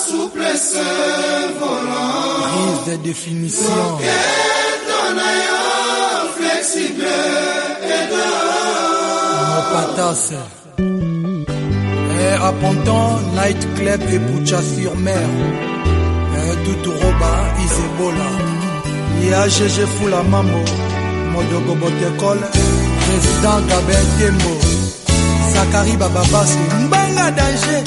souplesse volant prise de définition keto na yo flexible edo mopatas Eh, à Ponton, Night Club et Boucha sur mer. Eh, Tutu Roba, Isebola. Nia GG Fula Mamo. Modogo Botekol. Président Gabin Tembo. Sakari Bababasi. Mbanga danger.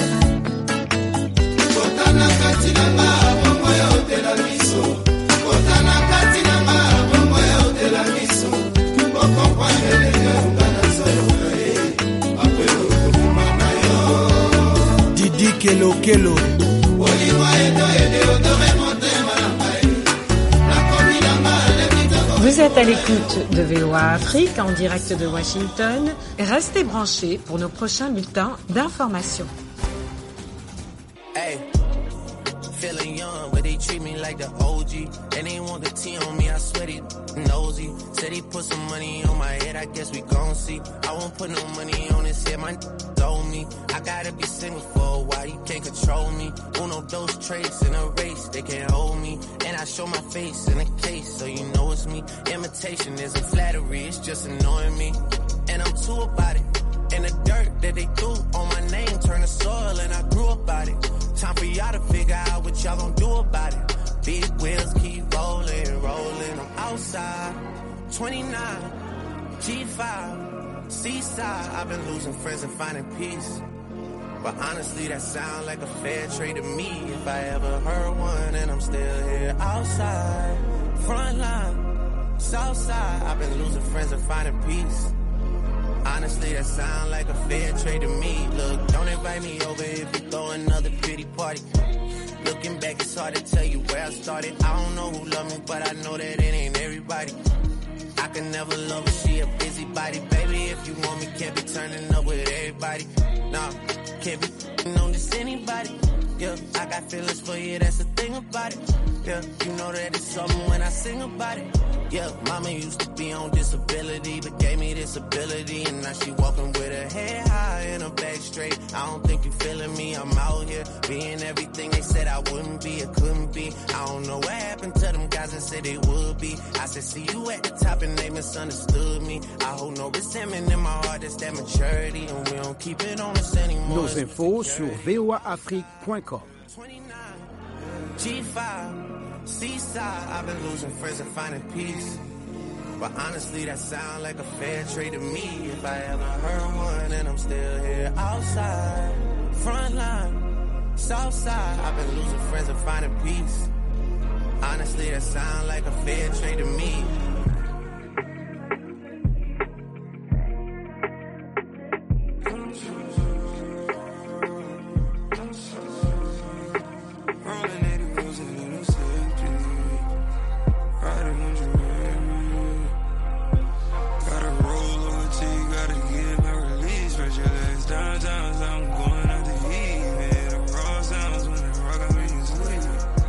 kotana kati na nga bongo ya otela miso kotana kati na nga bongo ya otela miso bokompane lenge nga nazoyoka ye akwelo kokuma na yo Didi Kelo Kelo. bolingo edo edeodore motema na ngai nakomi na nga lebitoko Vous êtes à l'écoute de VOA Afrique en direct de Washington. Restez branchés pour nos prochains bulletins d'information. Hey, feeling young, but they treat me like the OG. And they want the T on me, I swear they nosy. Said he put some money on my head, I guess we gon' see. I won't put no money on his head, my owe me. I gotta be single for a while, you can't control me. Uno, those traits in a race, they can't hold me. And I show my face in a case, so you know it's me. Imitation isn't flattery, it's just annoying me. And I'm too about it. And the dirt that they threw on my name turned to soil and I grew up out it. Time for y'all to figure out what y'all gonna do about it. Big wheels keep rolling, rolling. I'm outside, 29, G5, seaside. I've been losing friends and finding peace. But honestly, that sound like a fair trade to me. If I ever heard one, and I'm still here outside, front line, south side. I've been losing friends and finding peace. Honestly, that sound like a fair trade to me. Look, don't invite me over if you throw another pretty party. Looking back, it's hard to tell you where I started. I don't know who loved me, but I know that it ain't everybody. I can never love her, she a busybody. Baby, if you want me, can't be turning up with everybody. Nah, can't be f***ing on just anybody. Yeah, I got feelings for you, that's the thing about it. Yeah, you know that it's something when I sing about it. Yeah, mama used to be on disability, but gave me this ability. And now she walking with her head high and her back straight. I don't think you feeling me, I'm out here being everything they said I wouldn't be, or couldn't be. I don't know what happened to them guys that said they would be. I said, see you at the top and they misunderstood me. I hold no resentment in my heart, that's that maturity. And we don't keep it on us anymore. Nos infos sur voaafrique.com. 29, G5, Seaside. I've been losing friends and finding peace. But honestly, that sound like a fair trade to me. If I ever heard one, and I'm still here outside, front line, south side. I've been losing friends and finding peace. Honestly, that sound like a fair trade to me. Rolling 80 wheels in a new city. Riding on your Gotta roll over till you gotta get my release. Stretch your legs down, down, so I'm going out to eat. Man, the raw sounds when the rock, I make you sleep.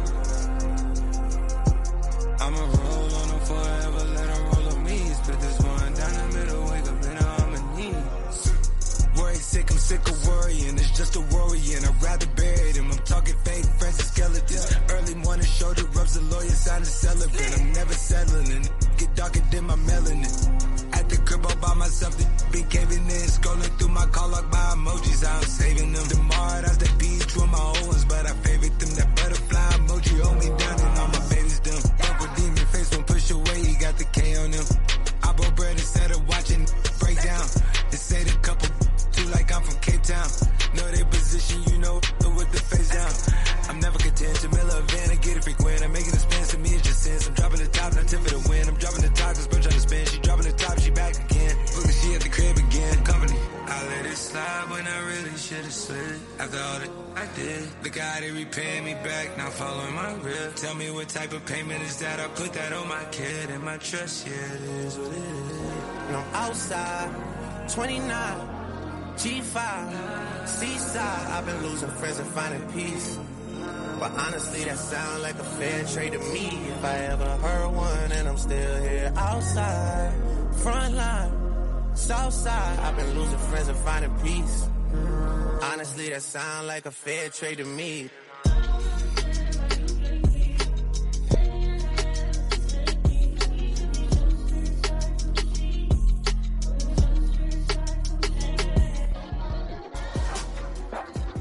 I'ma roll on them forever, let them roll on me. Split this one down the middle, wake up in a harmony. Worry sick, I'm sick of worrying. It's just a worrying. I'd rather bury them. I'm talking fake friends and skeletons. Early morning shoulder rubs, the lawyer sign a celebrant. I'm never settling. and Get darker than my melanin. At the crib all by myself, the be caving in. Scrolling through my call log by emojis. I'm saving them. Tomorrow, that's the beach with my old ones. But I favorite them. That butterfly emoji hold me down and all my babies dumb. Uncle Demon face won't push away. He got the K on him. I bought bread instead of watching break down. They say the couple too like I'm from Cape Town. Know their position, you know, with the face down. I'm never content. Jamila Van, I get it frequent. I'm making a spin, to me it's just sense. I'm dropping the top, not tip for the win. I'm dropping the top, cause bro trying to spin. She dropping the top, she back again. Look at she at the crib again. Company. I let it slide when I really should've slid. After all that I did, the guy that repaying me back, now following my rip. Tell me what type of payment is that? I put that on my kid and my trust, yeah, it is what it is. And I'm outside, 29, G5, Seaside. I've been losing friends and finding peace. But honestly, that sound like a fair trade to me. If I ever heard one, and I'm still here outside, front line, south side. I've been losing friends and finding peace. Honestly, that sound like a fair trade to me.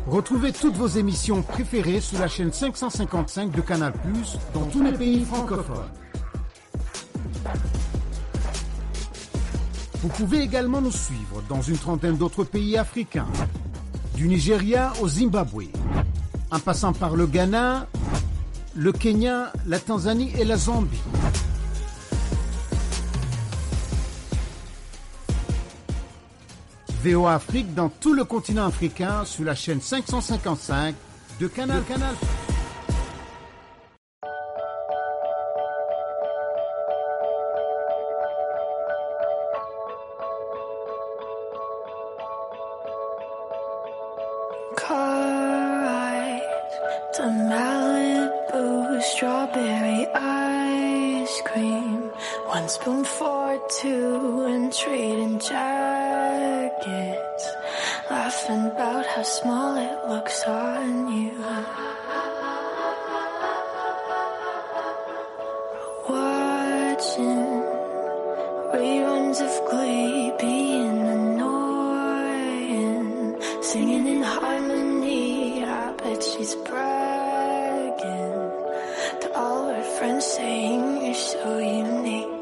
Retrouvez toutes vos émissions préférées sur la chaîne 555 de Canal+, dans tous les pays francophones. Vous pouvez également nous suivre dans une trentaine d'autres pays africains, du Nigeria au Zimbabwe, en passant par le Ghana, le Kenya, la Tanzanie et la Zambie. VOA Afrique dans tout le continent africain sur la chaîne 555 de Canal Canal. Car ride to Malibu, strawberry ice cream. One spoon for two and trading jackets. Laughing about how small it looks on you. Watching reruns of Glee being annoying. Singing in harmony, I bet she's bragging to all her friends saying you're so unique.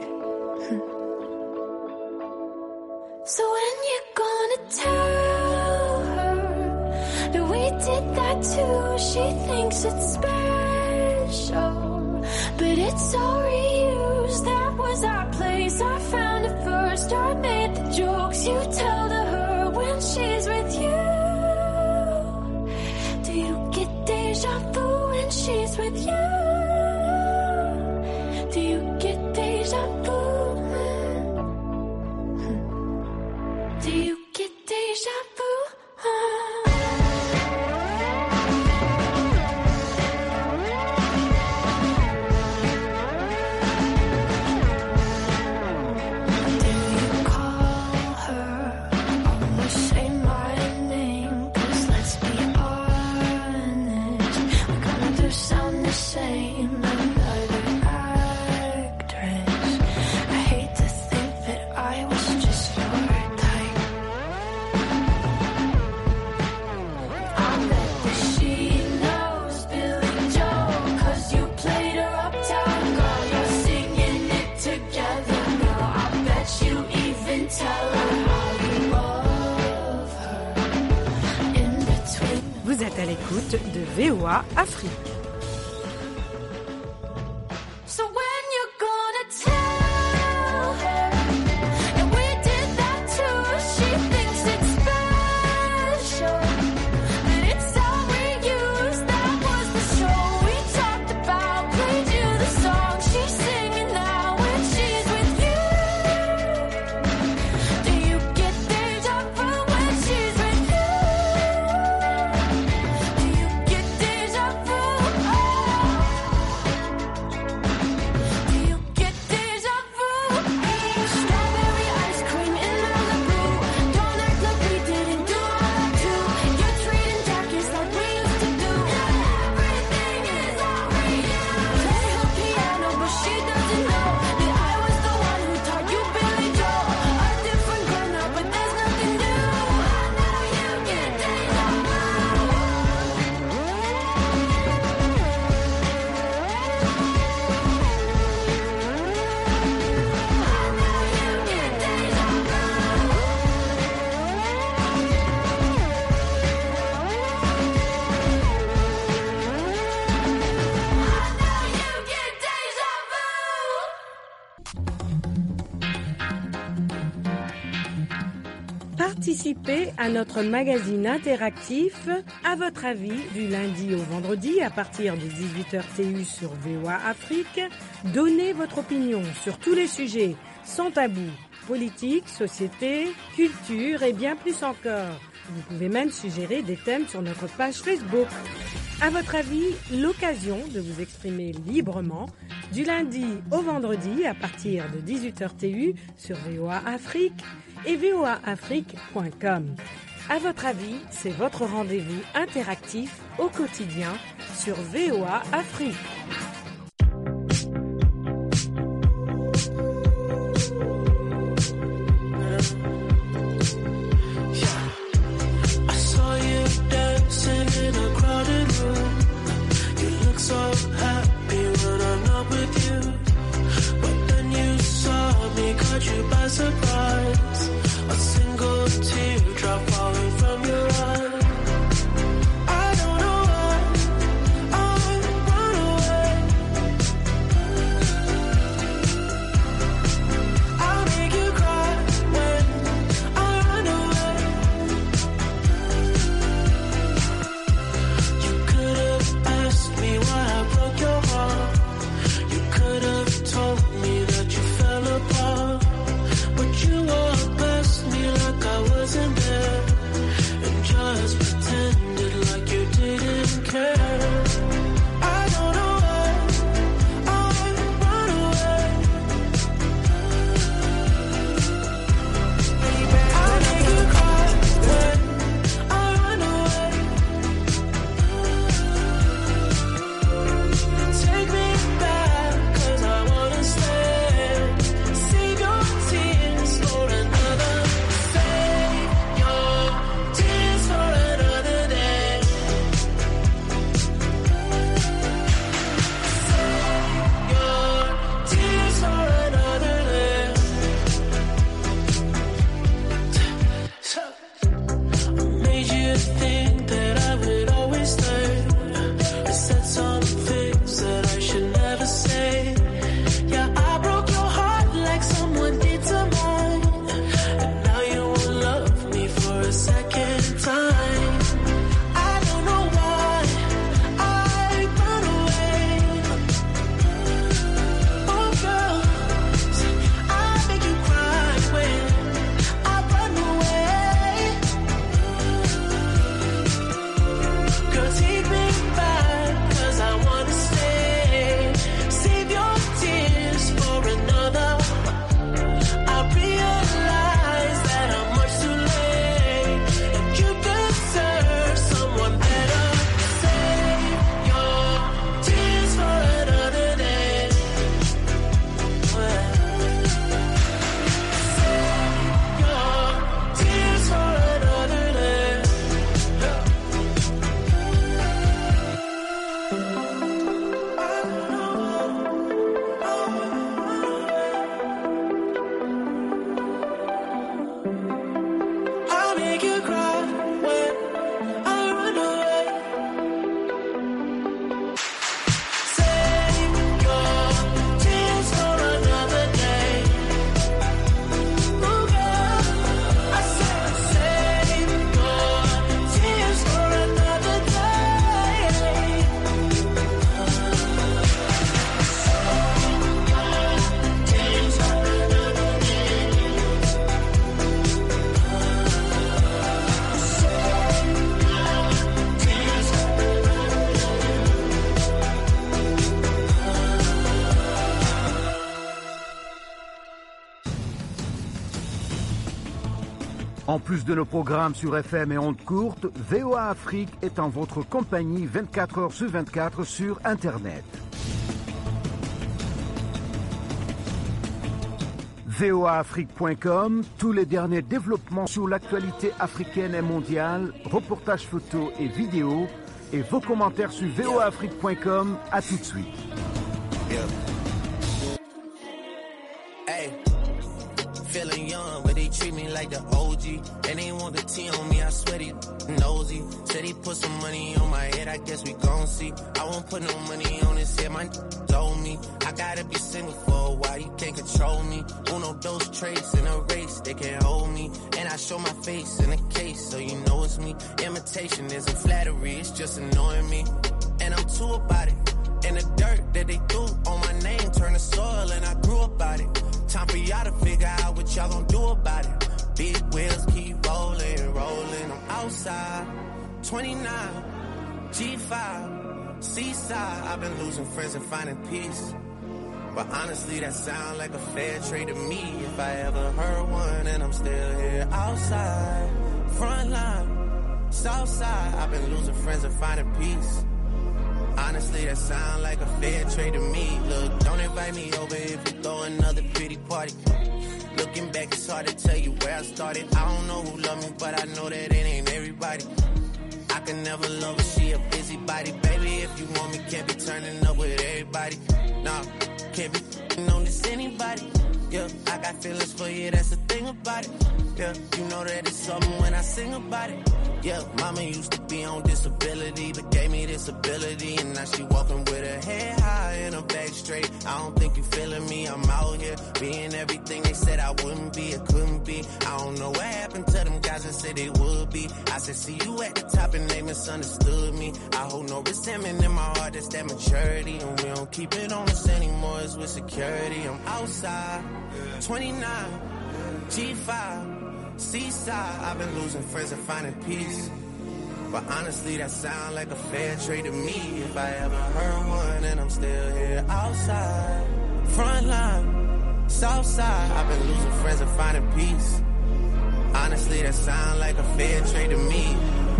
So when you gonna tell her that we did that too? She thinks it's special, but it's all reused. That was our place. I found it first. I made the jokes you tell to her when she's with you. Do you get deja vu when she's with you? Do you get deja vu? Do you get deja vu? Do you call her? Almost say my name. Cause let's be honest, we kind of sound the same. Another actress. I hate to think that I was just your type. I bet that she knows Billy Joel. Cause you played her uptown girl. You're singing it together, girl. I bet you even tell her how you love her. In between. Vous êtes à l'écoute de VOA Afrique. So when you gonna tell her and we did that too? She thinks it's special, but it's all we use. That was the show we talked about. Played you the song she's singing now when she's with you. Do you get deja vu when she's with you? Do you get deja vu? Do you get deja vu? Strawberry ice cream in Malibu. Don't act like we didn't do that too. You're trading jackets like we used to do. Everything is all real. Play her piano, but she doesn't know that I was the one who taught you Billy Joel. A different girl now, but there's nothing new. I know you get deja Participez à notre magazine interactif À votre avis du lundi au vendredi à partir de 18h TU sur VOA Afrique. Donnez votre opinion sur tous les sujets sans tabou. Politique, société, culture et bien plus encore. Vous pouvez même suggérer des thèmes sur notre page Facebook. À votre avis, l'occasion de vous exprimer librement du lundi au vendredi à partir de 18h TU sur VOA Afrique et voaafrique.com. À votre avis, c'est votre rendez-vous interactif au quotidien sur VOA Afrique. I saw you dancing En plus de nos programmes sur FM et ondes courtes, VOA Afrique est en votre compagnie 24 heures sur 24 sur Internet. voaafrique.com, tous les derniers développements sur l'actualité africaine et mondiale, reportages photos et vidéos, et vos commentaires sur voaafrique.com. À tout de suite. Yeah. Hey, feeling young, but they treat me like the OG. And they want the T on me, I swear they nosy. Said he put some money on my head, I guess we gon' see. I won't put no money on his head, my told me. I gotta be single for a while, you can't control me. Uno, those traits in a race, they can't hold me. And I show my face in a case, so you know it's me. Imitation isn't flattery, it's just annoying me. And I'm too about it. And the dirt that they threw on my name turned to soil, and I grew about it. Time for y'all to figure out what y'all gonna do about it. Big wheels keep rolling, rolling. I'm outside, 29, G5, seaside. I've been losing friends and finding peace. But honestly, that sound like a fair trade to me. If I ever heard one, and I'm still here outside, front line, south side. I've been losing friends and finding peace. Honestly, that sound like a fair trade to me. Look, don't invite me over if you throw another pretty party. Looking back, it's hard to tell you where I started. I don't know who loved me, but I know that it ain't everybody. I can never love her, she a busybody. Baby, if you want me, can't be turning up with everybody. Nah, can't be f***ing on this anybody. Yeah, I got feelings for you, that's the thing about it. Yeah, you know that it's something when I sing about it. Yeah, mama used to be on disability, but gave me this ability. And now she walking with her head high and her back straight. I don't think you feeling me, I'm out here being everything they said I wouldn't be, or couldn't be. I don't know what happened to them guys that said they would be. I said, see you at the top and they misunderstood me. I hold no resentment in my heart, that's that maturity. And we don't keep it on us anymore, it's with security. I'm outside, 29, G5, seaside. I've been losing friends and finding peace. But honestly, that sound like a fair trade to me. If I ever heard one, and I'm still here outside, front line, south side. I've been losing friends and finding peace. Honestly, that sound like a fair trade to me.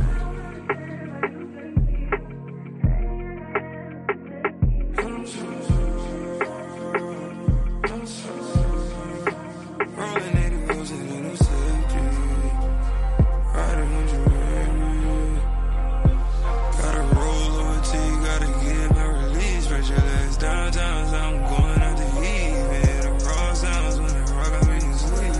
Rolling 80 wheels in a new safety. Riding when you ready. Gotta roll over till you gotta get my release. Spread your legs downtown, so I'm going out to eat. Yeah, the raw sounds when the rock I make you sleep.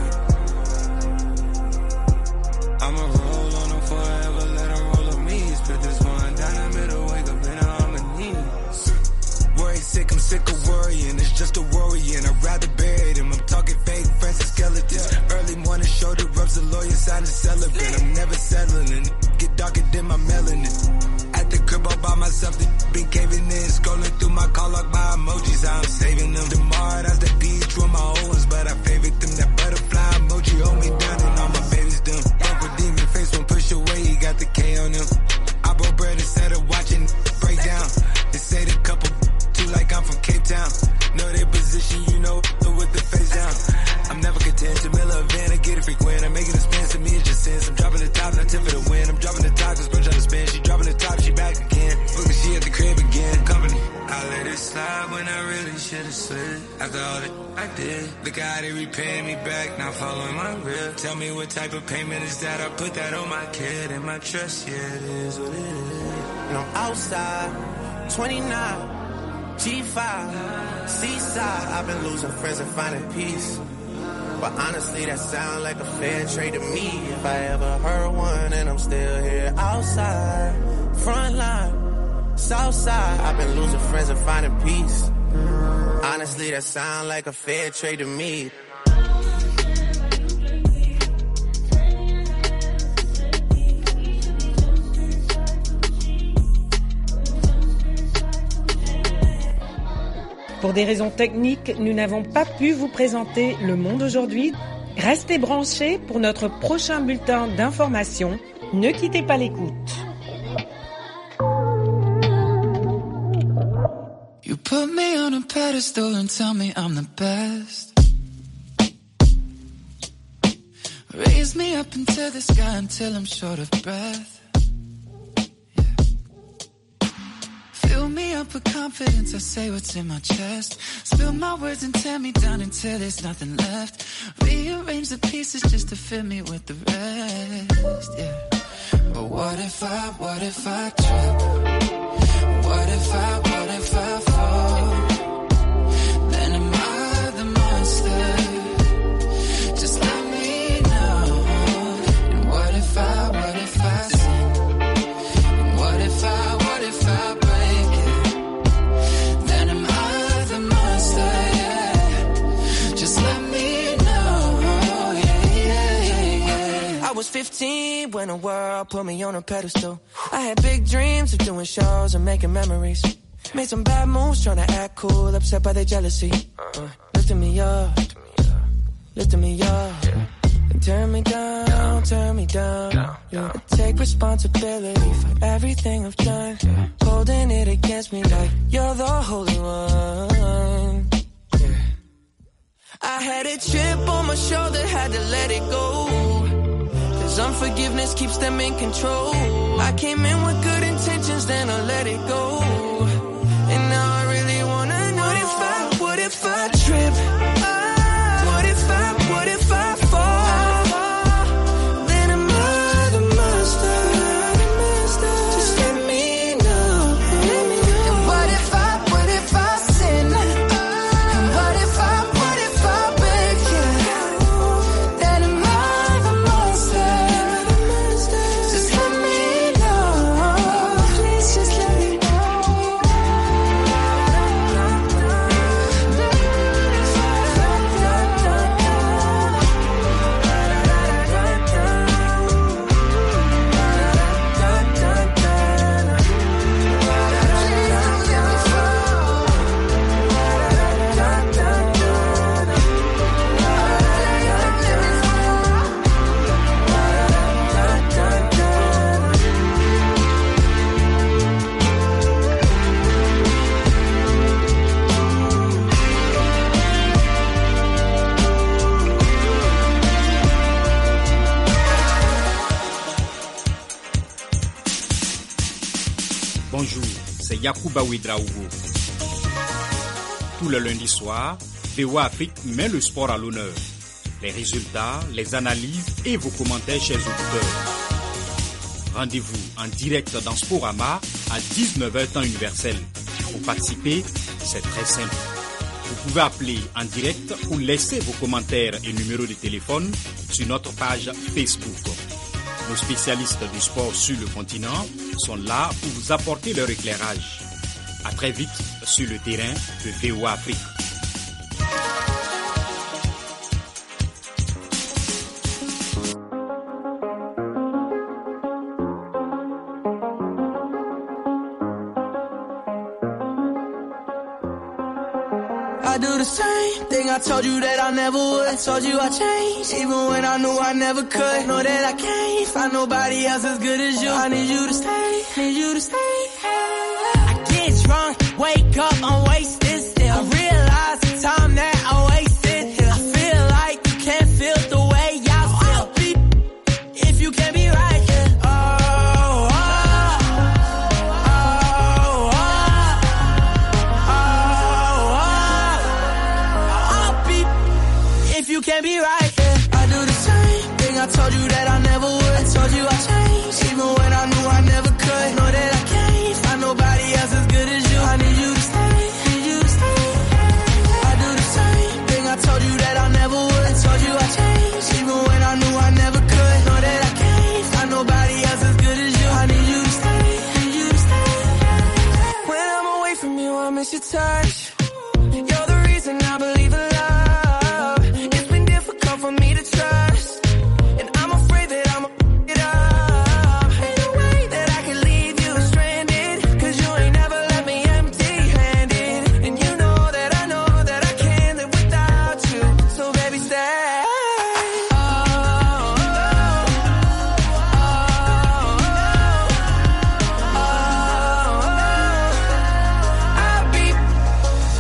I'ma roll on them forever, let them roll on me. Split this one down the middle, wake up in a harmony. Worry sick, I'm sick of worrying. It's just a worrying. I'd rather bury them. I'm talking fake friends and skeletons. Early morning shoulder rubs, the lawyer sign a celebrant. I'm never settling. and Get darker than my melanin. At the crib all by myself, the been caving in. Scrolling through my call log by emojis, how I'm saving them. Tomorrow, that's the beach with my old ones, but I favorite them. That butterfly emoji hold me down and all my babies done. Uncle Demon face one push away, he got the K on him. I broke bread instead of watching break down. They say the couple too like I'm from Cape Town. Know their position, you know, with the face down. I'm never content to mill a van and get it frequent. I'm making a spin, to me it's just sense. I'm dropping the top, not tip for the win. I'm dropping the top, cause bro trying to spin. She dropping the top, she back again. Look, she at the crib again. Company. I let it slide when I really should've slid. After all that I did, look how they repaying me back, not following my real. Tell me what type of payment is that? I put that on my kid and my trust, yeah, it is what it is. And I'm outside, 29, G5, seaside. I've been losing friends and finding peace. But honestly, that sound like a fair trade to me. If I ever heard one, and I'm still here outside, front line, south side. I've been losing friends and finding peace. Honestly, that sound like a fair trade to me. Pour des raisons techniques, nous n'avons pas pu vous présenter Le Monde aujourd'hui. Restez branchés pour notre prochain bulletin d'information. Ne quittez pas l'écoute. You put me on a pedestal and tell me I'm the best. Raise Raise me up into the sky until I'm short of breath. Yeah. Fill me up with confidence, I say what's in my chest. Spill my words and tear me down until there's nothing left. Rearrange the pieces just to fill me with the rest. Yeah. But what if I, what if I trip? What if I, what if I fall? Then am I the monster? Just let me know. And what if I, what if I sin? And what if I, what if I break it? Then am I the monster? Yeah. Just let me know. Yeah, yeah, yeah, yeah. I was 15 when the world put me on a pedestal. I had big dreams of doing shows and making memories. Made some bad moves trying to act cool, upset by their jealousy. Uh, lifting me up, lifting me up. And turn me down, turn me down. Yeah. I take responsibility for everything I've done. Holding it against me like you're the holy one. Yeah. I had a chip on my shoulder, had to let it go. Cause unforgiveness keeps them in control. I came in with good intentions, then I let it go. And now I really wanna know what if I, what if I trip? What if I, what if I fall? Then am I the monster? Just let me know. And what if I, what if I sin? And what if I, what if I break it? Then am I the monster? Just let me know. Please just let me Bonjour, c'est Yakuba Ouedraogo. Tout le lundi soir, VOA Afrique met le sport à l'honneur. Les résultats, les analyses et vos commentaires, chers auditeurs. Rendez-vous en direct dans Sporama à 19h temps universel. Pour participer, c'est très simple. Vous pouvez appeler en direct ou laisser vos commentaires et numéros de téléphone sur notre page Facebook. Nos spécialistes du sport sur le continent sont là pour vous apporter leur éclairage. À très vite sur le terrain de VOA Afrique. I do the same thing I told you that I never would. I told you I changed, even when I knew I never could. Know that I can't find nobody else as good as you. I need you to stay, need you to stay. I get drunk, wake up, I'm wasted still. I realize the time that I wasted here. I feel like you can't feel the way I feel. Be if you can be right here. Oh, oh, oh, oh. I'll be if you can be right. Yeah. I do the same thing. I told you that I never would. I told you I changed, even when I knew I never could. Know that I can't find nobody else as good as you. I need you to stay, need you to stay. I do the same thing. I told you that I never would. I told you I changed, even when I knew I never could. Know that I can't find nobody else as good as you. I need you to stay, need you to stay. When I'm away from you, I miss your touch. You're the reason I believe in love. It's been difficult for me to trust. And I'm afraid that I'm it up. Ain't no way that I can leave you stranded. Cause you ain't never left me empty handed. And you know that I know that I can't live without you. So baby, stay. Oh, oh, oh, oh, oh. I'll be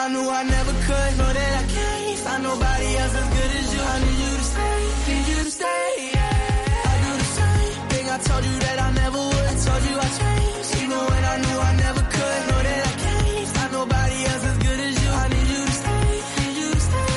I knew I never could. Know that I can't find nobody else as good as you. I need you to stay, need you to stay. Yeah. I do the same thing I told you that I never would. I told you I changed, even when I knew I never could. Know that I can't find nobody else as good as you. I need you to stay, need you to stay.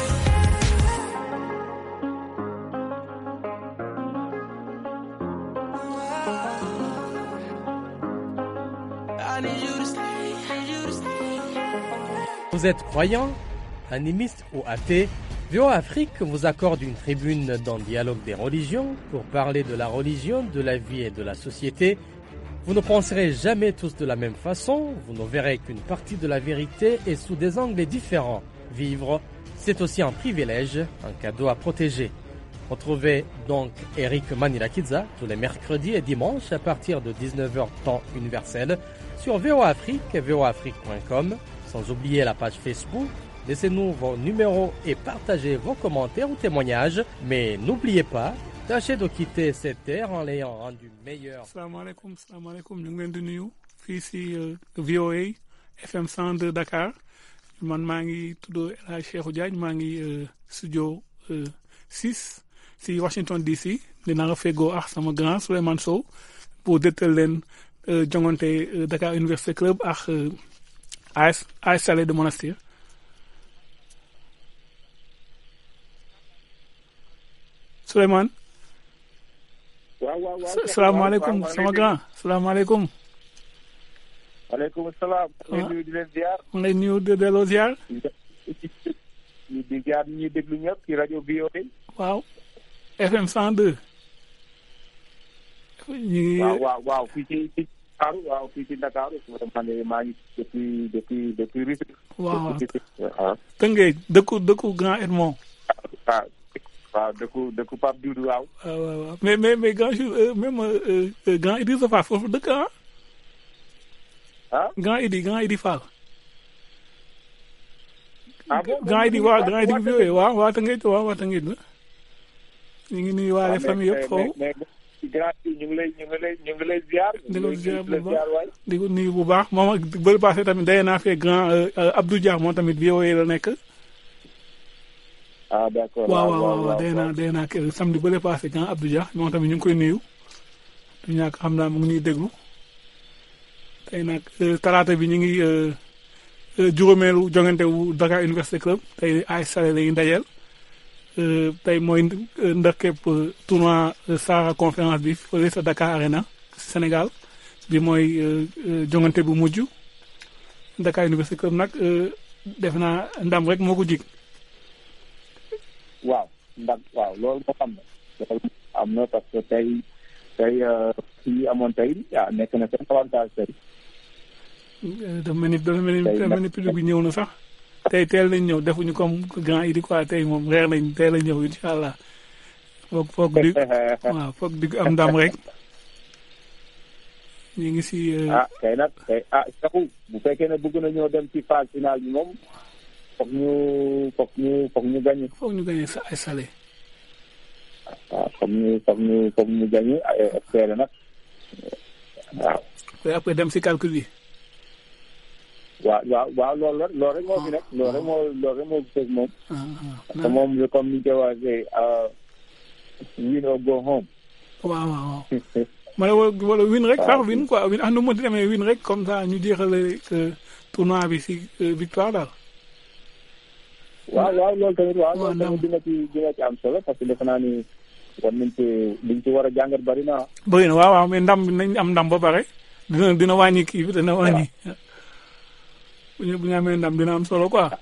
I need you to stay, need you to stay. Vous êtes croyant, animiste ou athée VOA Afrique vous accorde une tribune dans Dialogue des religions pour parler de la religion, de la vie et de la société. Vous ne penserez jamais tous de la même façon, vous ne verrez qu'une partie de la vérité et sous des angles différents. Vivre, c'est aussi un privilège, un cadeau à protéger. Retrouvez donc Eric Manirakidza tous les mercredis et dimanches à partir de 19h temps universel sur VOA Afrique et voaafrique.com, sans oublier la page Facebook. Laissez-nous vos numéros et partagez vos commentaires ou témoignages. Mais n'oubliez pas, tâchez de quitter cette terre en l'ayant rendu meilleure. salaamaaleykum salaamaaleykum ñu ngi leen di nuyu fii si euh, VOA FM 102 Dakar man maa ngi tudd El Hadj Cheikhou Diagne maa ngi euh, studio 6 si Washington DC dina nga feggoo ak sama grand Souleymane Sow pour dëttal leen euh, jongante euh, Dakar Université Club ak euh, AS AS Salé de Monastir Souleymane waaw waaw waaw salaamaaleykum sama grand salaamaaleykum waaleykum salaam. maa ngi nuyu di leen ziar. ma lay nuyu de delloo ziar di di ziar ñi ñuy déglu ñëpp ci rajo VOA. waaw FM 102 ñu ngi waaw waaw waaw fii ci ci Dakar waaw fii ci Dakar man de maa ngi depuis depuis depuis Rufisque. waaw depuis Rufisque waaw. Tëngéej dëkku dëkku Grand Edmond waaw waaw dëkku dëkku Pape Doudou waaw. waaw waaw waaw mais mais mais grand jour euh, même euh, euh, grand Idrissa Fall foofu dëkk ah ah grand Idi grand Idi Fall ah bon grand Idi waaw grand Idi bi yooyu waaw waa Tëngéej waaw waa Tëngéej la ñu ngi nuyu waale famille yëpp foofu mais mais grand yi ñu ngi lay ñu ngi lay ñu ngi lay ziar. di ko ziar bu la baax ziar waay. di ko nuyu bu baax moom ak bëri passé tamit daye naa fee grand euh, euh, Abdou Dia moom tamit VOA la nekk ah d'accord waaw waaw waaw day naa day naa kër samedi bële passé grand Abdou Dia moom tamit ñu ngi koy nuyu du ñàkk xam naa mu ngi ñuy déglu tey nag euh, talaata bi ñu ngi euh, euh, juróomeelu jongante wu Dakar Université Club tey ay sale la ñuy dajeel euh, tey mooy euh, ndërkepp euh, tournoi euh, Sahara conférence bi fële sa Dakar Arena Sénégal bi mooy euh, euh, jongante bu mujj Dakar Université Club nag euh, def naa ndam rek moo ko jig waaw ndax waaw loolu moo am na loolu am na parce que tey tey fii amoon tey ah nekk na seen avantage tey dafa mel ni dafa mel ni dafa mel ni public bi ñëw na sax tey teel nañ ñëw defuñu comme grand idi quoi tey moom reer nañ teel a ñëw incha allah foog foog di waaw foog di am ndam rek ñu ngi si. ah kay nag kay ah saxu bu fekkee ne bëgg na ñoo dem ci phase finale bi moom foog ñu foog ñu foog ñu gagné. foog ñu gagné sa ay salé. waaw foog ñu foog ñu foog ñu gagné ay espérer nag waaw. après dem si calcul bi. waaw waaw waaw loolu la loolu rek moo fi nekk loolu rek moo loolu rek moo fi fekk moom. parce que moom comme ni ñu koy waxee win or go home. waaw waaw ma ne wala win rek sax win quoi win ah nu mu mënti demee win rek comme ça ñu jeexale tournoi bi si victoire daal. waaw waaw loolu tamit waaw loolu tamit dina ci dina ci am solo parce que defe naa ni war nañ ci liñ ci war a jàngat bari na bëri na waaw waaw mais ndam bi nañ am ndam ba pare dina dina wàññi kii bi dina wàññi. bu ñu bu ñu amee ndam dina am solo quoi.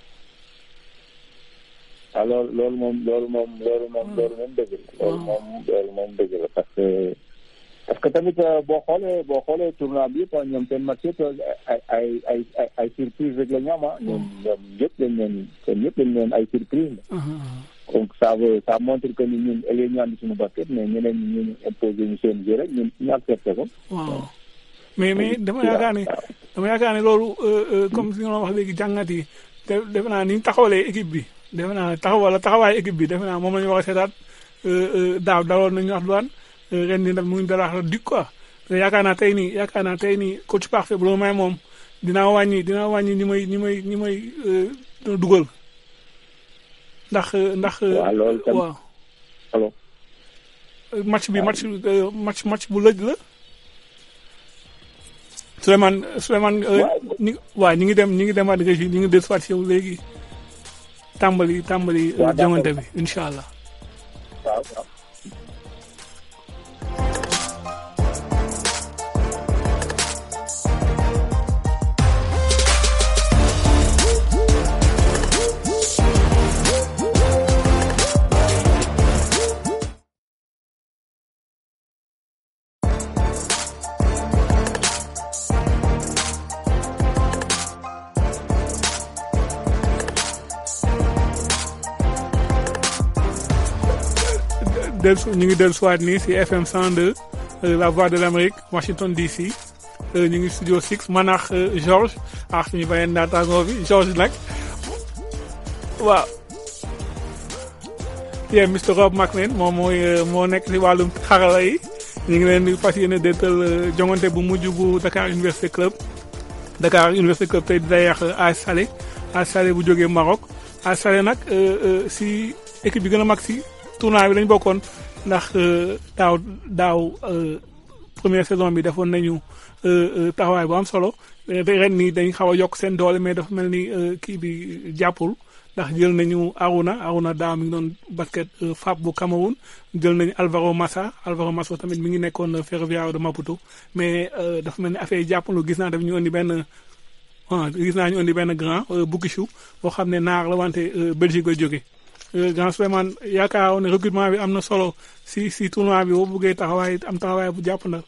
waaw loolu loolu moom loolu moom loolu moom loolu moom dëgg la. loolu moom loolu moom dëgg la parce que parce que tamit boo xoolee boo xoolee tournoi bi yëpp ñoom seen match yëpp ay ay ay ay ay surprise rek la ñu am ah. ñoom ñoom yëpp dañ leen seen yëpp dañ leen ay surprise la. donc ça veut ça montre que ni ñun ëllëg ñu andi suñu basket mais ñeneen ñi ñu imposé ñu seen jeu rek ñun ñu accepté ko. waaw mais mais dama yaakaar ne dama yaakaar ne loolu comme si nga wax léegi jàngat yi te defe naa ni ñu taxawalee équipe bi defe naa taxawal taxawaay équipe bi defe naa moom la ñu war a seetaat daaw daloon nañu wax duwaan ren ni nag mu ngi dalaax dik quoi te yaakaar naa tey nii yaakaar naa tey nii coach parfait bu la may moom dinaa wàññi dinaa wàññi ñi may ñi may ñi may dugal ndax ndax. waaw loolu tam waaw. alors. match bi match euh, match match bu lëj la. Souleymane Souleymane. ñi waaw ñi ngi dem ñi ngi demaat régie ñi ngi des soit yow léegi tàmbali tàmbali. waaw d'accord. jongante bi incha allah. waaw waaw. del ñu ngi dellu siwaat nii si FM 102 euh, la voix de l'Amérique Washington DC euh, ñu ngi studio 6 man ak euh, Georges ak suñu beneen naataangoo bi Georges nag waaw. yeah Mr Rob McLean moom mooy euh, moo nekk si wàllum xarala yi ñu ngi leen di fas yéene déetal euh, jongante bu mujj bu Dakar Université Club Dakar Université Club tey day yàq AS Salé AS Salé bu jógee Maroc AS Salé nag euh, euh, si équipe bi gën a mag si tournoi bi lañ bokkoon ndax euh, daaw daaw euh, première saison bi defoon nañu euh, euh, taxawaay bu am solo te ren nii dañ xaw a yokk seen doole mais dafa mel ni euh, kii bi jàppul ndax jël nañu Aruna Aruna daaw mi ngi doon basket euh, FAP bu Cameroun jël nañu Alvaro Massa Alvaro Massa tamit mi ngi nekkoon euh, Ferroviario de Maputo mais euh, dafa mel ni affaire yi jàppalu gis naa daf ñu indi benn ah gis naa ñu indi benn grand euh, Boukissou boo xam ne naar la wante euh, Belgique la jóge Euh, grand Souleymane yaakaar ne recrutement bi am na solo si si tournoi bi boo bëggee taxawaay am taxawaay bu jàpp na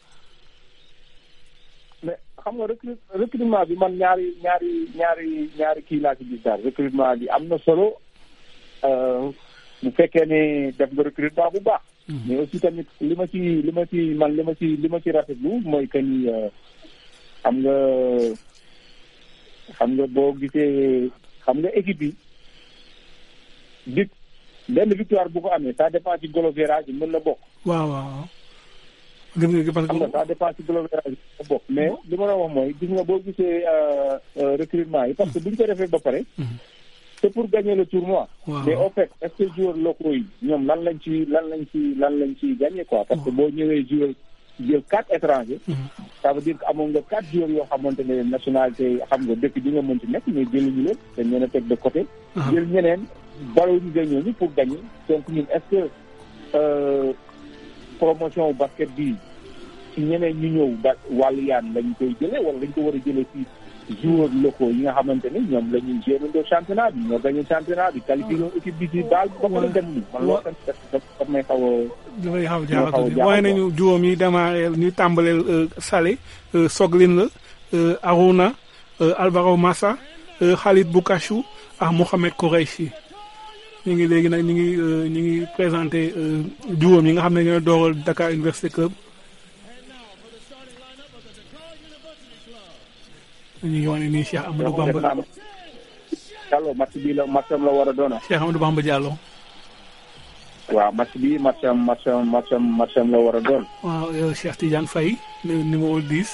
mais xam nga recrut recrutement bi man ñaari ñaari ñaari ñaari kii laa ci gis daal recrutement bi am na solo euh, bu fekkee ne def nga recrutement bu baax. mais aussi tamit li ma ci li ma ci man li ma ci li ma ci rafetlu mooy que ni euh, xam nga xam nga boo gisee xam nga équipe yi di benn victoire bu ko amee ça dépend ci golo virage yi mën na bokk. waaw waaw gis nga parce xam nga ça dépend ci golo virage yi mën na bokk mais li ma la wax mooy gis nga boo gisee euh, euh, recrutement yi parce que bu ñu ko defee ba pare. c'est pour gagner le tournoi. Waaw. mais au fait est-ce que joueurs locaux yi ñoom lan lañ ci lan lañ ci lan lañ ci gagner quoi parce que boo ñëwee joueur jël quatre étrangers. ça veut dire que amoon nga quatre joueurs yoo xamante ne nationalité xam nga dëkk bi nga mën ci nekk mais jëluñu leen dañ leen a teg de côté. Ah. jël ñeneen valoriser ñooñu pour gagner donc ñun est-ce que euh, promotion basket bi ci ñeneen ñu ñëw ba wàllu yaan lañ koy jëlee wala dañ ko war a jëlee ci joueurs locaux yi nga xamante ni ñoom la ñuy gérer championnat bi ñoo gagné championnat bi qualifié ñoom équipe bi ci baal ba pare dem ni man loolu tamit daf daf daf may xaw a dafay xaw a dafay jaaxal xaw a tuuti jaaxal waaye nañu juróom yi démarré ñu tàmbaleel euh, Salé euh, Soglin la euh, Aruna euh, Alvaro Massa euh, Khalid Boukachou ak Mohamed Koureichi ñu ngi léegi nag ñu ngi euh, ñu ngi présenté euh, juróom yi nga xam ne ñooy dooral Dakar Université Club ñu ngi wane nii Cheikh Amadou Bamba Diallo match bi la matcham la war a doona Cheikh Amadou Bamba Diallo waaw match bi matcham matcham matcham matcham la war a doon waaw euh, Cheikh Tidiane Faye nu- numéro 10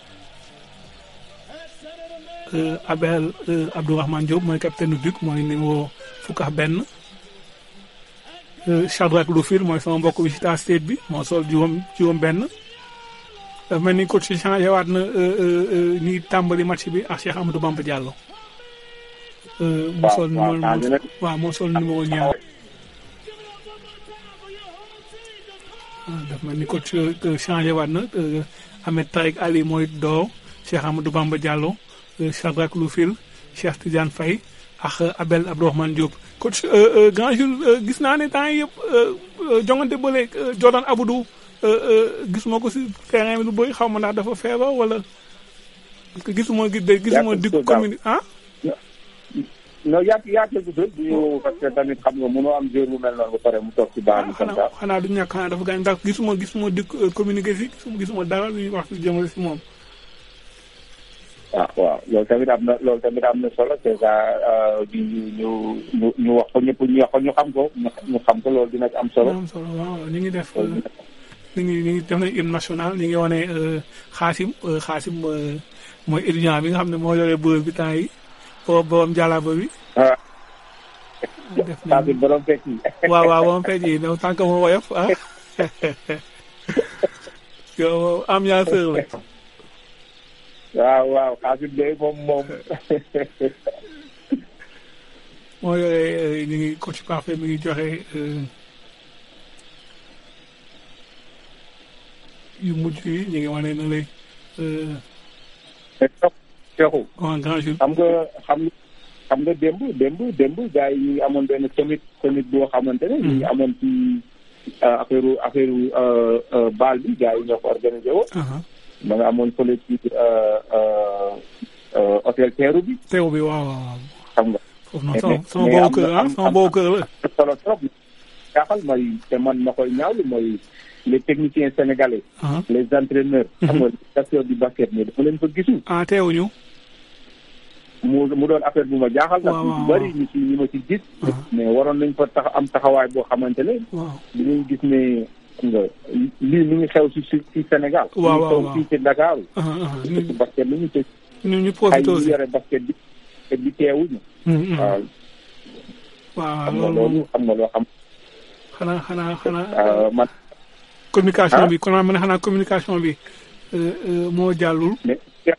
euh, Abel euh, Abdourahmane Diop mooy capitaine du Duc mooy numéro fukk ak benn euh, Shadrack Lufil mooy sama mbokk Wichita State bi moo sol juróom juróom benn dafa mel ni coach si changé waat na euh, euh, euh, ñuy tàmbali match bi ak Cheikh Amadou Bamba Diallo euh, moo Waaw, sol waaw, numéro changé na. waaw moo sol numéro ñaar ah dafa mel ni coach euh, changé waat na euh, Ahmed Tarek Ali mooy door Cheikh Amadou Bamba Diallo euh, Shadrack Lufil Cheikh Tidiane Faye ak euh, Abel Abdourahmane Diop coach euh, euh, grand jour euh, gis naa ne temps yii yëpp euh, euh, jongante bële euh, Jordan Aboudou euh, euh, gisuma ko si terrain bi lu bëri xaw ma ndax dafa feebar wala parce que gisuma gis gisuma di commune ah non yaa yaa quelque chose du ñu parce que tamit xam nga mënoo am joueur bu mel noonu ba pare mu toog ci baax bi comme ça xanaa du ñàkk xanaa dafa gaañ ndax gisuma gisuma di euh, communiqué si gisuma gisuma dara lu ñuy wax si jëmale si moom ah waaw loolu tamit am na loolu tamit am na solo c'est ça ñu ñu ñu ñu wax ko ñëpp ñu wax ko ñu xam ko ñu ñu xam ko loolu dina ci am solo. am solo waaw ñu ngi def ñu ngi ñu ngi def nañ hymne national ñu ngi wane xaasim xaasim mooy étudiant bi nga xam ne moo yore bërëb bi temps yi boo borom jàllaba bi ah def saa bi borom fekk yi waaw waaw moom fekk yi donc tant que mu woyof ah yow ambianceur la waaw waaw xaasit de moom moom moo yore ñu ngi coach parfait mi ngi joxe euh, yu mujj yi ñu ngi wane na lay euh, Cheikhou grand grand jour xam nga xam nga xam nga démb démb démb gars yi ñu ngi amoon benn summit summit boo xamante ne ñu ngi amoon ci euh, affaire affaire euh, euh, baal bi gars yi ñoo ko organisé woon ma nga amoon fële ci euh, euh, euh, hôtel teeru bi teew bi waaw waaw waaw xam nga foofu noonu sama sama boobu kër ah sama boobu kër la solo trop jaaxal mooy te man ma koy ñaawlu mooy les techniciens sénégalais ah les entraîneurs xam nga les acteurs du basket mais dama leen fa gisul ah teewuñu mu mu doon affaire bu ma jaaxal nag waaw, ñu waaw, bëri ñu ci ñu ma ci gis mais waroon nañ fa tax am taxawaay boo xamante ne waaw dinañ gis ne xam nga lii mi ngi xew ci ci ci Sénégal Waaw, mi ngi waaw, xew waaw. fii ci Dakar ah ah ci basket lu ñu te ñu ñu ay profité ñu aussi yore basket bi te bi teewuñu Mm, mm. waaw waaw xam nga loolu loolu moom xam nga loo xam xanaa xanaa xanaa euh, man communication Ah. bi kon ma ne xanaa communication bi euh, euh, moo jàllul mais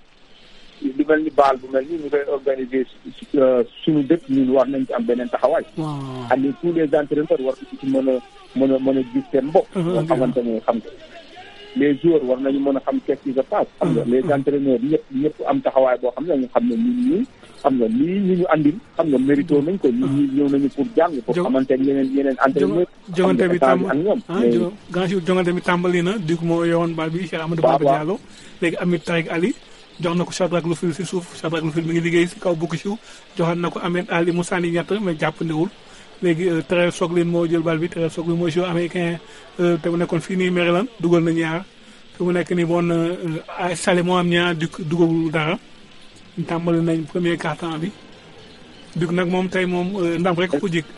lu mel ni baal bu mel ni ñu koy organiser su- euh, suñu dëkk ñun war nañ ci am beneen taxawaay waaw ak ni tous les entraîneurs war nañ ci mën a mën a mën a gis seen bopp nga xamante ne xam nga les joueurs war nañu mën a xam qu'est-ce qui se passe xam nga les entraîneurs ñëpp ñëpp am taxawaay boo xam ne ñu xam ne ñun ñii xam nga lii ñu ñu andil xam nga mérito nañ ko ñun ñii ñëw nañu pour jàng pour Jo- xamante ne yeneen yeneen entraîneurs jongante bi xam tàmb nga ak ñoom ah mais jo- grand jour jongante bi tàmbali na Duc moo yowoon bal bi Cheikh Amadou Waaw, Baba waaw. Diallo léegi Amit Tarik Ali jox na ko Shadrack Lufil si suuf Shadrack Lufil mi ngi liggéey si kaw bukki siw joxaat na ko Ahmed Ali mu sànni ñett mais jàppandiwul léegi euh, Terrell Soglin moo jël bal bi Terrell Soglin mooy joueur américain euh, te mu nekkoon fii nii Maryland dugal na ñaar fi mu nekk nii bon ay Salé moo am ñaar Duc dugalul dara tàmbali nañ premier quart-temps bi Duc nag moom tey moom euh, ndam rek ko jik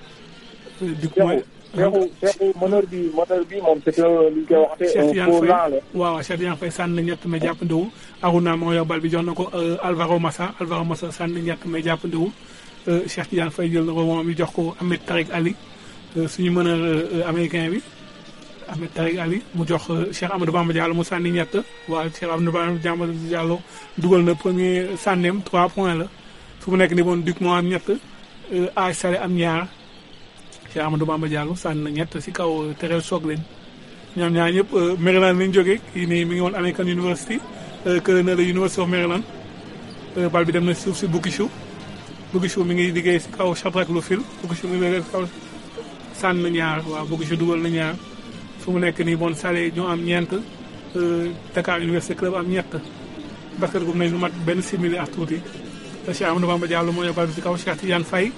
Euh, Duc mooy Seexu Seexu meneur bi meneur bi moom c'est un li ñu koy waxatee Cheikh un Tidiane faux Faye lent la waaw waaw Cheikh Tidiane Faye sànni ñett mais jàppandiwul Aruna moo yor bal bi jox na ko euh, Alvaro Massa Alvaro Massa sànni ñett mais jàppandiwul euh, Cheikh Tidiane Faye jël na rebond bi jox ko Ahmed Tarik Ali euh, suñu meneur euh, américain bi Ahmed Tarik Ali mu jox euh, Cheikh Amadou Bamba Diallo mu sànni ñett waaw Cheikh Amadou Bamba Diallo dugal na premier sànneem 3 points la fu mu nekk ni bon Duc moo am ñett euh, AS Salé am ñaar Cheikh Amadou Bamba Diallo sànni na ñett si kaw euh, Terrell Soglin ñoom ñaar ñëpp euh, Maryland lañ jógee kii nii mi ngi woon American University euh, kële na la University of Maryland euh, bal bi dem na suuf si Bukishu Bukishu mi ngi liggéey si kaw Shadrack Lufil Bukishu mi ngi liggéey si kaw sànn na ñaar waaw Bukishu dugal na ñaar fu mu nekk nii bon Salé ñoo am ñeent euh, Dakar University Club am ñett basket gum nañ lu mat benn simili ak tuuti te Cheikh Amadou Bamba Diallo moo yor bal bi si kaw Cheikh Tidiane Faye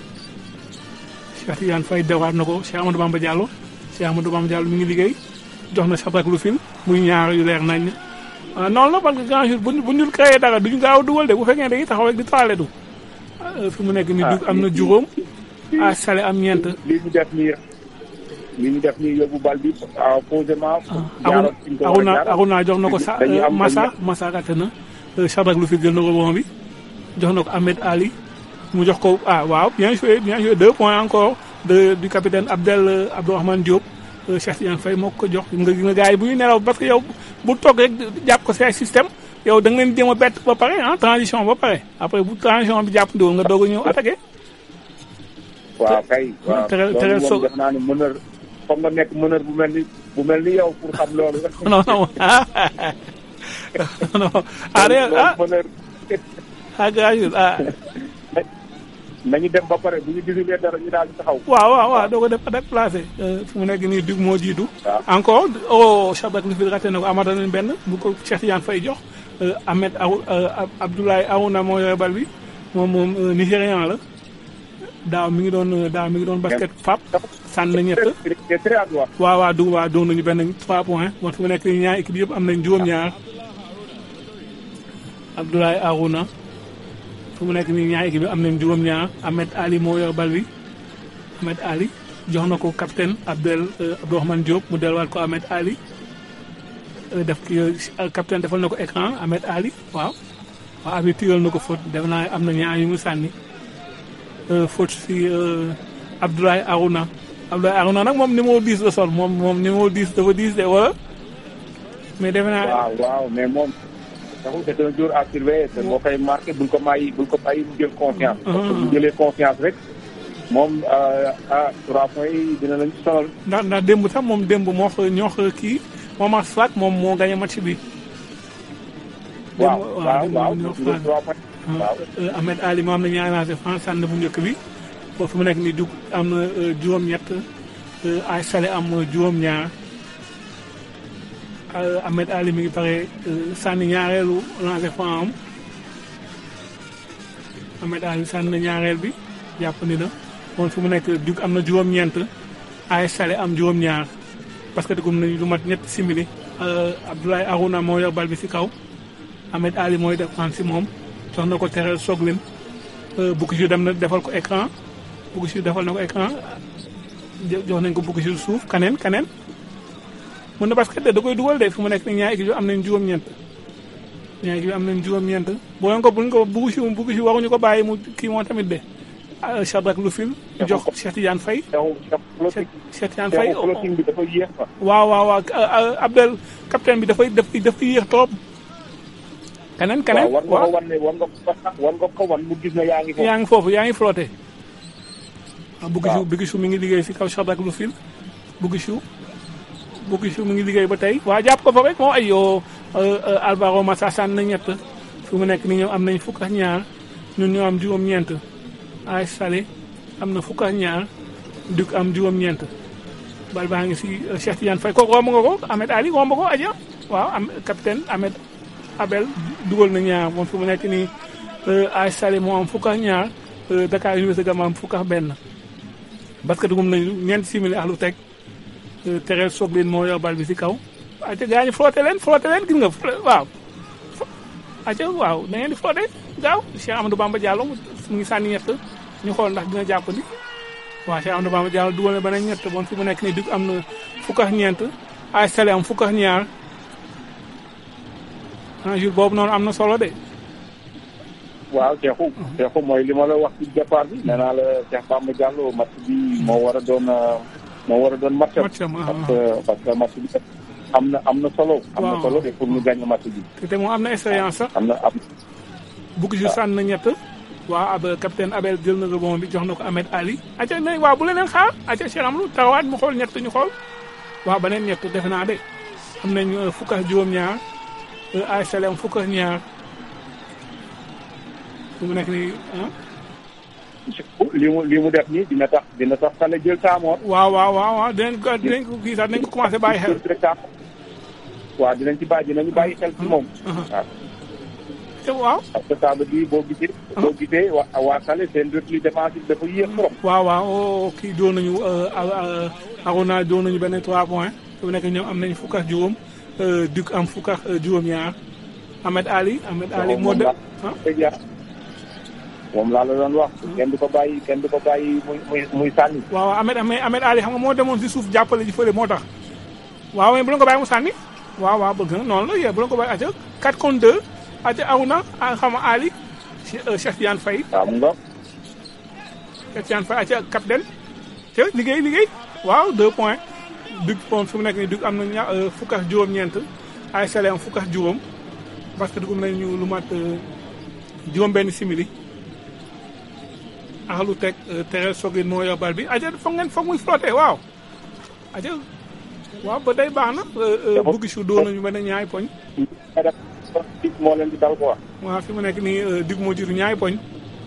Cheikh Tidiane Faye dewaat na ko Cheikh Amadou Bamba Diallo Cheikh Amadou Bamba Diallo mi ngi liggéey jox na Shadrack Lufil muy ñaar yu leer nañ ah noonu la parce que grand jour bu ñu bu ñu créé dara duñu gaaw a dugal de bu fekkee dañuy taxaw rek di taale du fi mu nekk ni dug am na juróom ah Salé am ñeent li ñu def nii li ñu def nii yóbbu bal bi ah posément Aruna Aruna Aruna jox na ko sa dañuy am Massa Massa raté na Shadrack Lufil jël na rebond bi jox na ko Ahmed Ali mu jox ko ah waaw bien joué bien joué deux points encore de du capitaine Abdel euh, Abdourahmane Diop euh, Cheikh Tidiane Faye moo ko jox nga nga gars yi bu ñu nelaw parce que yow bu toog rek jàpp ko si ay système yow da nga leen jéem a bett ba pare ah transition ba pare après bu transition bi jàpp ndiwoon nga doog a ñëw attaqué. waaw kay waaw Terrell- loolu Terrell moom Sow- def naa ne meneur foog nga nekk meneur bu mel ni bu mel ni yow pour xam loolu non non ah non ah de ah meneur ah gars ah nañu dem ba pare bu ñu gisulee dara ñu daal di taxaw waaw waaw waaw doo ko def déplacé fu mu nekk nii dug moo jiitu encore oh Shadrack Lufil raté na ko amata nañ benn bu ko Cheikh Tidiane Faye jox euh, Ahmed Aw euh, Abdoulaye Aouna moo yore bal bi moom moom euh, nigérian la daaw mi ngi doon euh, daaw mi ngi doon basket fap sànn na ñett c'est très à droite waaw waaw dug waaw doon nañu benn 3 points bon fu mu nekk nii ñaar équipe yëpp am nañ juróom-ñaar Abdoulaye Aouna fu mu nekk nii ñaar équipe bi am nañ juróom-ñaar Ahmed Ali moo yor bal bi Ahmed Ali jox na ko capitaine Abdel euh, Abdourahmane Diop mu delluwaat ko Ahmed Ali euh, def ki euh, capitaine defal na ko écran Ahmed Ali waaw waaw abi tigal na ko faute def naa am na ñaar yu mu sànni euh, faute si euh, Abdoulaye Arouna Abdoulaye Arouna nag moom numéro 10 la sol moom moom numéro 10 dafa 10 de wala mais defe naa waaw waaw mais moom taxul c'est un jour à surveiller te boo koy marqué bul ko bàyyi bul ko bàyyi mu jël confiance. parce que bu jëlee confiance rek moom ah trois points yi dina lañ sonal. ndax ndax démb sax moom démb moo xa ñoo xa kii Momar Slack moom moo gagné match bi. waaw démb waaw démb waaw ñoo mu jël trois points. waaw Euh, Ahmed Ali moo am na ñaari lancé franc sànni bu njëkk bi foofu fu mu nekk nii dug am na euh, juróom-ñett euh, ay Salé am euh, juróom-ñaar Euh, Ahmed Ali mi ngi pare euh, sànni ñaareelu lancé franc am Ahmed Ali sànni na ñaareel bi jàpp ni na moom fu mu nekk dug am na juróom-ñeent ay Salé am juróom-ñaar parce que dugum nañu lu mat ñetti simili Euh, Abdoulaye Arouna moo yor bal bi si kaw Ahmed Ali mooy défense si moom jox na ko tereel soglin Boukissou dem na defal ko écran Boukissou defal na ko écran jo- jox nañ ko Boukissou suuf kaneen kaneen mun na basket de da koy dugal de fu mu nekk ni ñaari équipe yu am nañ juróom-ñeent ñaari équipe yu am nañ juróom-ñeent bu leen ko bu ñu ko Boukissou Boukissou waruñu ko bàyyi mu kii moom tamit de ah Shadrack Lufil jox Cheikh Tidiane Faye Cheikh Cheikh Tidiane Faye Cheikh floating bi dafa yéex fa. waaw waaw waaw euh, euh, Abdel capitaine bi dafay dafay dafay yéex trop kaneen kaneen waaw war nga ko wan ne war nga ko war nga ko wan mu gis ne yaa ngi foofu. yaa ngi foofu yaa ngi flotté ah Boukissou Boukissou mi ngi liggéey si kaw Shadrack Lufil Boukissou Boukissou mi ngi liggéey ba tey waa jàpp ko fa rek moo ay yoo Alvaro Massa sànni na ñett fi mu nekk ni ñoom am nañ fukk ak ñaar ñun ñoo am juróom-ñeent ay Salé am na fukk ak ñaar Duc am juróom-ñeent bal baa ngi si euh, Cheikh Tidiane Faye kooku romb nga ko Ahmed Ali romb ko aja waaw am capitaine Ahmed Abel dugal na ñaar moom fi mu nekk nii ay Salé moo am fukk ak ñaar euh, Dakar Université Gama am fukk ak benn parce que dugum nañu ñeenti simili ak lu teg euh, tereel soog leen moo yor bal bi si kaw aca gaa ñi flotté leen flotté leen gis nga flo- waaw aca waaw da ngeen di flotté gaaw Cheikh Amadou Bamba Diallo mu mu ngi sànni ñett ñu xool ndax dina jàpp ni waaw Cheikh Amadou Bamba Diallo dugal na beneen ñett bon fi mu nekk nii dug am na fukk ak ñeent ay Salé am fukk ak ñaar un jour boobu noonu am na solo de waaw Cheikhou Cheikhou mooy li ma la wax ci départ bi nee naa la Cheikh Bamba Diallo match bi moo war a doon euh, moo war a doon match am. Match am, ah, parce que parce que match bi am na am na solo. am na Waaw. solo de pour ñu gagner match bi. te te moom am na expérience sax am na am bugg ju sànn na ñett waaw ab capitaine Abel jël na rebond bi jox na ko Ahmed Ali aca ne waaw bu leneen xaar aca Cheikh Amadou taxawaat mu xool ñett ñu xool waaw beneen ñett defe naa de am nañ euh, fukk ak juróom-ñaar euh, ay Salé am fukk ak ñaar fu mu nekk nii ah li mu li mu def nii dina tax dina tax xale jël taamoor. waaw waaw waaw waaw dinañ ko dinañ ko kii sax dinañ ko commencé bàyyi xel waaw dinañ ci bàyyi dinañu bàyyi xel ci moom. waaw te waaw parce que ça veut dire boo gisee. boo gisee waa waa xale seen repli défensif dafa yéex trop. waaw waaw oo kii doon nañu Arona doon nañu benn 3 points fi mu nekk ñoom am nañu fukk ak juróom euh, Duc am fukk ak euh, juróom-ñaar Ahmed Ali Ahmed Ali moo de ah moom laa la doon wax. kenn du ko bàyyi kenn du ko bàyyi muy muy muy sànni. waaw waaw Ahmed Ahmed Ahmed Ali xam nga moo demoon si suuf jàppale ji fële moo tax waaw mais bu leen ko bàyyi mu sànni waaw waaw bëgg na noonu la yee bu leen ko bàyyi aca 4 contre 2 aca Arona ah xam nga Ali Che- euh, Cheikh Tidiane Faye waaw mu nga Cheikh Tidiane Faye aca capitaine te liggéey liggéey waaw 2 points Duc moom fi mu nekk nii Duc am na ña euh, fukk ak juróom-ñeent ay Salé am fukk ak juróom parce que dugum nañu lu mat euh, juróom-benn simili ak lu teg euh, tere sogin moo yor bal bi aja foog ngeen foog muy flotté waaw aja waaw ba day baax na buggi su dóor nañu benn ñaay poñ moo leen di dal quoi. waaw fi mu nekk nii euh, Duc moo jiitu ñaay poñ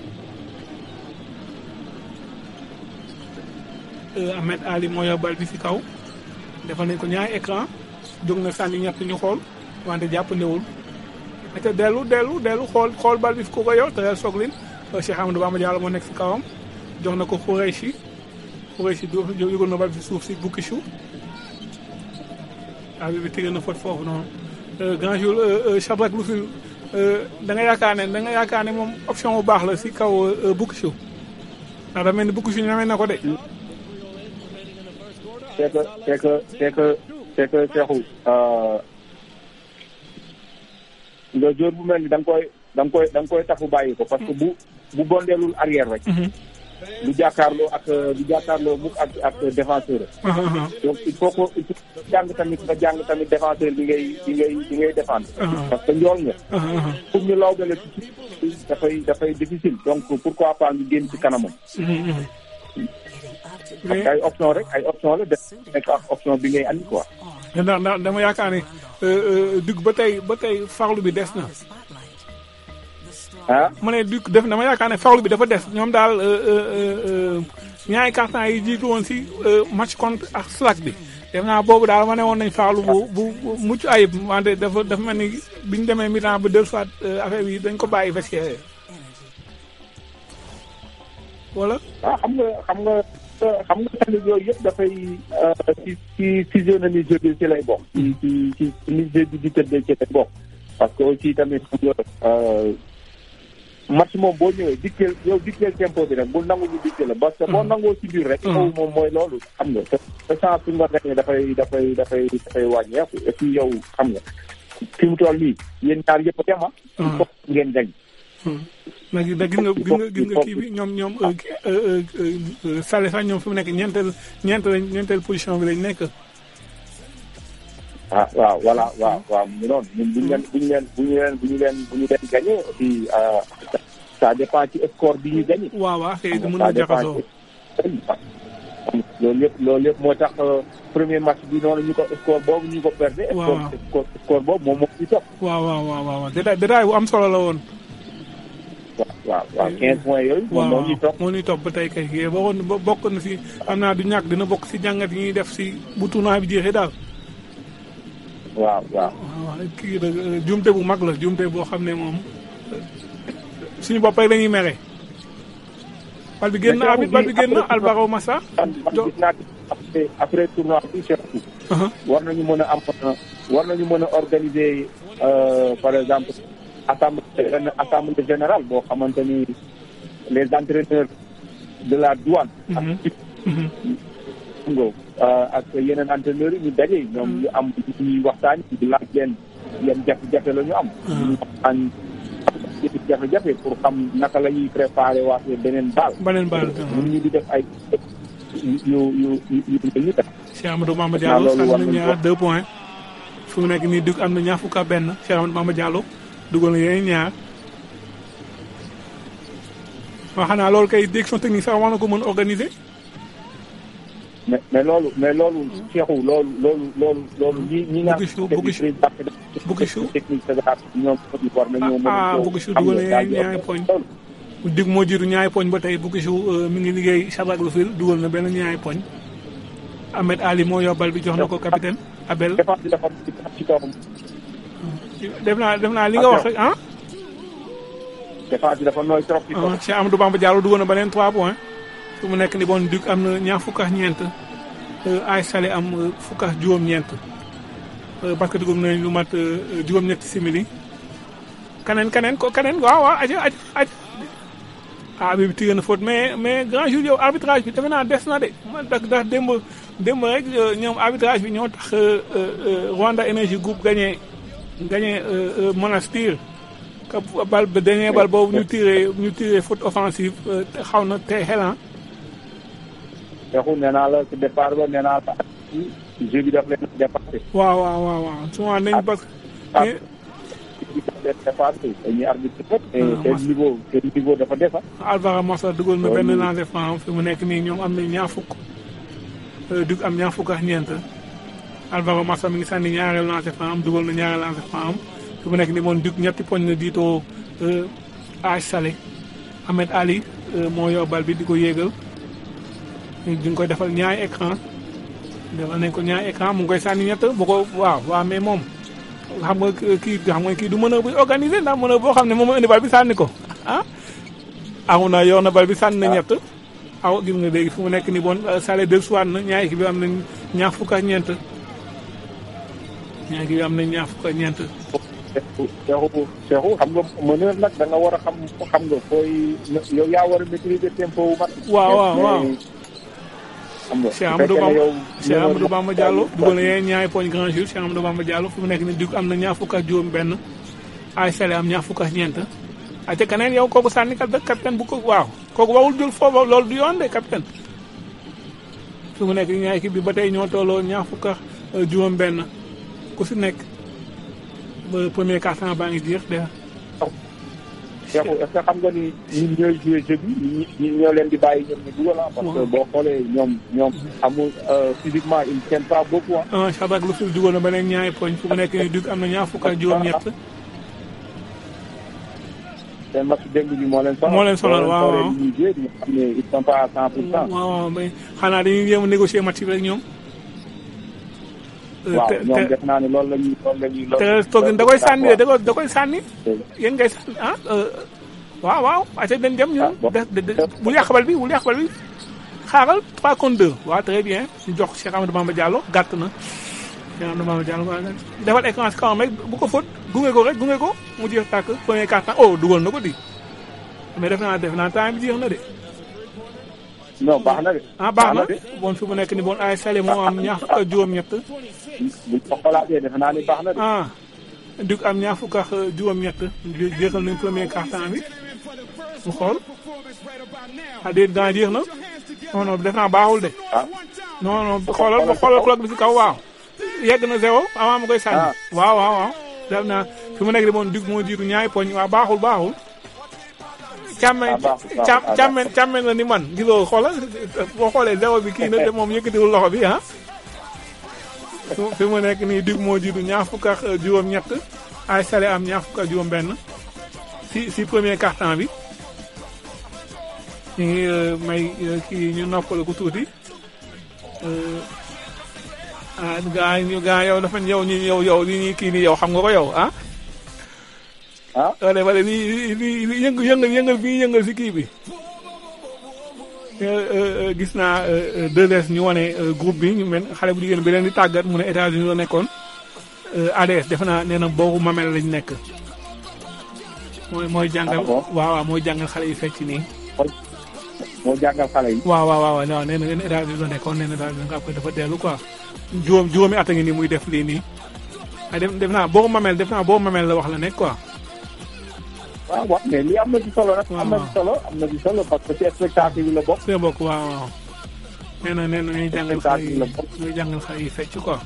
Euh, Ahmed Ali moo yor bal bi si kaw defal nañ ko ñaari écran jóg na sànni ñett ñu xool wante jàpp ndewul ate dellu dellu dellu xool xool bal bi ku ko yor te soglin Cheikh Amadou Bamba Diallo moo nekk si kawam jox na ko Khoureychi Khoureychi du yëgoon na bal bi si suuf si Boukissou ah bi bi tëgg na fot foofu noonu Euh, grand jour Shadrack Lufil da nga yaakaar ne da nga yaakaar ne moom option bu baax la si kaw euh, Boukissou ndax da mel ni Boukissou ñamee na ko de c'est que c'est que c'est que c'est que Cheikhou euh, nga joor bu mel ni da nga koy da nga koy da nga koy tafu bàyyi ko parce que bu bu bondeelul arrière rek du jàkkaarloo ak du jàkkaarloo mukk ak ak défenseur donc il faut que il faut que jàng tamit nga jàng tamit défenseur bi ngay bi ngay bi ngay défendre parce que njool nga pour ñu law bale ci dafay dafay difficile donc pourquoi pas ñu génn ci kanamam parce que ay option rek ay option la def nekk ak option bi ngay andi quoi ndax ndax dama yaakaar ne dugg ba tey ba tey farlu bi des na ah ma ne du def dama yaakaar ne farlu bi dafa des ñoom daal ñaari carton yi jiitu woon si match contre ak Slack bi def naa boobu daal ma ne woon nañ farlu bu bu mucc ayib wante dafa dafa mel ni bi ñu demee mi-temps ba deux fois affaire bi dañ ko bàyyi vestiaire wala. ah xam nga xam nga xam nga tamit yooyu yëpp dafay ci ci physionomie jeu bi ci lay bokk. ci ci ci ni jeu bi di tëddee ci lay bokk. parce que aussi tamit xam nga match moom boo ñëwee dikkeel yow dikkeel tempo bi rek bul nangu ñu dikkeel la parce que boo nangoo ci biir rek. yow moom mooy loolu xam nga te te chance bi nga gagné dafay dafay dafay dafay wàññeeku et puis yow xam nga fi mu toll nii yéen ñaar yëpp a dem ah. il faut ngeen gañ. nag da gis nga gis nga gis nga kii bi ñoom ñoom Salé sax ñoom fi mu nekk ñeenteel ñeenteel ñeenteel position bi lañ nekk. ah waaw voilà waaw waaw mu noonu ñun bu ñu leen bu ñu leen bu ñu leen bu ñu leen bu ñu leen gagné aussi ça dépend ci score bi ñu gagné. waaw waaw xëy na mën na jaxasoo. loolu yëpp loolu yëpp moo tax premier match bi noonu ñu ko score boobu ñu ko perdé. waaw score score boobu moom moo ci topp. waaw waaw waaw waaw détail détail bu am solo la woon. waaw waaw 15 points yooyu. moom moo ñuy topp moo ñuy topp ba tey kay kii bokkoon bokk na si xam naa du ñàkk dina bokk si jàngat yi ñuy def si bu tournoi bi jeexee daal. waaw waaw. waaw kii la jumte bu mag la jumte boo xam ne moom suñu bopp rek la ñuy mere. bal bi génn abit bal bi génn Alvaro Massa. gis naa après après tournoi bi surtout. war nañu mën a am war nañu mën a organiser par exemple. assemblée assemblée générale boo xamante ni les entraîneurs de la douane. ak nga ak yeneen entraîneurs yi ñu daje ñoom ñu am ñuy waxtaan di laaj leen yan jafe-jafe la ñu am. ñu waxtaan jafe-jafe pour xam naka la ñuy préparé waatee beneen baal. beneen baal ñun ñu di def ay yu yu yu yu ñu def. Cheikh Amadou Mama Diallo sànni na ñaar deux points fu mu nekk nii dugg am na ñaar fukk ak benn Cheikh Amadou Mama Diallo. dugal na yeneen ñaar waaw xanaa loolu kay direction technique sax war na ko mën organiser. mais mais loolu mais loolu Cheikhou loolu loolu loolu loolu ñi ñi nga. buggi su buggi su technique ñoom war nañoo mën a. ah buggi su dugal na yeneen ñaari poñ. dig moo jiitu ñaari poñ ba tey buggi su mi ngi liggéey Sabak lu fil dugal na benn ñaari poñ. Ahmed Ali moo yóbbal bi jox na ko capitaine Abel. def naa def naa li nga wax rek ah. défense bi dafa nooy trop. ah Cheikh Amadou Bamba Diallo dugal na beneen 3 points. fu mu nekk ni bon Duc am na ñaar fukk ak ñeent. ay Salé am fukk ak juróom-ñeent. parce que dugub nañ lu mat juróom-ñetti simili. kaneen kaneen ko kaneen waaw waaw aja aja aja. ah bi tiré na faute mais mais grand jour yow arbitrage bi defe naa des na de man ndax ndax démb démb rek ñoom arbitrage bi ñoo tax Rwanda Energy Group gagné. gagné Monastir ka bal ba dernier bal boobu ñu tiré ñu tiré faute offensive xaw na tey xelan Cheikhou nee naa la ci départ ba nee naa la jeu bi daf leen dépassé. waaw waaw waaw waaw souvent nañ parce que. dépassé dañuy arbitre mais seen niveau seen niveau dafa defa Alvaro Massa dugal na benn lancé franc fi mu nekk nii ñoom am nañ ñaar fukk dug am ñaar fukk ak ñeent Alvaro Massa mi ngi sànni ñaareel lancé franc am dugal na ñaareel lancé franc am fi mu nekk nii moom dug ñetti poñ na diitoo Aj Salé Ahmed Ali moo yor bal bi di ko yéegal di nga koy defal ñaari écran defal nañ ko ñaari écran mu ngi koy sànni ñett bu ko waaw waaw mais moom xam nga kii xam nga kii du mën a buy organiser ndax mën a boo xam ne moom mooy indi bal bi sànni ko ah amu na yor na bal bi sànni na ñett aw gis nga léegi fu mu nekk ni bon Salé dellusiwaat na ñaari équipe bi am nañ ñaar fukk ak ñeent ñaari équipe bi am nañ ñaar fukk ak ñeent Cheikhou Cheikhou xam nga meneur nag da nga war a xam xam nga fooy yow yaa war a maîtriser tempo wu mat waaw waaw waaw xam nga Cheikh Amadou Bamba Cheikh Amadou Bamba Diallo dugal na yeneen ñaari poñ grand jour Cheikh Amadou Bamba Diallo fu mu nekk ni dug am na ñaar fukk ak juróom benn ay Salé am ñaar fukk ak ñeent ate keneen yow kooku sànni kat kat kenn bu ko waaw kooku warul jël foofu loolu du yoon de capitaine su mu nekk ñaar équipe bi ba tey ñoo tolloo ñaar fukk ak juróom benn ku si nekk ba premier quart-temps baa ngi jeex de Cheikhou est-ce que xam nga ni ñun ñooy joué jeu bi ñi ñi ñoo leen di bàyyi ñoom ñu dugal ah parce que boo xoolee ñoom ñoom amul physiquement ils tiennent pas beaucoup ah ah Shadrack lu fil dugal na beneen ñaari poñ fu mu nekk nii dug am na ñaar fukk ak juróom-ñett seen match démb bi moo leen sonal moo leen sonal waaw waaw ñuy joué di nga xam ne ils sont pas à cent pour cent waaw waaw mais xanaa dañuy jéem a négocier match bi rek ñoom waaw ñoom def naa ne loolu la ñuy loolu la ñuy te toog da koy sànni de da koy da koy sànni yéen ngay sànni ah waaw waaw ate dañ dem ñun bul yàq bal bi bul yàq bal bi xaaral 3 contre 2 waaw très bien ñu jox Cheikh Amadou Bamba Diallo gàtt na Cheikh Amadou Bamba Diallo defal écran si kawam rek bu ko fóot gunge ko rek gunge ko mu jeex tàkk premier quart temps oh dugal na ko di mais def naa def naa temps bi jeex na de non baax na de. ah baax na bon fi mu nekk ni bon ay sale moo am ñaar fukk ak juróom-ñett. buñ ko xolaatee defe naa ni baax na de. ah dug am ñaar fukk ak juróom-ñett jeexal nañ premier quart-temps bi mu xool ah déet gaa jeex na non non def naa baaxul de. ah non non xoolal xoolal clock bi si kaw waaw. yegg na zéro avant ma koy sànni. waaw waaw waaw. def naa fi mu nekk di moom dug moo jiitu ñaari poñ waaw baaxul baaxul. càmmeñ càm càmmeñ càmmeñ la ni man gisoo xoolal boo xoolee zéro bi kii na te moom yëkkatiwul loxo bi ah fi mu nekk nii dig moo jiitu ñaar fukk ak juróom-ñett ay sale am ñaar fukk ak juróom-benn si si premier quart-temps bi ñu ngi may kii ñu noppal ko tuuti ah gaa ñu gaa yow dafa yow ñu yow yow li ñuy kii nii yow xam nga ko yow ah. ah wala wala lii lii lii yëngu yëngal yëngal bi yëngal si kii bi gis naa 2S ñu wane groupe bi ñu mel xale bu jigéen bi leen di tàggat mu ne États-Unis la nekkoon ADS defe naa nee na boobu mamel lañ nekk. mooy mooy jàngal waaw waaw mooy jàngal xale yi fecc nii. moo jàngal xale yi. waaw waaw waaw waaw nee na leen États-Unis la nekkoon nee na daal nga koy dafa dellu quoi juróom juróomi at a ngi nii muy def lii nii. ah def def naa boobu mamel def naa boobu mamel la wax la nekk quoi. waaw waaw mais lii am na ci solo nag. am na ci solo am na ci solo parce que ci spectacle yi la bokk. see bokk waaw waaw. nee na nee na ñuy jàngal xale yi ñuy jàngal xale yi fecc quoi.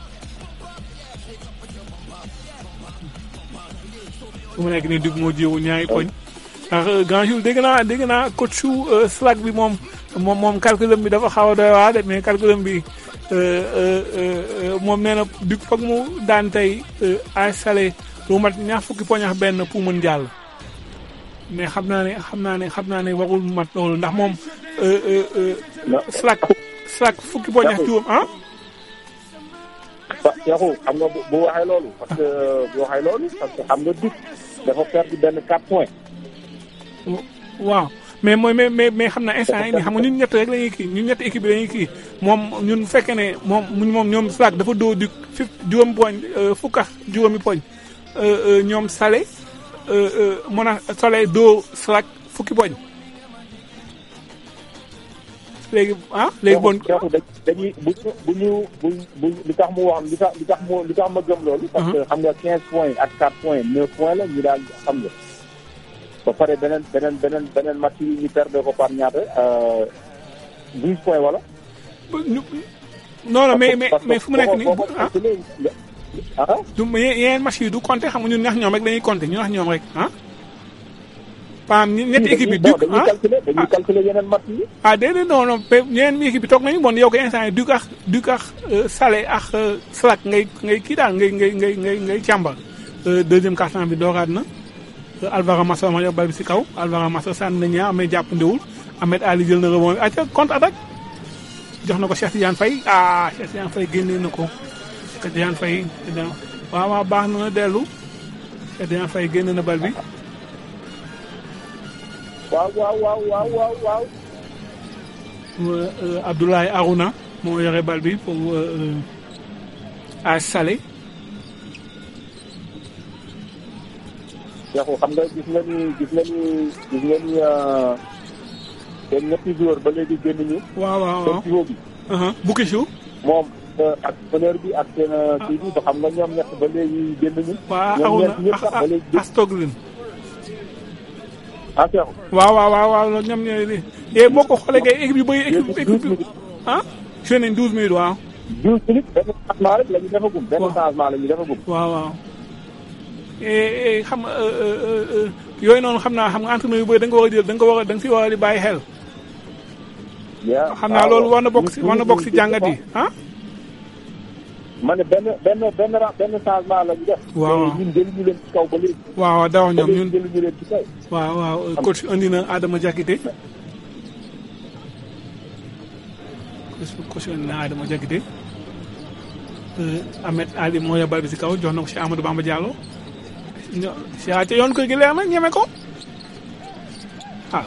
fu mu nekk nii dugg moo jiwu ñaari poñ. ndax grand jour dégg naa dégg naa coach su Slack bi moom moom moom calculum bi dafa xaw a doy waa de mais calculum bi moom nee na dugg foog mu daan tey ay salé lu mat ñaar fukki poñ ak benn pour mën jàll. mais xam naa ne xam naa ne xam naa ne warul mat loolu ndax moom Slack Slack fukki poñ ak juróom ah. Cheikhou xam nga bu waxee loolu. parce que bu waxee loolu parce que xam nga dugg dafa perdre benn 4 points. waaw mais mooy mais mais mais xam naa instant yii nii xam nga ñun ñett rek la ñuy kii ñun ñett équipe bi la ñuy kii moom ñun fekkee ne moom moom ñoom Slack dafa doo di fi juróom poñ fukk ak juróomi poñ ñoom Salé. mën a soleil doo Slack fukki poñ léegi ah léegi bon dañuy bu bu ñu bu bu li tax mu wax li tax li tax mu li tax ma gëm loolu parce que xam nga quinze points ak quatre points neuf points la ñu daal xam nga ba pare beneen beneen beneen beneen match yi ñu perdre ko par ñaata douze points wala non non mais mais mais fu mu nekk nii ah du yeneen match yi du compter xam nga ñun ñax ñoom rek dañuy compter ñu ñax ñoom rek ah. paam ñetti équipe yi. du ah dañuy calculer yeneen match yi. ah déedéet non non ñeneen équipe bi toog nañu bon yow ko instant yi Duc ak Duc ak Salé ak Slack ngay ngay kii daal ngay ngay ngay ngay ngay càmbar. deuxième quart-temps bi dooraat na Alvaro Massa ma yor bal bi si kaw Alvaro Massa sànni na ñaar mais jàppandiwul Ahmed Ali jël na rebond bi acca contre attaque jox na ko Cheikh Tidiane Faye ah Cheikh Tidiane Faye génnee na ko. Cheikh Tidiane Faye waaw waaw baax na dellu Cheikh Tidiane Faye génn na bal bi. waaw waaw waaw waaw waaw waaw. Abdoulaye Arouna moo yore bal bi pour AS Salé. Cheikhou xam nga gis nga ni gis nga ni gis nga ni seen ñetti joueur ba léegi génn ñu. waaw waaw waaw seen pivot bi. Boukissou. moom ak meneur bi ak seen kii bi ba xam nga ñoom ñett ba léegi génn ñu. waaw ñoom Arouna ñett ñëpp sax ba léegi Astoglin. ah Cheikhou. waaw waaw waaw waaw loolu ñoom ñooy li et boo ko xoolee kay équipe yu bëri équipe équipe ah joué nañ douze minutes waaw. douze minutes benn changement rek la ñu defagum. benn changement la ñu defagum. waaw waaw et xam nga yooyu noonu xam naa xam nga entraîneur yu bëri da nga ko war a jël da nga ko war a da nga si war a di bàyyi xel. xam naa loolu war na bokk si war na bokk si jàngat yi ah. ma ne benn benn benn ra benn changement la ñu def. waaw te ñun jëluñu leen ci kaw ba léegi. waaw waaw daaw ñoom ñun jëluñu leen ci kaw. waaw waaw coach andi na Adama Diakité coach andi na Adama Diakité Ahmed Ali moo yor bal bi si kaw jox na ko si Amadou Bamba Diallo ño si ca yoon ko gi leer na ñeme ko waaw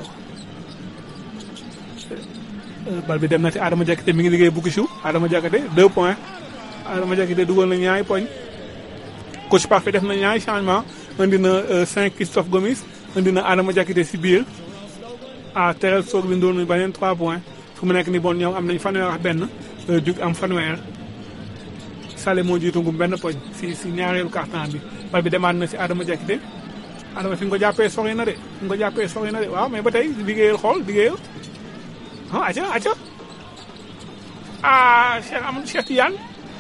bal bi dem na ci Adama Diakité mi ngi liggéey bukki siw Adama Diakité deux points Adama Diakité dugal na ñaari poñ coach parfait def na ñaari changement indi na cinq Christophe Gomis indi na Adama Diakité si biir ah teral soog bi ndoon nañu beneen trois points fu mu nekk ni bon ñoom am nañ fanweer ak benn jug am fanweer Sale moo jiitu ngum benn poñ si si ñaareelu carton bi bal bi demaat na si Adama Diakité Adama fi nga ko jàppee sori na de fi nga ko jàppee sori na de waaw mais ba tey liggéeyal xool liggéeyal ah aca aca ah Cheikh am Cheikh Tidiane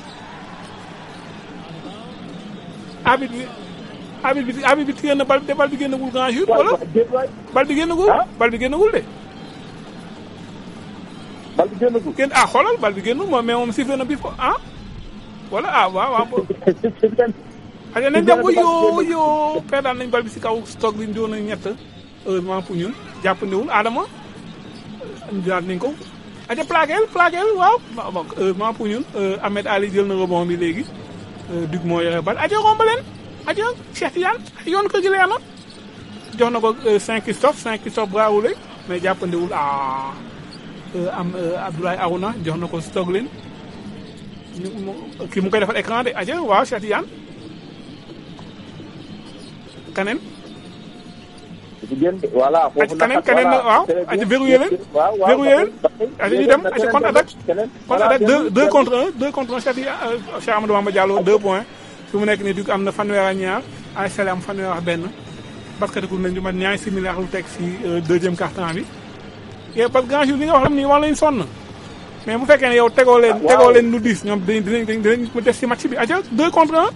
abit bi abit bi abit bi téye na bal bi bal bi génnagul grand jour wala bal bi génnagul bal bi génnagul de bal bi génnagul génn ah xoolal bal bi génnul moom mais moom sifflé na bi fo ah wala ah waaw waaw aja nañ dem yoo yoo perdaan nañ bal bi si kaw stock bi doon nañ ñett heureusement pour ñun jàppandiwul Adama daal nañ ko aja plaquel plaquel waaw heureusement pour ñun Ahmed Ali jël na rebond bi léegi Duc moo yore bal aja romb leen aja Cheikh Tidiane yoon ko gi leer na jox na ko cinq Christophe cinq Christophe bravo lay mais jàppandiwul ah am Abdoulaye Arouna jox na ko stock leen kii mu koy defal écran de aja waaw Cheikh Tidiane kaneen voilà foofu kaneen kaneen na waaw aja verrouillé leen verrouillé leen aja ñu dem aja contre attaque contre attaque deux deux contre un deux contre un Cheikh Cheikh Amadou Bamba Diallo deux points fi mu nekk nii Duc am na fanweer ak ñaar ay Sele am fanweer ak benn basket ku nañ du mat ñaari simili ak lu teg si deuxième quart-temps bi yow parce que grand jour li nga wax lam nii war lañ sonn mais bu fekkee ne yow tegoo leen tegoo leen lu diis ñoom dinañ dinañ dinañ mu des si match bi aja deux contre un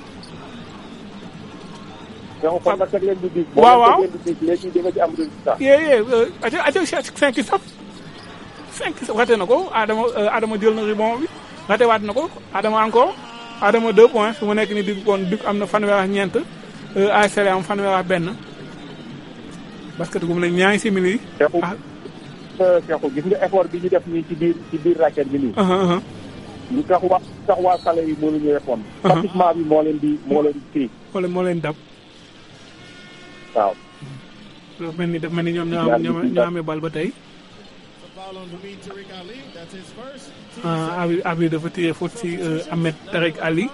waaw waaw yee yee aja aja cinq stop cinq raté na ko Adama Adama jël na rebond bi raté waat na ko Adama encore Adama deux points su mu nekk ni Duc kon Duc am na fanweer ak ñeent ASC am fanweer ak benn basket gu mu ne ñaari simili yi Cheikhou gis nga effort bi ñu def nii ci biir ci biir raquette bi nii. lu tax waa tax waa xale yi mënuñu répondre. pratiquement bi moo leen di moo leen di kii. moo leen moo leen dab. waaw. dafa mel ni dafa mel ni ñoom ñoo am ñoo amee bal ba tey. ah abi abi dafa tiré faute si Ahmed Tarek Ali.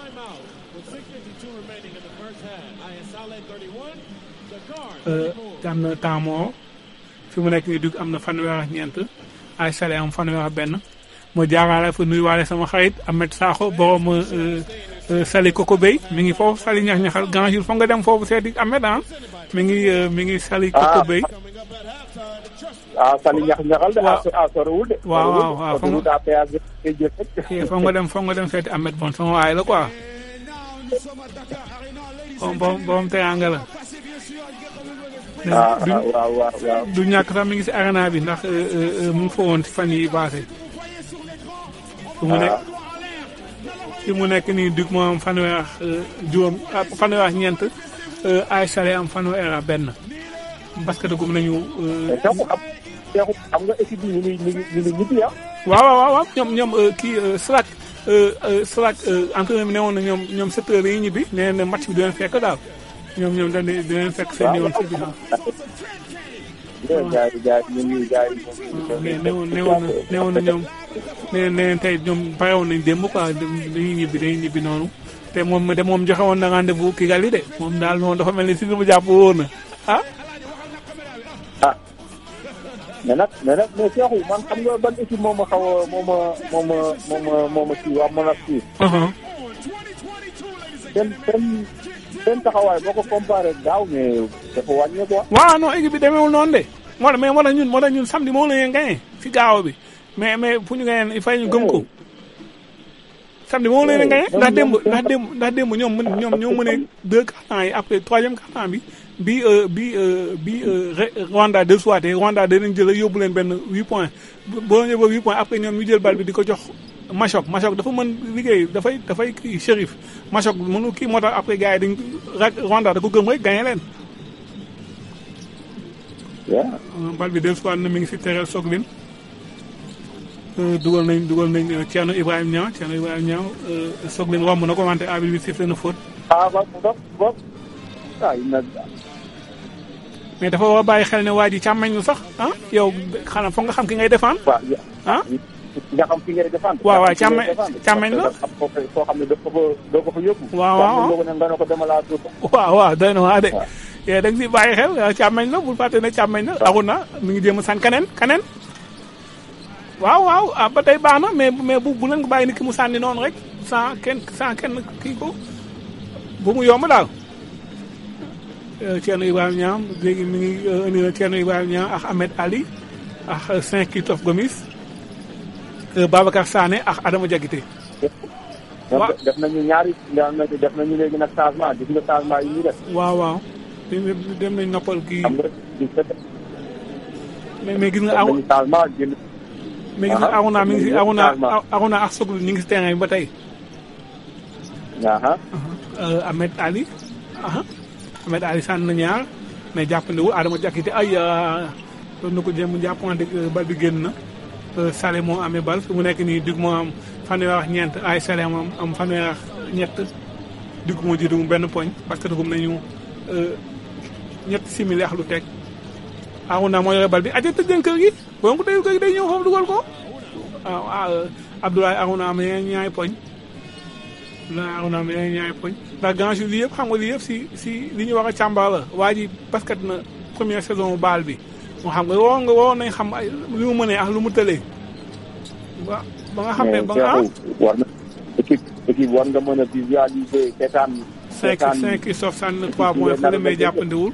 am na temps moo fi mu nekk nii Duc am na fanweer ak ñeent ay Sale am fanweer ak benn ma jaaraale fa nuyuwaale sama xarit Ahmed Sakho borom Sali Koko Bay mi ngi foofu Sali ñax ñaxal grand jour foog nga dem foofu seeti Ahmed ah mi ngi mi ngi Sali Koko Bay. ah Sali ñax ñaxal de. ah sorewul de. waaw waaw waaw foog nga foog nga dem foog nga dem seeti Ahmed bon sama waay la quoi. borom borom teraanga la. ah waaw waaw waaw. du ñàkk sax mi ngi si arena bi ndax mu ngi fa woon ci fan yi passé. fi mu nekk fi mu nekk nii Duc moo am fanweer ak juróom fanweer ak ñeent ay Sale am fanweer ak benn basket gum nañu. xam nga équipe bi ñu ngi ñu ngi ñu ngi ñibbi ah. waaw waaw waaw ñoom ñoom kii Slack Slack entraîneur bi ne woon na ñoom ñoom sept heures yi ñibbi nee na match bi du leen fekk daal. ñoom ñoom dañ di leen fekk seen yoon si biir. gars yi gars yi ñu ngi gars yi mais newoon newoon na newoon na ñoom nee nee tey ñoom barewoon nañ démb quoi dañuy ñibbi dañuy ñibbi noonu te moom de moom joxe woon na rendez-vous Kigali de moom daal moom dafa mel ni si li mu jàpp wóor na ah. ah mais nag mais nag mais Cheikhou man xam nga ban équipe moo ma xaw a moo ma moo ma moo ma moo ma kii waa mën a kii. seen seen seen taxawaay boo ko comparé ak daaw mais dafa wàññeeku quoi. waaw non équipe bi demeewul noonu de moo tax mais moo tax ñun moo tax ñun samedi moo la ñu gagné si gaaw bi mais mais fu ñu gagné il faut ñu gëm ko samedi moo la ñu gagné ndax démb ndax démb ndax démb ñoom mën ñoom ñoo mënee deux cartons yi après troisième carton bi bi euh, bi euh, bi euh, Re- Rwanda de soité Rwanda danañ jël yóbbu leen benn huit points boo yóbboo huit points après ñoom ñu jël bal bi di ko jox Machok Machok dafa mën liggéey dafay dafay kii Chérif Machok mënu kii moo tax après gars yi dañ ra- Rwanda da ko gëm rek gagné leen waaw. bal bi del soit na mi ngi si tereel Soglin dugal nañ dugal nañ euh, Thierno Ibrahima Niang Thierno Ibrahima Niang euh, Soglin romb na ko wante arbitre bi sifflé na faute ah ba ba ba ah il na mais dafa war a bàyyi xel ne waa ji càmmeñ lu sax ah yow xanaa foog nga xam ki ngay défendre waaw ah nga xam fi ngay défendre. waaw waaw nga xam fi ngay càmmeñ défendre. càmmeñ la parce que dafa am foo foo xam ne doo ko fa doo ko fa yóbbu. waaw waaw càmmeñ boobu nag nga ne ko demal laa tuut. waaw waaw doy na waa de yee da nga si bàyyi xel euh, càmmeñ la bul fàtte ne càmmeñ la aru na mi ngi jéem a sànni keneen keneen waaw waaw ah ba tey baax na mais mais bu bu leen ko bàyyi ni ki mu sànni noonu rek sans kenn sans kenn kii ko bu mu yomb daal Euh, Thierno Ibrahima Niang léegi mi ngi euh, indi na Thierno Ibrahima Niang ak Ahmed Ali ak euh, Saint Christophe Gomis euh, Babacar Sané ak Adama Diakité donc def nañu ñaari def nañu léegi nag changement gis nga changement yi ñuy def. waaw waaw dem dem nañ noppal kii xam nga gis nga def mais mais gis nga aw nañu changement génn. mais gis nga Ah, Aruna mi ngi si def nañu Aruna changement. Aruna ak Soglu ñu ngi si terrain bi ba tey Aha. Euh, Ahmed Ali aha Ahmed Ali sànni na ñaar mais jàppandiwul Adama Diakité ay euh, doon na ko jéem a jàppante euh, bal bi génn na Euh, Salé moo amee bal fi mu nekk nii Dug moo am fanweer ak ñeent ay Salé moom am fanweer ak ñett Dug moo jiitu mu benn poñ parce que dugum nañu euh, ñett simili ak lu teg Aruna moo yore bal bi aja tëjën kër gi boo ko tëjul kër gi day ñëw foofu dugal ko waaw ah euh, Abdoulaye Aruna am na ñaari poñ Abdoulaye Aruna am na ñaari poñ ndax grand jour lii yëpp xam nga lii yëpp si si li ñu war a càmbar la waa ji basket na première saison baal bi moo xam nga waroon nga waroon nañ xam ay li mu mënee ak lu mu tëlee ba ba nga xam ne ba nga ah Cheikhou, war na équipe équipe war nga mën a visualiser seetaan. cinq cinq Christophe sànni na trois points fële mais jàppandiwul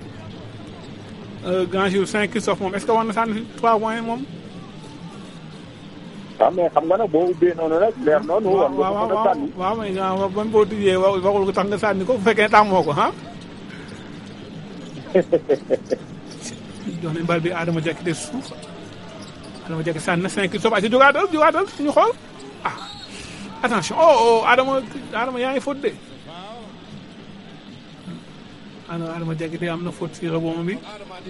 grand jour cinq Christophe moom est-ce que war na sànni trois points moom waaw mais xam nga nag boo ubbee noonu rek leer noonu. war nga waaw ko mën a waaw sànni. waaw mais nga ba mu boo tijjee wa- waxul ko tax nga sànni ko bu fekkee tàmmoo ko ah jox nañ bal bi Adama Diakité suuf Adama Diakité sànni na cinq Christophe aca jógaatal jógaatal ñu xool ah attention oh oh Adama Adama yaa ngi faute de ano Adama Diakité am na faute si rebond bi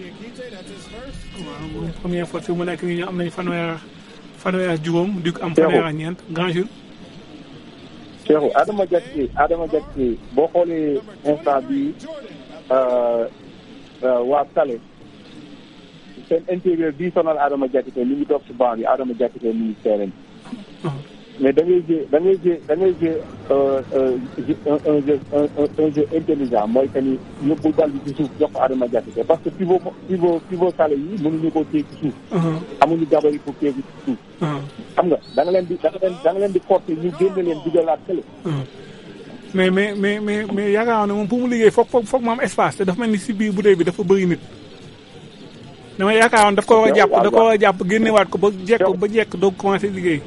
waaw moom première faute fi mu nekk nii ñu am nañ fanweer fanweer ak juróom Duc am fanweer ak ñeent grand jour Cheikhou Adama Diakité Adama Diakité boo xoolee instant bi euh, euh, waa Salé seen intérieur bii sonal Adama Diakité mi ngi toog ci banc bi Adama Diakité mi ngi terrain bi mais da ngay jeu da ngay jeu da ngay jeu euh, euh, jeu- un un jeu un un- un jeu intelligent mooy que ni yóbbu bal bi ci suuf jox ko Adama Diakité parce que pivot mo- pivot pivot Salé yi mënuñu koo téye ci suuf. amuñu gabarit pour téye ci suuf. xam nga da nga leen di da nga leen da nga leen di forcer ñu génne leen dugalaat kële. mais mais mais mais mais yaakaar naa ne moom pour mu liggéey foog foog foog mu am espace te dafa mel ni si biir bouteille bi dafa bëri nit. dama yaakaaroon daf ko war a jàpp da ko war a jàpp génnewaat ko ba jekk ba jekk doog commencé liggéey.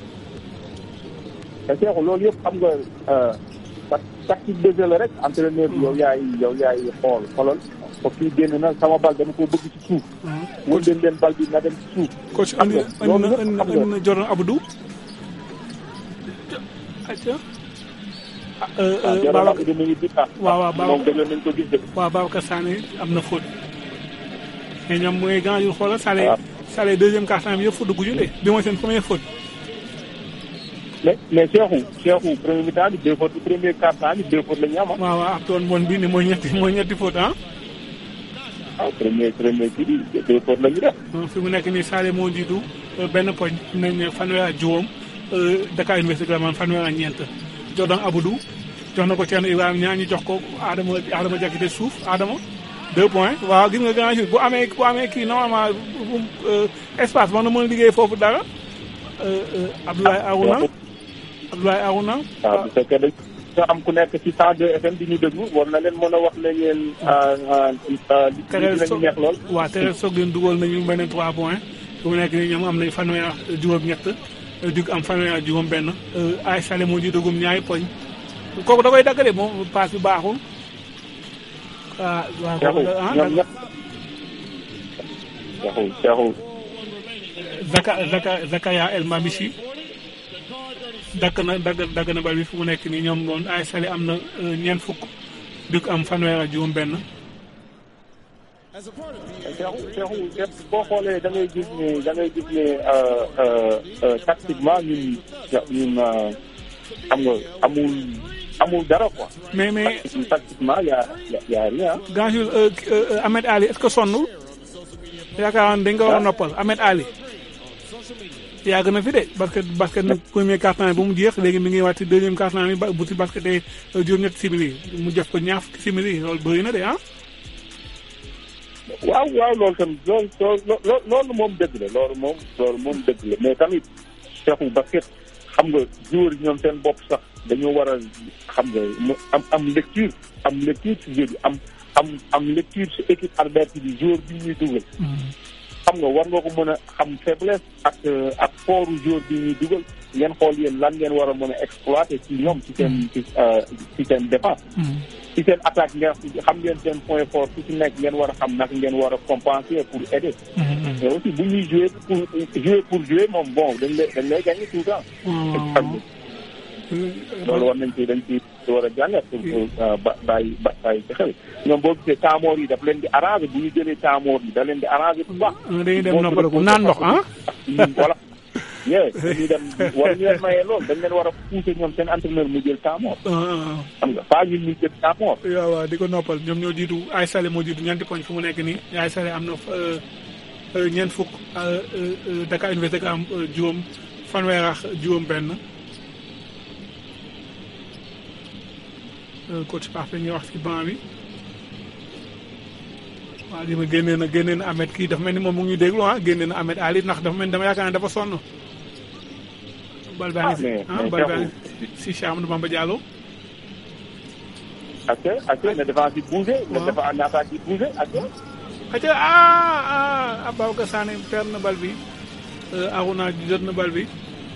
te Cheikhou loolu yëpp xam nga ta tactique de jeu la rek entraîneur bi yow yaay yow yaay xool xoolal ko kii génn na sama bal dama ko bëgg ci suuf. wën leen leen bal bi na dem ci suuf. coach xam andi nga andi loolu na yëpp andi na xam nga andi na Jordan Abdou. acca. ah euh, ah euh, Jordan Babacar Abdou mi ngi di ah. waaw waaw moom Babacar gëjoon nañ ko gis de. waaw Babacar Sané am na faute. mais ñoom mooy grand jour xoolal Salé Salé deuxième quart-temps bi yëpp faute dugg ñu de bi mooy seen première faute. mais mais Cheikhou Cheikhou premier mi-temps bi deux fautes premier quart-temps bi deux fautes la ñu am ah. waaw waaw ak toon bon bii ni mooy ñetti mooy ñetti faute ah. ah premier premier kii bi deux fautes la ñu def. donc fi mu nekk nii Salé moo jiitu euh, benn poñ nañ ne fanweer ak juróom euh, Dakar Université Glaman fanweer ak ñeent Jordan Abdou jox na ko Thierno Ibrahima ñaa ñu jox ko Adama Adama Diakité suuf Adama deux points waaw gis nga grand jour bu amee bu amee kii normalement bu euh, espace war na mën a liggéey foofu dara euh, euh, Abdoulaye Arouna Abdoulaye Arouna waaw bu fekkee dañ nga am ku nekk ci 102 FM di ñu déglu war na leen mën a wax ne ngeen li Tereel dinañu neex lool. waaw Tereel soog leen dugal nañu benn 3 points fu mu nekk nii ñoom am nañ fanweer ak juróom-ñett Duc am fanweer ak juróom-benn ay Salé moo jiitagum ñaari poñ kooku da koy dagg de moom paas bi baaxul. ah waaw kooku da ah ñoom ñëpp. Cheikhou Cheikhou. Zaka Zaka Zakaya El Mamichi dakk na dagg dagg na bal bi fu mu nekk nii ñoom moom ay Salé am na ñeent fukk Duc am fanweer ak juróom-benn. Cheikhou Cheikhou Cheikh boo xoolee da ngay gis ne da ngay gis ne tactiquement ñun ñun xam nga amul amul dara quoi. mais mais tactiquement y' a y' a rien. Grand Jules Ahmed Ali est-ce que sonnul yaakaar naa dañ ko war a noppal Ahmed Ali yàgg na fi de parce que basket nag premier quart-temps bi ba mu jeex léegi mi ngi wàcc ci deuxième quart-temps bi ba bu si basket tey juróom-ñetti simili mu def ko ñaar fukki simili loolu bëri na de ah. waaw waaw loolu tam loolu loolu loolu moom dëgg la loolu moom loolu moom dëgg la mais tamit Cheikhou basket xam nga joueur yi ñoom seen bopp sax dañoo war a xam nga mu am am lecture am lecture ci jeu bi am am am lecture ci équipe adverse bi joueur bi ñuy dugal. xam nga war nga ko mën a xam faiblesse ak ak fooru joueur bi ñuy dugal ngeen xool yéen lan ngeen war a mën a exploiter ci ñoom ci seen ci ci seen défense. ci seen attaque ngeen xam ngeen seen point fort su ci nekk ngeen war a xam naka ngeen war a compenser pour aider. mais aussi bu ñuy jouer pour jouer pour jouer moom bon dañ lay dañ lay gagner tout le temps. xam nga loolu war nañ ci dañ ci war a jàngat pour ba bàyyi ba bàyyi ci xel ñoom boo gisee taamoor yi daf leen di arranger bu ñu jëlee taamoor yi da leen di arranger bu baax. dañuy dem noppaliku naan ndox ah. voilà. yee dañuy dem war ñu leen mayee loolu dañ leen war a pousser ñoom seen entraîneur mu jël taamoor. xam nga pas ñun ñu jël taamoor. waaw waaw di ko noppal ñoom ñoo jiitu ay Salé moo jiitu ñeenti poñ fu mu nekk nii ay Salé am na ñeent fukk Dakar Université am juróom fanweer ak juróom benn coach Pape ñuy wax ci banc bi waaw li ma génnee na génnee na Ahmed kii dafa mel ni moom mu ngi déglu ah génnee na Ahmed Ali ndax dafa mel ni dama yaakaar ne dafa sonn. bal baa ngi si ah bal baa ngi si Cheikh Amadou Bamba Diallo. ak ak na défense yi bougé. na défense na attaque yi bougé ak. ak ah ah Ababacar Sané perd na bal bi Aruna jot na bal bi.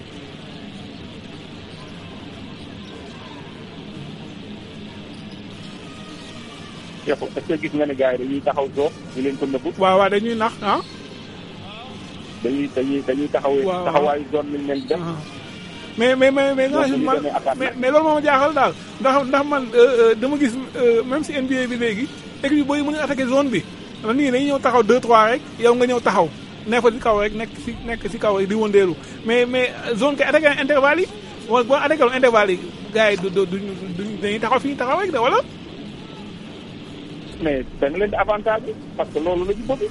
Cheikhou est-ce que gis nga ne gars yi dañuy taxaw zone ñu leen ko nëbbu. waaw waaw dañuy nax ah. dañuy dañuy dañuy taxawee. waaw taxawaayu zone lañ leen def. mais mais mais mais nga man mais mais loolu moo ma jaaxal daal ndax ndax man dama gis même si NBA bi léegi équipe yi booy mën a attaqué zone bi man nii dañuy ñëw taxaw 2 3 rek yow nga ñëw taxaw nekk fa ci kaw rek nekk ci nekk ci kaw rek di wëndeelu mais mais zone kay attaqué intervalle yi wala boo attaqué intervalle yi gars yi du du du dañuy taxaw fi ñu taxaw rek de wala. mais da nga leen di avantage bi parce que loolu la ñu bëgg.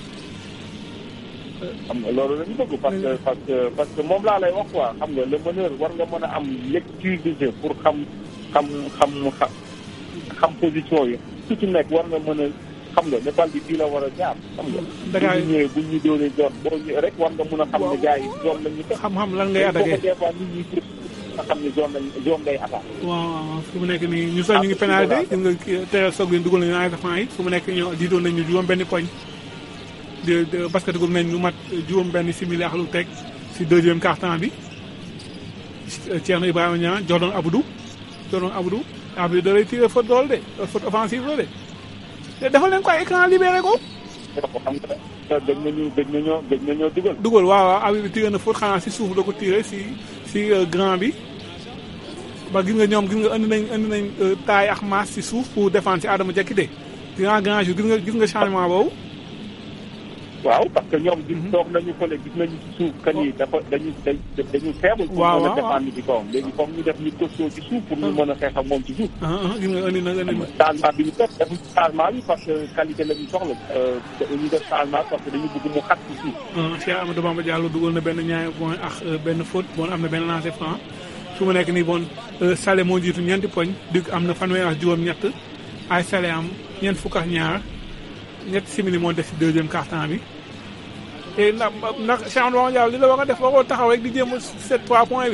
xam nga loolu la ñu bëgg parce que parce que parce que moom laa lay wax quoi xam nga le meneur war nga mën a am lecture de jeu pour xam xam xam xam xam position yi su ci nekk war nga mën a xam nga ne bal bi fii la war a jaar xam nga. Dakar bu ñu ñëwee bu ñu doonee zone boo ñëwee rek war nga mën a xam ne gars yi zone la ñu teg. xam-xam lan ngay attaqué des fois nit ñi nga xam ne zone lañ zone ngay attaqué. waaw fu mu nekk nii ñu sax ñu ngi pénalité gis nga teel soog leen dugal nañu ay defant yi fu mu nekk ñoo jiitoon nañu juróom benn poñ de de basket gum nañ ñu mat juróom benn simili ak lu teg si deuxième quart-temps bi Thierno Ibrahima Niang Jordan Abdou Jordan Abdou Abdou da lay tiré faute dool de faute offensive la de te dafa leen ko ay écran libéré ko xam nga gëj nañu gëj nañoo gëj nañoo dugal. dugal waaw waaw Abdou tiré na faute xanaa si suuf da ko tiré si si grand bi ba gis nga ñoom gis nga andi nañ andi nañ taille ak masse si suuf pour défendre si Adama Diakité grand grand jour gis nga gis nga changement boobu. waaw parce que ñoom gis toog nañu fële gis nañu ci suuf kan yi dafa dañu dañu faible. waaw pour mën a défendre ci kawam léegi comme ñu def ñu costaud ci suuf pour ñu mën a xeex ak moom ci suuf. gis nga andi na andi na. changement bi ñu def defuñ changement bi parce que qualité la ñu soxla ñu def changement parce que dañu bëgg mu xat ci suuf. Cheikh Amadou Bamba Diallo dugal na benn ñaari point ak benn faute bon am na benn lancer franc su mu nekk nii bon Salé moo jiitu ñeenti poñ Duc am na fanweer ak juróom-ñett ay Salé am ñeent fukk ak ñaar ñetti simili moo def si deuxième quart-temps bi. te ndax ndax Cheikh Amadou Bamba Diallo li la war a def waroo taxaw rek di jéem a sept trois points bi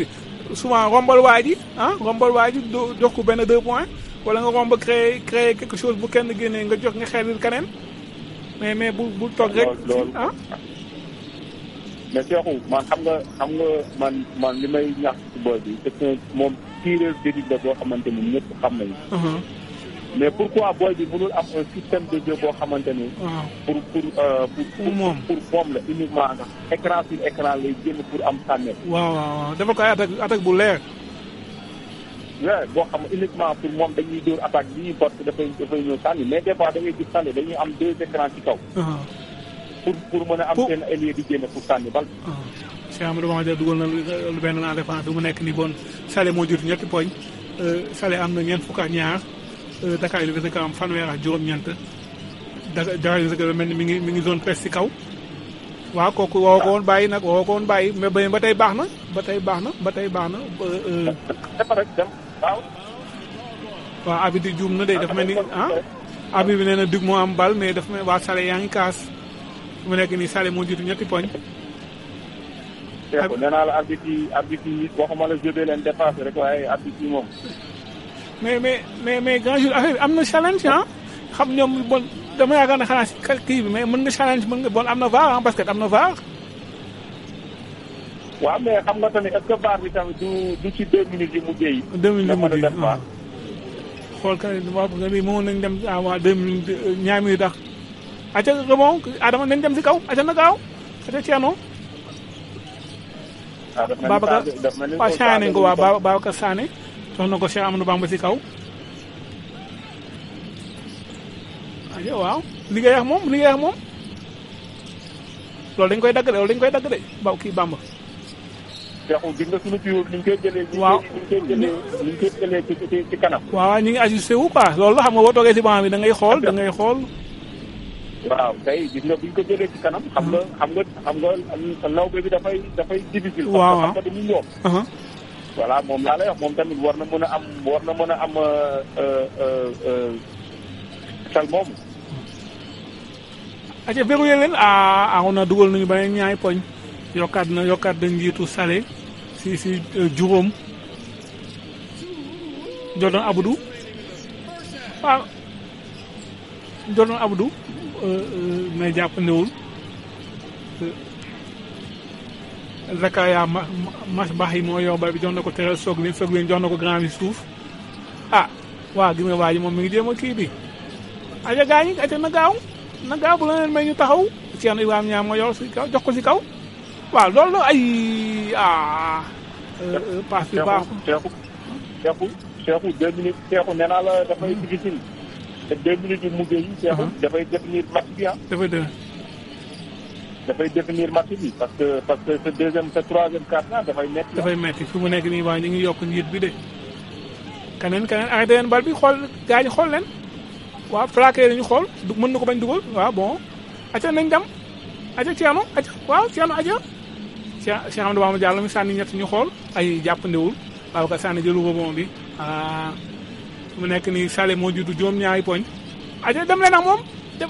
souvent rombal waa ji ah rombal waa ji do- jox ko benn deux points wala nga romb créer créer quelque chose bu kenn génnee nga jox nga xelil keneen mais mais bu bu toog rek loolu ah mais Cheikhou man xam nga xam nga man man li may ñax ci boy bi c'est que moom tireur d'élite la boo xamante ni ñëpp xam nañu mais pourquoi boy bi mënul am un système de jeu boo xamante ni waaw pour pour euh, pour pour moom pour moom la uniquement ndax écran sur écran lay génn pour am sànne waaw waaw waaw defal ko ay attaque attaque bu leer ouais boo xam ne uniquement pour moom dañuy dóor attaque bii parce que dafay dafay ñëw sànni mais des fois da ngay gis sànni dañuy am deux écrans ci kaw pour pour mën a am seen ailier di génn pour sànni bal Cheikh Amadou Bamba Diallo dugal na lu lu benn en défense bi mu nekk nii bon Salé moo jiitu ñetti poñ Salé am na ñeent fukk ak ñaar Dakar Université ka am fanweer ak juróom-ñeent Dakar Dakar Université mel ni mi ngi mi ngi zone presse ci kaw waaw kooku woo ko woon bàyyi nag woo ko woon bàyyi mais ba ba tey baax na ba tey baax na ba tey baax na dafa rek dem waaw waaw abi di juum na de dafa mel ni ah abi bi nee na dug moo am bal mais dafa mel waa Salé yaa ngi kaas mu nekk nii Salé moo jiitu ñetti poñ Cheikhou nee naa la arbitre yi arbitre yi waxuma la jeu bee leen dépassé rek waaye arbitre yi moom mais mais mais mais grand jour affaire bi am na challenge ah xam ñoom bon dama yaakaar ne xanaa si kii bi mais mën nga challenge mën nga bon am na VAR ah basket am na VAR. waaw mais xam nga tamit est-ce que VAR bi tamit du du ci deux minutes yi mujjee yi. deux minutes yi dafa mujjee def VAR. xool ka waaw nga ni mënoon nañ dem à waa deux minutes ñaar minutes tax aca rebond Adama nañ dem si kaw aca na gaaw aca Thierno ah daf mel ni Babacar Sadio- daf mel ni waaw Sané nañ ko waaw Sadio- Ba- Babacar Sané jox na ko Cheikh Amadou Bamba si kaw aca waaw liggéey ak moom liggéey ak moom loolu dañ koy dagg de loolu dañ koy dagg de baw kii Bamba Cheikhou gis nga suñu tuyoo ni ñu koy jëlee. ni ñu Waaw. koy ni ñu koy jëlee ni ñu koy jëlee ci ci ci kanam. waaw ñu ngi ajusté wu quoi loolu la xam nga boo toogee si banc bi da ngay xool da ngay xool waaw tey gis nga bu ñu ko jëlee ci kanam. xam nga xam nga xam nga lawbe bi dafay dafay difficile. Waaw, parce que xam nga dañuy ñoom. aha voilà moom laa lay wax moom tamit war na mën a am war na mën a am euh, euh, euh, xel moomu. aca verrouillé leen ah ah on a dugal nañu beneen ñaari poñ yokkaat na yokkaat dañ njiitu Salé si si euh, juróom Jordan Abdou waaw Jordan Abdou euh, euh, mais jàppandewul Zakaria ma mas baax yi moo yor bal bi jox na ko teral soog leen soog leen jox na ko grand bi suuf ah waaw gis nga waa ji moom mi ngi jéem a kii bi aja gaa ñi aja na gaaw na gaaw bu la leen may ñu taxaw Thierno Ibrahima ñaar moo yor si kaw jox ko si kaw waaw loolu la ay ah passe bi baax Cheikhou Cheikhou Cheikhou deux minutes Cheikhou nee naa la dafay difficile te deux minutes yu mujj yi Cheikhou dafay définir match bi ah dafay dëgg dafay définir match bi parce que parce que ce deuxième ce troisième quart là dafay métti dafay metti fi mu nekk nii waa ñu ngi yokk njiit bi de keneen keneen arrêté leen bal bi xool gaa ñi xool leen waaw plaqué lañu xool du mën na ko bañ dugal waaw bon aca nañ dem aca Thierno aca waaw Thierno aca Cheikh Cheikh Amadou Bamba Diallo mi sànni ñett ñu xool ay jàppandiwul waaw ka sànni jëlu rebond bi ah fi mu nekk nii Salé moo jiitu juróom ñaari poñ aca dem leen ak moom dem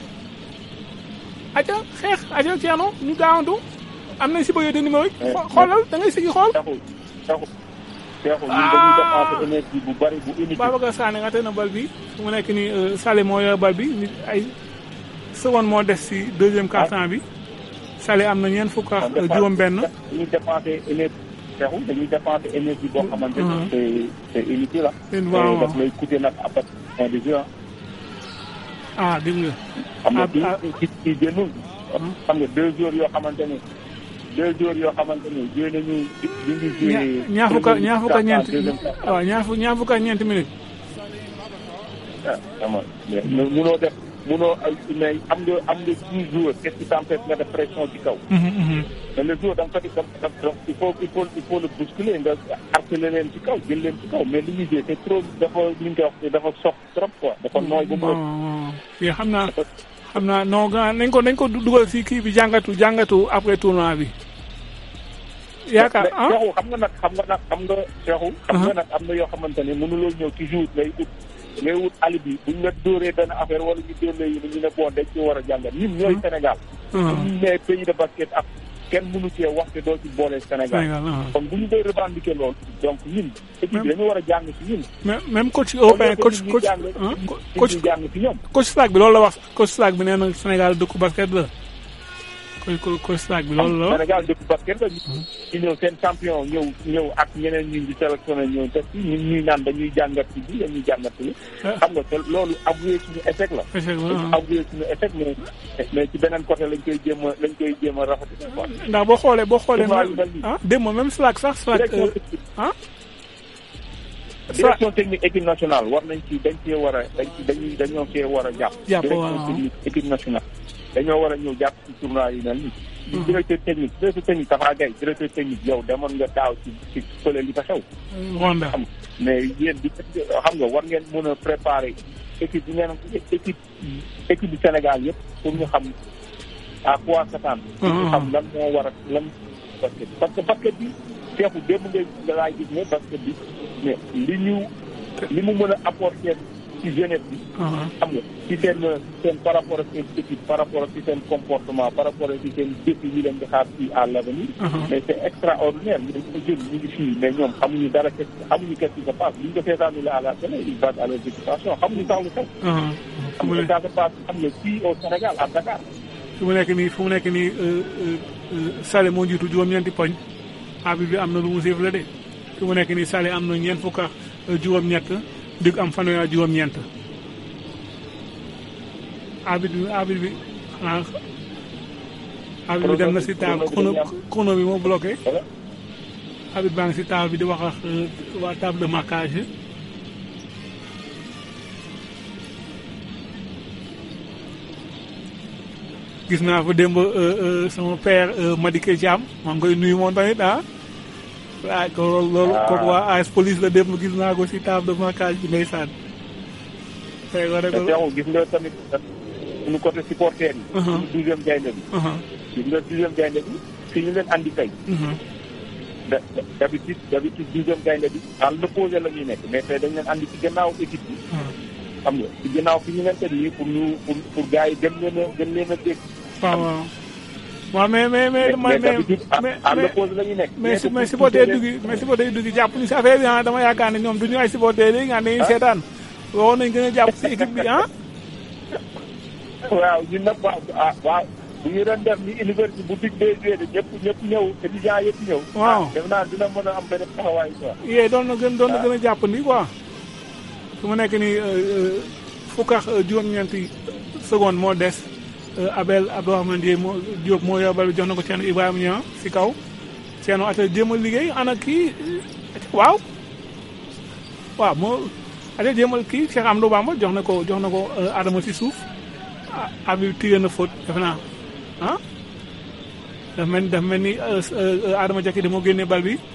aca xeex aca Thierno ñu gaawantu am nañ si bëggee de numéro yi xoolal da ngay sigi xool Cheikhou Cheikhou Cheikhou ñun dañuy dépenser énergie bu bari bu inutile Babacar Sané nga na bal bi fu mu nekk nii euh, Salé moo yor bal bi nit ay seconde moo des si deuxième quart-temps bi Salé am na ñeent fukk ak euh, juróom benn dañuy dépenser énergie Cheikhou dañuy dépenser énergie boo xamante Mhm. ni c'est c'est inutile ah Seen waaw, te daf lay coûter nag après fin de jeu ah ah dégg nga xam nga Ah, bii ah. ci ci génnul xam nga deux jours yoo xamante ni deux jours yoo xamante ni joué nañu ñu ngi joué ña- ñaar fukk ak ñaar fukk ak ñeent deuxième quart-temps. waaw ñaar fukk ñaar fukk ak ñeent minutes ah xam nga mais munoo def munoo ay mais am nga am nga dix jours qu'est-ce qui t'empêche nga def pression ci kaw Mhm, mhm. mais le jour da nga ko di da da il faut il faut il faut le bousculer nga harceler leen ci kaw jël leen ci kaw mais li ñuy joué c'est trop dafa li ñu koy wax dafa sox trop quoi dafa nooy ba mu bon ëpp. bon fii xam naa xam naa non grand nañ ko nañ ko dugal si kii bi jàngatu jàngatu après tournoi bi yaakaar mais ah Cheikhou xam nga nag xam nga nag xam nga Cheikhou xam nga nag am na yoo xamante ne mënuloo ñëw ci jour ngay ut ngay wut alibi buñ la dóoree benn affaire wala ñu dóor la yi ñu ne bon dañ ci war a jàngat ñun ñooy Sénégal Mhm. suñu nee pays de basket ak kenn mënu cee wax te doo ci boole Sénégal Sénégal, ah. kon bu ñu koy revendiquer loolu donc ñun équipe bi dañu war a jàng ci ñun même même coach européen coach ñu coach jàng ah, coach jàng ci ñoom coach Slack bi loolu la wax coach Slack bi nee na Sénégal dëkku basket la coach coach- coach Slack bi loolu la wax. Sénégal dëkk basket la ñu ñëw seen champion ñëw ñëw ak ñeneen ñu di sélectionné ñëw def ci ñun ñuy naan dañuy jàngat ci bi dañuy jàngat ci xam nga te loolu avoué suñu échec la Échec la, dañu ah. avoué suñu échec mais mais ci beneen côté lañ koy jéem a lañ koy jéem a rafetlu quoi ndax boo xoolee boo xoolee Tournoi yu mel nii. ah démb même Slack sax Slack Direction euh, ah direction technique équipe nationale war nañ ci dañ cee war a dañ ci dañuy dañoo cee war a jàpp Jàpp, direction waaw. technique équipe nationale dañoo war a ñëw jàpp ci tournoi yu mel nii di directeur technique directeur technique Tafa Gaye directeur technique yow demoon nga daaw ci ci fële li fa xew Rwanda xam mais yéen di xam nga war ngeen mën a préparer équipe bi ngeen équipe équipe du Sénégal yëpp pour ñu xam à quoi s'attendre pour ñu xam lan moo war a lan basket parce que basket bi feexu démb ngay nga laay gis ne basket bi mais li ñu li mu mën a apporter ci jeunesse bi xam nga ci seen seen par rapport ak seen équipe par rapport ak ci seen comportement par rapport ak ci seen défi yi leen di xaar ci à l'avenir mais c'est extraordinaire ñu dañ ko jël ñu ngi fii mais ñoom xamuñu dara qu'est- xamuñu qu'est-ce qui se passe bu ñu ko seetaanul à la télé ils battent à leur occupation xamuñu sax lu xew xam nga ça se passe xam nga fii au Sénégal à Dakar fu mu nekk nii fu mu nekk nii euh, euh, euh, Salé moo jiitu juróom-ñeenti poñ abi bi am na lu mu sifflé de fi mu nekk nii Salé am na ñeent fukk ak euh, juróom-ñett dig am fanweer ak juróom-ñeent abi bi abi bi xanaa abi bi dem na si taal chrono chrono bi moo bloqué abi baa ngi si taal bi di wax ak euh, waa table de marquage yi gis naa fa démb euh, euh, sama père euh, Madické Thiam maa ngi koy nuyu moom tamit ah waaye ko loolu loolu Ah. kooku waa AS police la démb gis naa ko si table de marquage bi ndeysaan tey ko rek te teewul gis nga tamit suñu côté supporter yi suñu douzième gaynde bi gis nga douzième gaynde bi fi ñu leen andi tey da d'habitude d'habitude douzième gaynde bi à l'opposé la ñuy nekk mais tey dañ leen andi ci gannaaw équipe bi xam nga ci gannaaw fi ñu leen teg nii pour ñu pour pour gars yi gën leen a gën leen a dégg waaw waaw waaw mais mais mais mais mais d'habitude à mais à mais l'opposé la ñuy nekk mais si mais supporter dugg mais supporter dugg jàpp ni si affaire bi ah dama yaakaar ne ñoom du ñu ay supporter léegi nga dañuy seetaan waroon nañ gën a jàpp si équipe bi ah waaw ñun nag waaw ah waaw bu ñu doon def ni université bu dig des joué de ñëpp ñëpp ñëw étudiants yëpp ñëw Waaw. ah def naa dina mën a am benn taxawaay quoi yee doon na gën doon na gën a jàpp ni quoi su ma nekk nii fukk ak juróom-ñeenti seconde moo des euh, Abel Abdourahmane Diop moo Diop moo yor bal bi jox na ko Thierno Ibrahima Niang si kaw Thierno ata jéem a liggéey ana kii waaw waaw moo ata jéem a kii Cheikh Amadou Bamba jox na ko jox na ko euh, Adama si suuf ah abi tiré na faute defe naa ah dafa mel ni dafa mel ni euh, euh, Adama Diakité moo génnee bal bi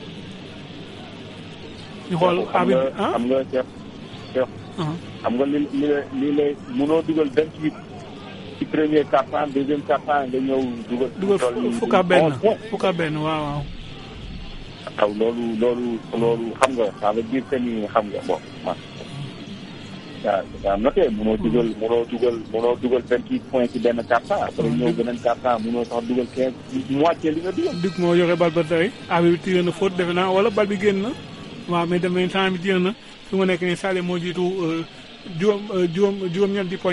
ñu xool xam abi nga ah xam nga Cheikh Cheikh xam nga li li la li lay mënoo dugal vingt huit ci premier quart-temps deuxième quart-temps nga ñëw dugal dugal toll nii fukk ak benn onze points. fukk ak benn waaw waaw waaw loolu loolu loolu xam nga ça veut dire que ni xam nga bon man waaw daa noté mënoo dugal mënoo dugal mënoo dugal vingt huit points ci benn quart-temps après ñëw beneen quart-temps mënoo sax dugal quinze moitié li nga dugal Duc moo yore bal ba tey abi bi tiré na faute defe naa wala bal bi génn na waaw mais dem nañ temps bi génn na fi mu nekk nii Salé moo jiitu euh, juróom euh, juróom juróom-ñeenti poñ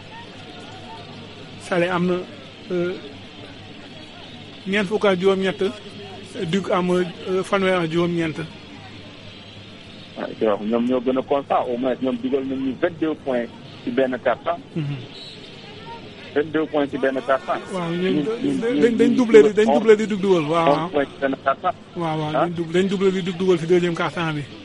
Salé am na euh, ñeent fukk ak juróom-ñett Duc am euh, fanweer ak juróom-ñeent waaw ci wax ñoom ñoo gën a constant au moins ñoom dugal nañ ñu vingt deux points ci benn quart-temps vingt deux points ci benn quart-temps waaw ñun dañ dañ doublé di dañ doublé di Duc dugal waaw waaw onze points ci benn quart-temps waaw waaw Ah. dañ doublé dañ doublé di Duc dugal si deuxième quart-temps bi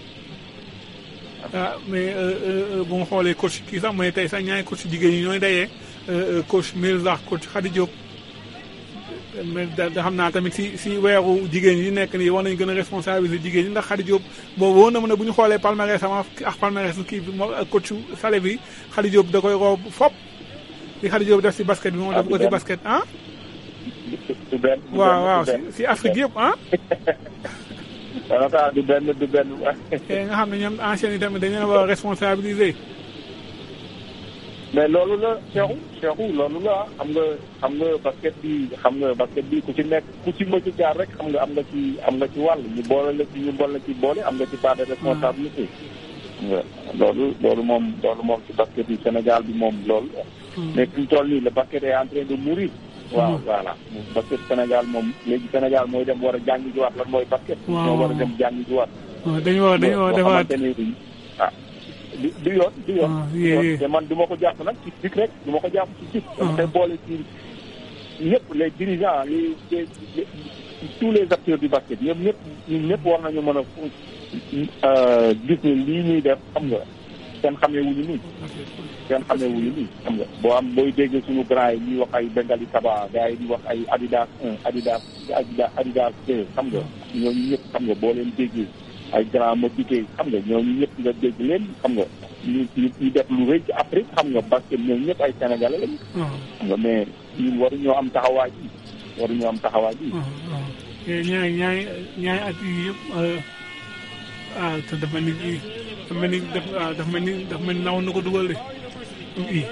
ah mais euh, euh, bu ma xoolee coach kii sax mooy tey sax ñaari coach jigéen ñi ñooy dayee euh, euh, coach Mirza coach Khady Diop mais da da xam naa tamit si si weeru jigéen yi nekk nii war nañ gën a responsabiliser jigéen ñi ndax Khady Diop boobu woon na ma ne bu ñu xoolee palmarès sama ak palmarès kii bi moom ak coach Salé bi Khady Diop da koy roob fop li Khady Diop def si basket bi moom def ko si basket ah du benn du waaw benn, waaw du si benn. si Afrique yëpp ah en tout cas du benn du benn te nga xam ne ñoom anciens yi tamit dañu leen war a responsabiliser mais loolu la Cheikhou Cheikhou loolu la xam nga xam nga basket bi xam nga basket bi ku ci nekk ku ci mëcc jaar rek xam nga am nga ci am nga ci wàll ñu boole la ci ñu boole la ci boole am nga ci part de responsabilité. xam nga loolu loolu moom loolu moom ci basket bi Sénégal bi moom loolu. mais fi mu toll nii le basket est en train de mourir. waaw voilà basket Sénégal moom léegi Sénégal mooy dem war a jàngi jiwaat lan mooy basket. Waaw. ñoo war a dem jàngi jiwaat. waaw dañu war dañu war boo defaat xamante ni ah du du yoon du yoon. Ah, du yee, yoon. yee. te man du ma ko jàpp nag ci dik rek du ma ko jàpp ci dik. dama koy boole ci ñëpp les dirigeants les les les- tous les acteurs du basket ñoom ñëpp ñun ñëpp war nañu mën a euh, gis ne lii ñuy def xam nga seen xamee wuñu nii. seen xamee wuñu nii xam nga boo am booy dégg suñu grand yi ñuy wax ay Bengali Kaba gars yi di wax ay Adidas 1 Adidas Adidas Adidas 2 xam nga ñooñu ñëpp xam nga boo leen déggee ay grand ma dikkee xam nga ñooñu ñëpp nga dégg leen xam nga ñu ñu ñu def lu rëy ci Afrique xam nga parce que ñooñu ñëpp ay sénégalais lañu. xam nga mais ñun waruñoo am taxawaay bi waruñoo am taxawaay bi. te ñaari ñaari ñaari at yii yëpp ah te dafa mel ni kii dafa mel ni daf ah dafa mel ni dafa mel ni naw na ko dugal de ii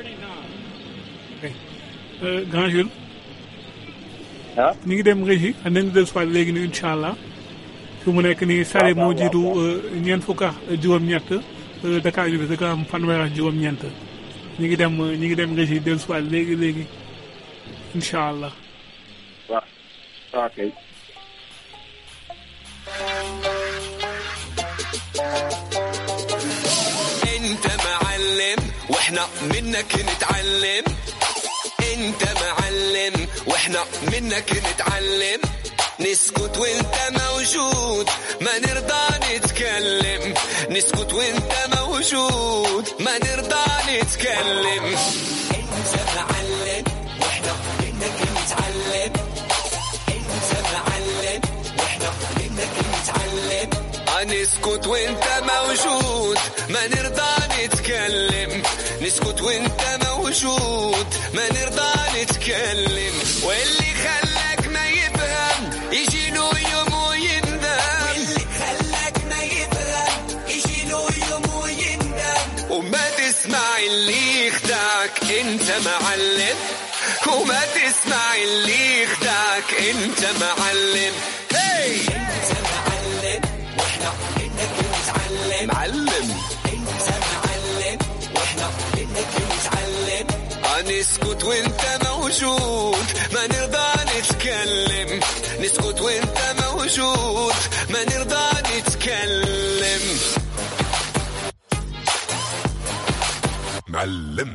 grand Jules. ah ñu ngi dem régie xam nañu dellu si waat léegi nii incha allah fi mu nekk nii Sare moo jiitu ñeent fukk ak juróom-ñett Dakar yu bis da am fanweer ak juróom-ñeent ñu ngi dem ñu ngi dem régie dellu si waat léegi léegi incha allah. waaw waaw kay. انت معلم واحنا منك نتعلم انت معلم واحنا منك نتعلم نسكت وانت موجود ما نرضى نتكلم نسكت وانت موجود ما نرضى نتكلم انت معلم واحنا منك نتعلم انت معلم واحنا منك نتعلم نسكت وانت موجود ما نرضى نتكلم نسكت وانت موجود ما نرضى نتكلم واللي خلاك ما يفهم يجي له يوم ويندم واللي خلاك ما يفهم يجي له يوم ويندم وما تسمع اللي يخدعك انت معلم وما تسمع اللي يخدعك انت معلم هي انت معلم واحنا منك نتعلم معلم انت معلم واحنا منك نتعلم نسكت وانت موجود ما نرضى نتكلم نسكت وانت موجود ما نرضى نتكلم معلم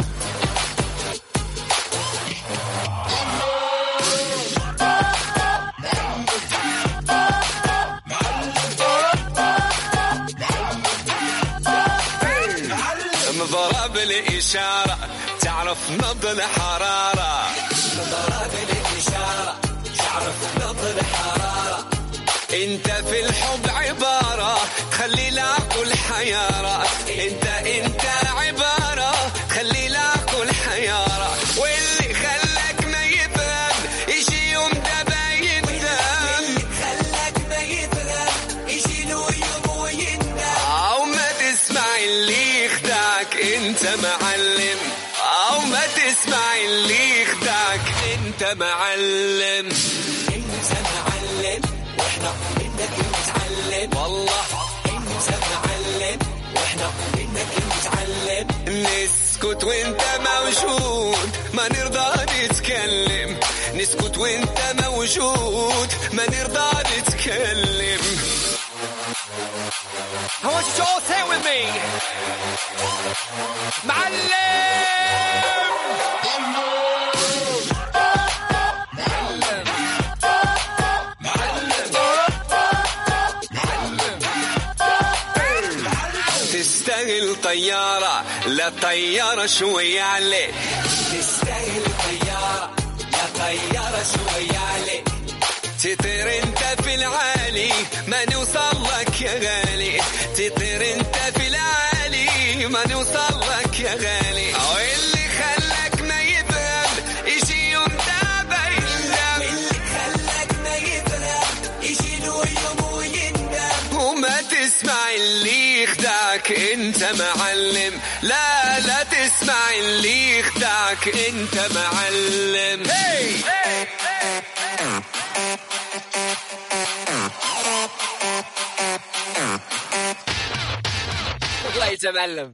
مضرب الإشارة تعرف نبض الحرارة مضرب الإشارة تعرف نبض الحرارة انت في الحب عبارة خلي العقل حيارة انت انت عبارة خلي العقل حيارة واللي خلاك ما يفهم يجي يوم ده بايندم خلاك ما يفهم يجي له يوم ويندم او ما تسمع اللي يخدعك انت معلم او ما تسمع اللي يخدعك انت معلم انت معلم واحنا منك نتعلم والله انت معلم واحنا منك نتعلم نسكت وانت موجود ما نرضى نتكلم نسكت وانت موجود ما نرضى نتكلم I want you to all say it with me. تستاهل طيارة لا طيارة شوية عليك تستاهل طيارة لا طيارة شوية عليك تطير انت في العالي ما نوصل لك يا غالي تطير انت في العالي ما نوصل لك يا غالي او اللي خلاك ما يفهم يجي يوم ده بيندم اللي خلاك ما يفهم يجي له يوم ويندم وما تسمع اللي يخدعك انت انت معلم لا لا تسمع اللي يخدعك انت معلم الله يتمعلم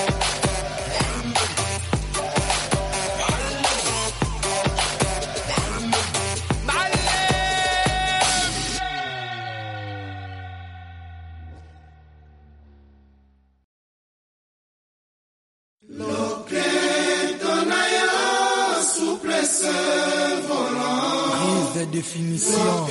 Prise de définition.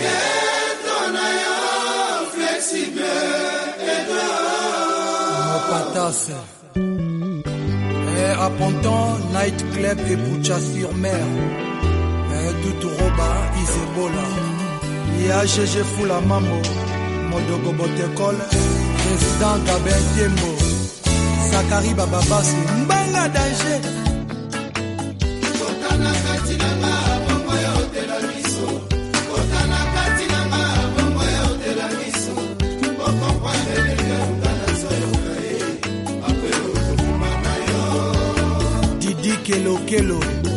Mopatas. Et à Ponton, Night Club et Boucha sur mer. Et tout Roba, Isebola. Il y a GG Fula Mamo, Modogo Botekol, Président Gabin Tembo, Sakari Bababasi, Mbanga Danger. Didi Kelo Kelo.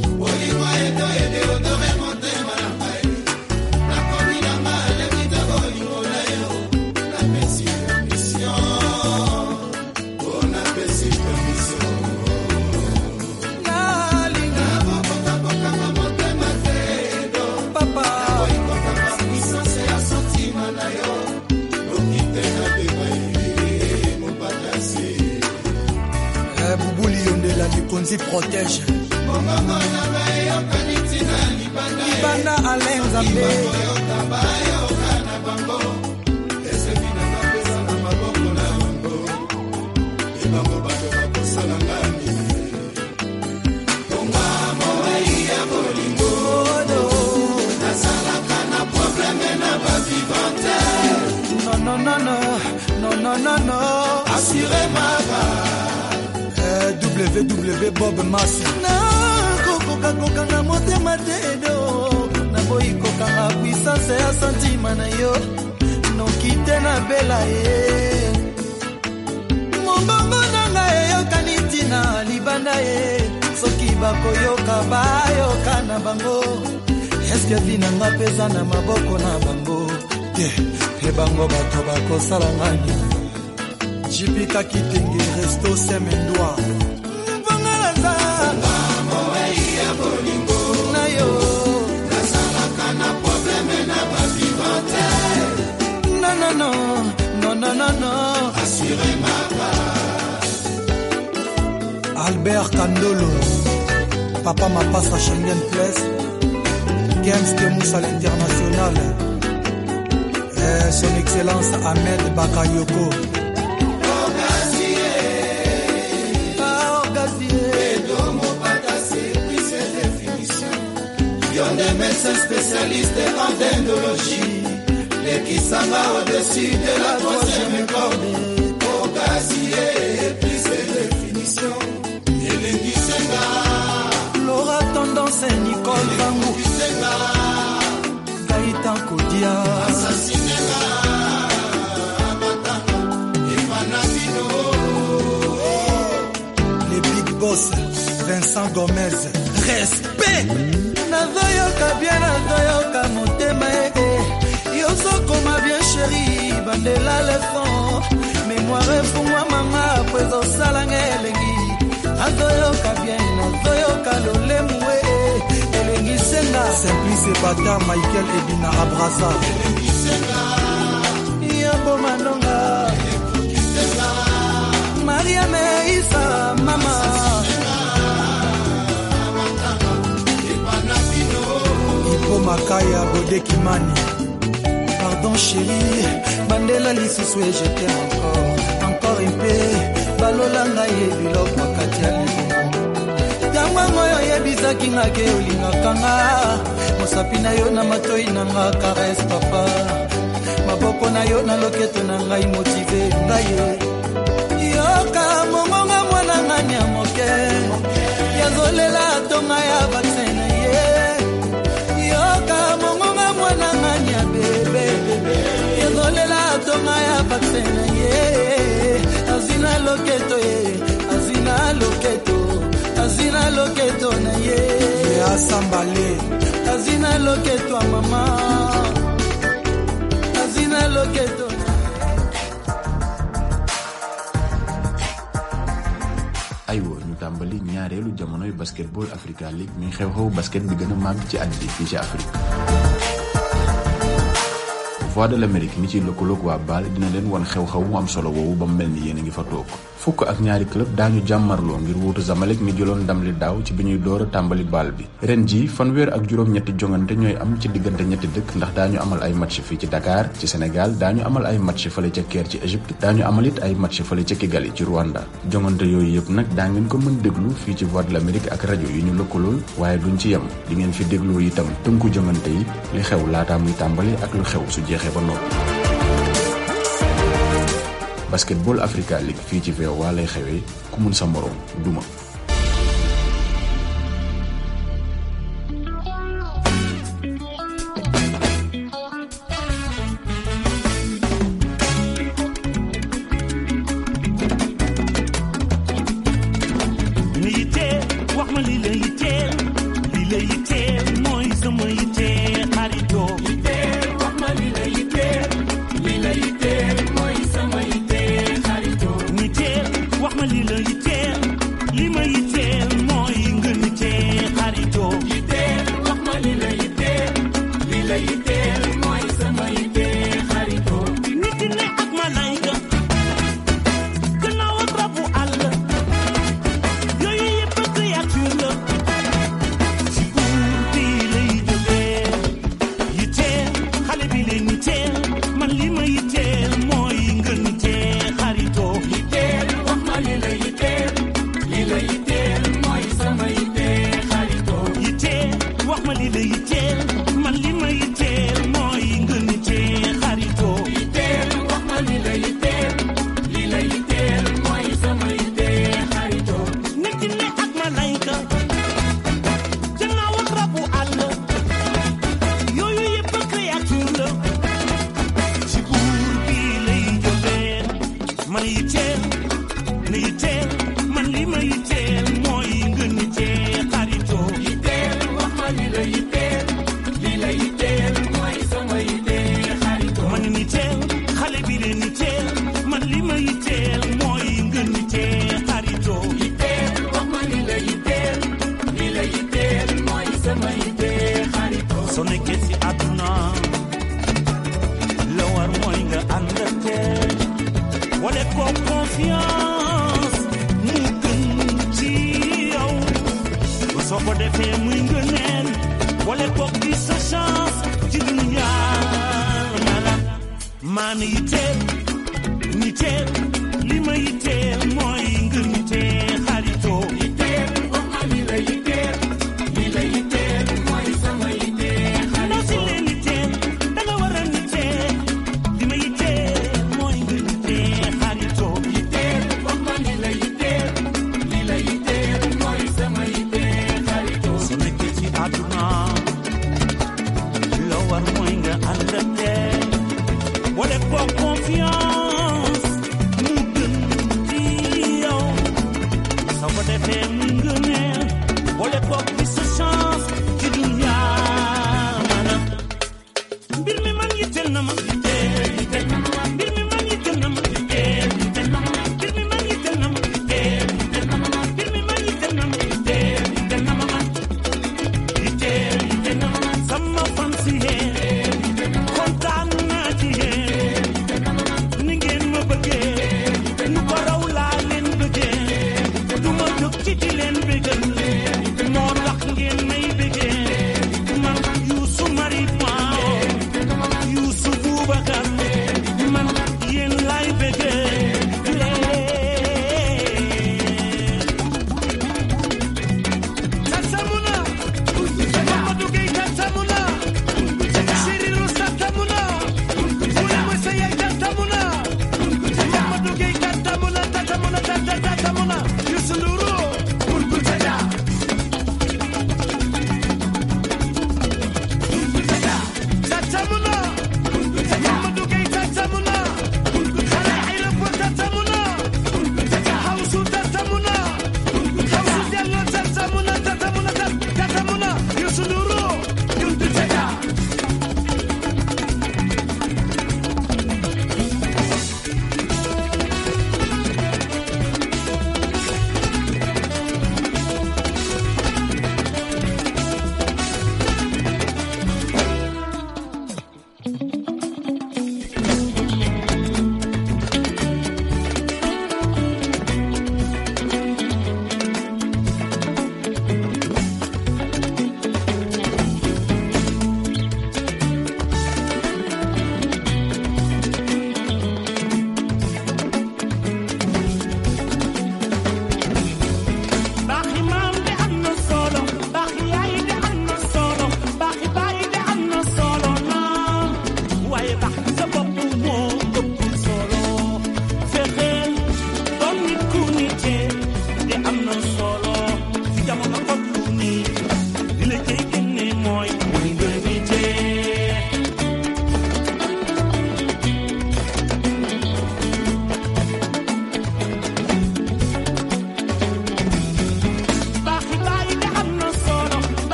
Eh, Boubouli Yondela Likonzi protège. Libanda Alain Zambé. Non, non, non, non, non, non, non, non. Assurément. Eh, www Bob Mass. nakokoka kokanga motema te edo naboyi kokanga puissance ya santima na yo noki te nabela ye mobongo nanga eyokani ntina libanda ye soki bakoyoka bayoka na bango eske vi nanga mpeza na maboko na bango te mpe bango bato bakosala ngani jipika kitenge resto semendwa mbongalaza na yo non non non non non non non albert kandolo papa mapasa schengen place games de moussa l'international Eh, son excellence ahmed bakayoko des médecins spécialistes en dendrologie. Les qui s'en va au-dessus de la troisième corde. Au gazier, plus de définition. Elengi Senga. Laura Tendance, Nicole Bangou. Senga. Gaëtan Kodia. Assassinega. les big boss vincent gomez respect nazoyoka bien nazoyoka motema eke yozokoma bien sheri bandela lefon mémoire efungwamanga po ezosalanga elengi nazoyoka bien nazoyoka lolemu e elengi senga simplice bata michael ebina abrasa yambo manonga mariame isa mama ipo makaya bodekimani pardon chéri bandela lisusu e je t'aime encore encore mpe balola ngai ye biloko kati ya libumu ntango yango oyo oyebisaki nga ke olingaka nga mosapi na yo na matoi na nga kares papa maboko na yo na loketo na ngai motive ngai ye yoka mongonga mwana ngani ya moke yazolela tonga ya vaksin na ye yoka mongonga mwana ngani ya bebe yazolela tonga ya vaksin na ye azwi na loketo ye azina loketo azina loketo na ye asambale azina loketo ya mama azina loketo aywa ñu tàmbali ñaareelu jamonoy basketball Africa League mi xew-xew basket bi gën a màgg ci at bi fii ci Afrique Voix de l'Amérique mi ci lëkkaloog waa Baal dina leen wan xew-xew mu am solo woowu ba mu mel ni yéen a ngi fa toog fukk ak ñaari club daañu jàmmarloo ngir wuutu Zamalek mi jëloon ndam li daaw ci bi ñuy door a tàmbali baal bi ren ji fanweer ak juróom-ñetti jongante ñooy am ci diggante ñetti dëkk ndax daañu amal ay match fii ci Dakar ci Sénégal daañu amal ay match fële ca Caire ci Égypte daañu amal it ay match fële ca Kigali ci Rwanda jongante yooyu yëpp nag daa ngeen ko mën déglu fii ci Voix de l'Amérique ak rajo yi ñu lëkkalool waaye duñ ci yem di ngeen fi déglu itam tënku jongante yi li xew laataa muy tàmbali ak lu xew su jeexee ba noppi basketball Africa League fii ci VOA lay xewee ku mun sa moroom duma li yitteel wax ma li la yitteel li la yitteel mooy sama yitteel xaritoo yitteel wax ma li la yitteel li la yitteel mooy sama yitteel xaritoo yitteel wax ma li la yitteel li ma yitteel mooy nga yitteel xaritoo yitteel wax ma li la yitteel li la yitteel mooy sama yitteel xaritoo nit ne ak malayka gannaaw ak rabu àll yooyu yëpp créature la ci buur bi lay jógee yitteel xale bi leen yitteel man li ma yitteel mooy nga yitteel xaritoo yitteel wax ma li la yitteel li la yitteel mooy sama yitteel xaritoo yitteel wax ma li la yitteel man li ma yitteel mooy nga yitteel xaritoo yitteel wax ma li la yitteel li la yitteel mooy sama yitteel xaritoo nit ne ak malayka jannaaw ak rabu àll yooyu yëpp créature la ci buur bi lay jógee man yitteel ne yitteel man li ma yitteel mooy nga yitteel xaritoo yitteel wax ma li la yitteel li la yitteel mooy sama yitteel xaritoo man yitteel xale bi leen yitteel man li ma yitteel mooy nga yitteel xaritoo yitteel wax ma li la yitteel li la yitteel mooy sama yitteel xaritoo soo nekkee si àdduna la war mooy nga ànd ak teel wala ko confiance mu gën ci yow soo ko defee muy ngëneel wala ko di sa chance ci dunya nala maan yitteel yitteel li ma yitteel mooy nga yitteel xaritoo yitteel wax ma li la yitteel li la yitteel mooy sama yitteel xaritoo si leen yitteel da nga war a yitteel li ma yitteel mooy nga yitteel xaritoo yitteel wax ma li la yitteel li la yitteel mooy sama yitteel xaritoo su nekkee ci àdduna la war mooy nga ànd ak teel wala ko confiance mu gën ci yow soo ko defee mu ngëneel wala ko bi sa chance ci dunya maanaam mbir mi man yitteel na ma yitteel yitteel na ma mbir mi man yitteel na ma yitteel yitteel na ma mbir mi man yitteel na ma yitteel yitteel na ma mbir mi man yitteel na ma yitteel yitteel na ma man yitteel yitteel na ma man sama fan si yéen kontaan naa ci yéen ni ngeen ma bëggee nu ko raw laa leen bëggee du ma jóg ci di leen bëggee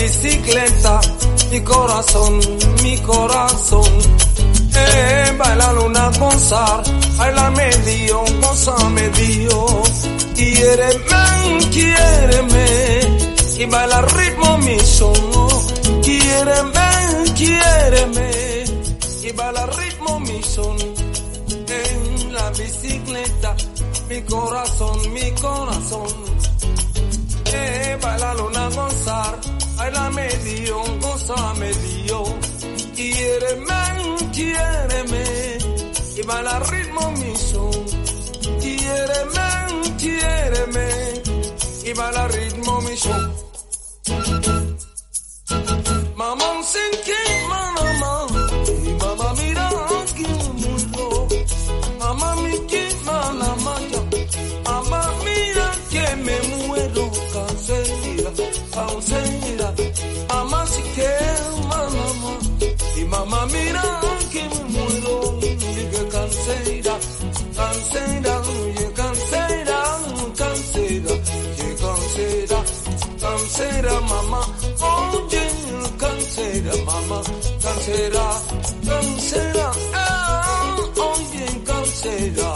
bicicleta, mi corazón, mi corazón. Eh, baila luna gozar, baila medio, goza medio. Quiéreme, quiéreme, y baila ritmo mi son. Quiéreme, quiéreme, y baila ritmo mi son. En la bicicleta, mi corazón, mi corazón. Eh, baila luna gozar, baila medio, goza medio. Quiéreme, quiéreme, y baila ritmo mi son. Quiéreme, quiéreme, y baila ritmo mi son. Mamá sin que mamá, y mamá mira que mundo. Mamá mi que mala maya, mamá mira que me muero cansera, cansera. Mamá si que mamá, y mamá mira que me muero, diga cansera, cansera, oye cansera, cansera, oye cansera, cansera mamá, oye cansera mamá, cansera, cansera, ah, oye cansera.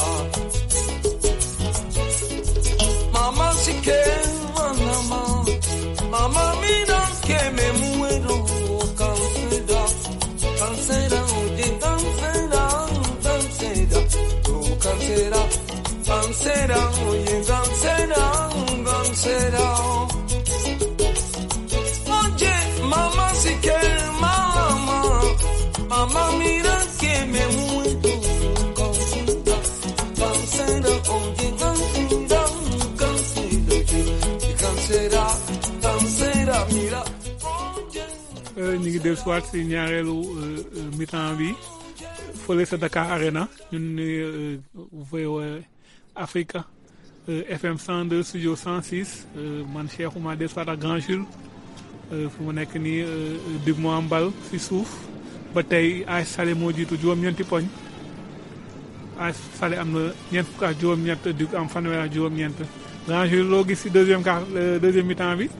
Mamá si que mamá, mamá mira que me muero, cansera, cansera, oye cansera, cansera, oh cansera, cansera, oye cansera, cansera. Oye, mamá si que mamá, mamá mira que me muero, cansera, cansera, oye cansera, cansera, oye cansera, cansera, mira. ñu ngi dellu si waat si ñaareelu euh, euh, mi-temps bi fële sa Dakar Arena ñun ni euh, VOA Africa euh, FM 102 studio 106 euh, man Cheikh Oumar dellu si waat ak Grand Jules euh, fu mu nekk nii euh, dig moo am bal si suuf ba tey AS Salé moo jiitu juróom-ñeenti poñ AS Salé am na ñeent fukk ak juróom-ñett dig am fanweer ak juróom-ñeent Grand Jules loo gis si deuxième quart euh, deuxième mi-temps bi.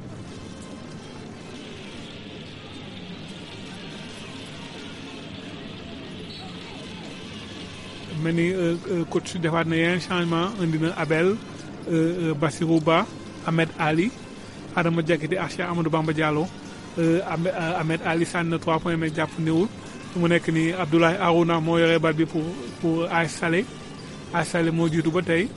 mel ni euh, euh, coach defaat na yeneen changement indi na Abel euh, euh, Bassirou Ba Ahmed Ali Adama Diakité ak Cheikh Amadou Bamba Diallo euh, Ahmed euh, Ahmed Ali sànni na 3 points mais jàpp néewul fu mu nekk nii Abdoulaye Arouna moo yore bal bi pour pour AS Salé AS Salé moo jiitu ba tey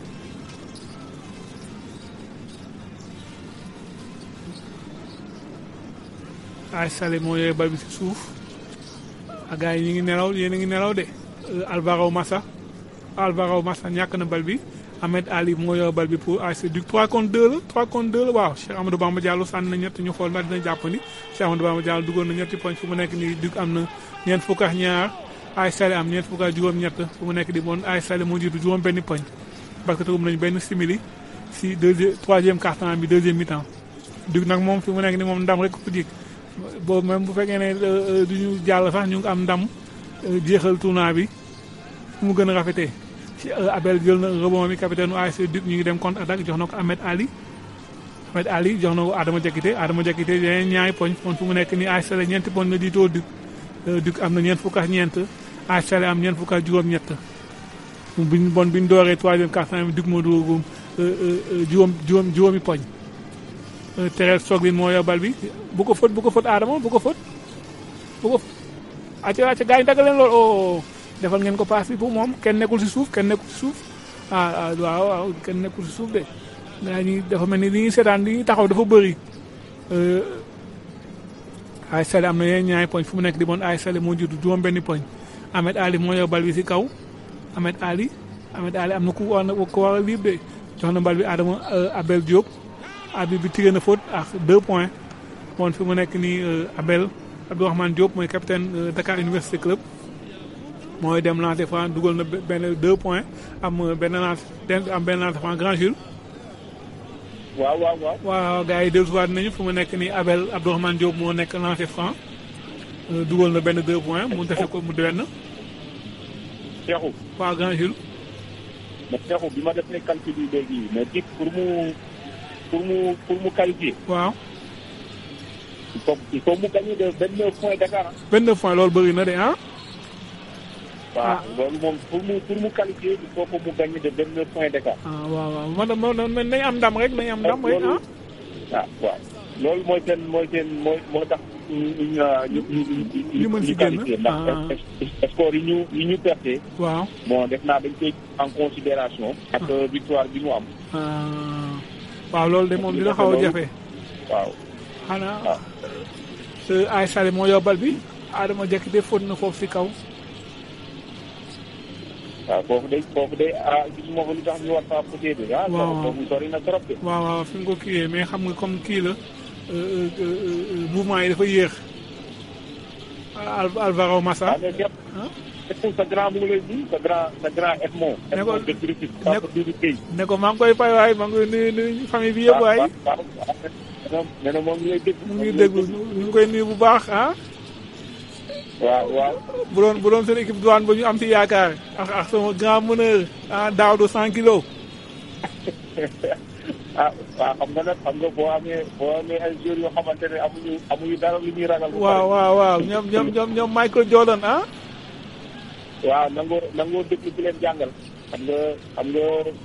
AS Salé moo yore bal bi si suuf a gars yi ñu ngi nelaw yéen a ngi nelaw de Euh, Alvaro Massa Alvaro Massa ñàkk na bal bi Ahmed Ali moo yor bal bi pour ASC Duc 3 contre 2 la 3 contre 2 la waaw Cheikh Amadou Bamba Diallo sànni na ñett ñu xool ndax dina jàppandi Cheikh Amadou Bamba Diallo duggoon na ñetti poñ fu mu nekk nii Duc am na ñeent fukk ak ñaar AS Salé am ñeent fukk ak juróom-ñett fu mu nekk di bon AS Salé moo jiitu juróom benn poñ parce que tëgum nañu benn simili si deuxième troisième quart-temps bi deuxième mi-temps Duc nag moom fi mu nekk ni moom ndam rek ko jik boobu même bu fekkee ne euh, euh, du ñu jàll sax ñu ngi am ndam euh, jeexal tournoi bi fu mu gën a rafetee ci Abel jël na rebond bi capitaine u ASC Duc ñu ngi dem contre attaque jox na ko Ahmed Ali Ahmed Ali jox na ko Adama Diakité Adama Diakité yeneen ñaari poñ kon fu mu nekk nii ASC Salé ñeenti poñ la jiitoo Duc Duc am na ñeent fukk ak ñeent ASC Salé am ñeent fukk ak juróom-ñett biñ bon biñ dooree troisième quart-temps bi Duc moo dugagum juróom juróom juróomi poñ Thérèse Soglin moo yor bal bi bu ko fët bu ko fët Adama bu ko fët bu ko acca acca gars yi dagg leen lool oh defal ngeen ko paas bi pour moom kenn nekkul si suuf kenn nekkul si suuf ah ah waaw waaw kenn nekkul si suuf de gaa ñi dafa mel ni li ñuy seetaan li ñuy taxaw dafa bëri AS Salé am na yeneen ñaari poñ fu mu nekk di bon AS Salé moo jiitu juróom benni poñ Ahmed Ali moo yor bal bi si kaw Ahmed Ali Ahmed Ali am na ku war na ku war a libre de jox na bal bi Adama Abel Diop Abel bi tiré na faute ak deux points bon fi mu nekk nii Abel Abdourahmane Diop mooy capitaine Dakar Université Club mooy dem lancer franc dugal na benn deux points am benn lance am benn lancer franc Grand Jules. waaw waaw waaw. waaw gars yi dellusiwaat nañu fu mu nekk nii Abel Abdourahmane Diop moo nekk lancer franc dugal na benn deux points mu defee ko mu benn. Cheikhou. waaw Grand Jules. mais Cheikhou bi ma defee calcul yi léegi mais dik pour mu pour mu pour mu qualifier. waaw. il faut il faut mu gagner de vingt neuf points d'écart ah. 29 points loolu bëri na de ah. waaw loolu moom pour mu pour mu qualifier il faut que mu gagner de vingt neuf points d'écart. ah waaw waaw man man man nañ am ndam rek nañ am ndam rek ah. ah waaw loolu mooy seen mooy seen mooy moo tax ñu ñu ñu ñu ñu mën si génn qualifié ndax score yi ñu yi ñu perte. waaw bon def naa dañ koy en considération ak victoire bi mu am. ah waaw loolu de moom dina xaw a jafe. waaw. xanaa ay sale moo yóbbal bi Adama Jekk de fóot na foofu si kaw. waaw foofu day foofu day ah gisuma ko lu tax ñu war faa potee bi ah. waaw foofu sori na trop de. waaw waaw fi nga ko kiiyee mais xam nga comme kii la mouvement yi dafa yéex. Al Alvaro Massa. mais Cheikh sa grand mu ngi lay nuyu sa grand sa grand Edmond. ne ko Edmond de Critique. Papa Doudou Gueye. ne ko maa ngi koy fay waay maa ngi koy nuyu nuyu famille bi yëpp waay. waaw waaw waaw nee na moom ngi lay déglu. mu ngi déglu ñu ngi koy nuyu bu baax ah. waaw waaw. bu doon bu doon seen équipe douane ba ñu am ci yaakaar ak ak sama grand meneur ah Daouda 100 kilos. ah waaw xam nga nag xam nga boo amee boo amee ay joueurs yoo xamante ne amuñu amuñu dara lu ñuy ragal. waaw waaw waaw ñoom ñoom ñoom ñoom Michael Jordan ah. waaw nangoo nangoo déglu bi leen jàngal. xam nga xam nga.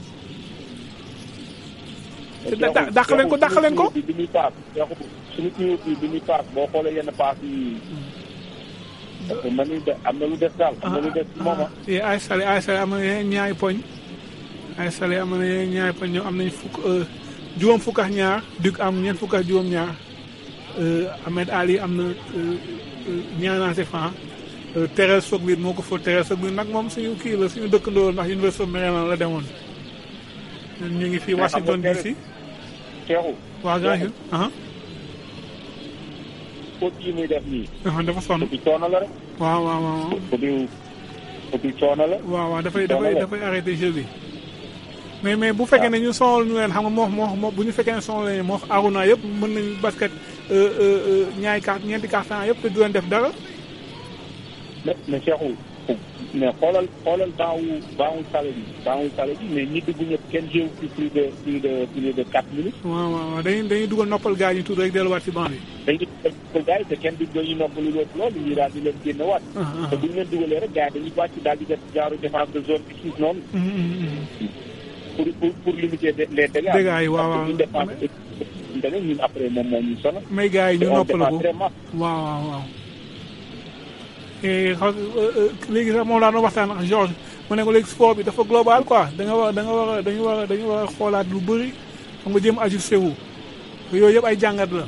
te da dàq leen ko dàq leen ko. bi bi muy paas suñu tuyau bi bi muy paas boo xoolee yenn paas yi. parce que man de am na lu des daal am na lu des moom ah. te ay sale ay sale am na yeneen ñaari poñ. ay sale am na yeneen ñaari poñ ñoom am nañ fukk juróom fukk ak ñaar Duc am ñeent fukk ak juróom ñaar Ahmed Ali am na ñaar naa si fan. Terrell Soglit moo ko fa Terrell Soglit nag moom suñu kii la suñu dëkkandoo ndax Université of Maryland la demoon. ñu ngi fii Washington DC. Cheikhou. waaw grand jour. faute yi muy def nii. dafa sonn. faute coono la rek. waaw waaw waaw. faute faute coono la. waaw waaw dafay dafay dafay arrêté jeu bi. mais mais bu fekkee ne ñu sonal ñu leen xam nga moo moo bu ñu fekkee ne sonal leen moo Aruna yëpp mën nañu basket ñaari carte ñeenti carton yëpp te du leen def dara. mais mais Cheikhou mais xoolal xoolal baawu baawu sale bi baawu sale bi mais ñi dugg ñëpp kenn jéew ci plus de plus de plus de quatre minutes. waaw waaw dañuy dañuy dugal noppal gars yi ñu tudd rek delluwaat ci banc bi. dañuy dugal gars yi te kenn du dañuy noppalu lépp loolu ñu daal di leen génne waat. te bu ñu leen dugalee rek gars yi dañuy wàcc daal di def genre défense de zone bi suuf noonu. pour pour pour limiter les dégâts. dégâts yi waaw waaw défense bi ñun après moom moo ñu sonal. may gars yi ñu noppal ko vraiment. waaw waaw waaw. xaw léegi sax moom laa doon waxtaan ak Georges mu ne ko léegi sport bi dafa global quoi da nga war da nga war a dañu war a dañu war a xoolaat lu bëri xam nga jéem ajusté wu yooyu yëpp ay jàngat la.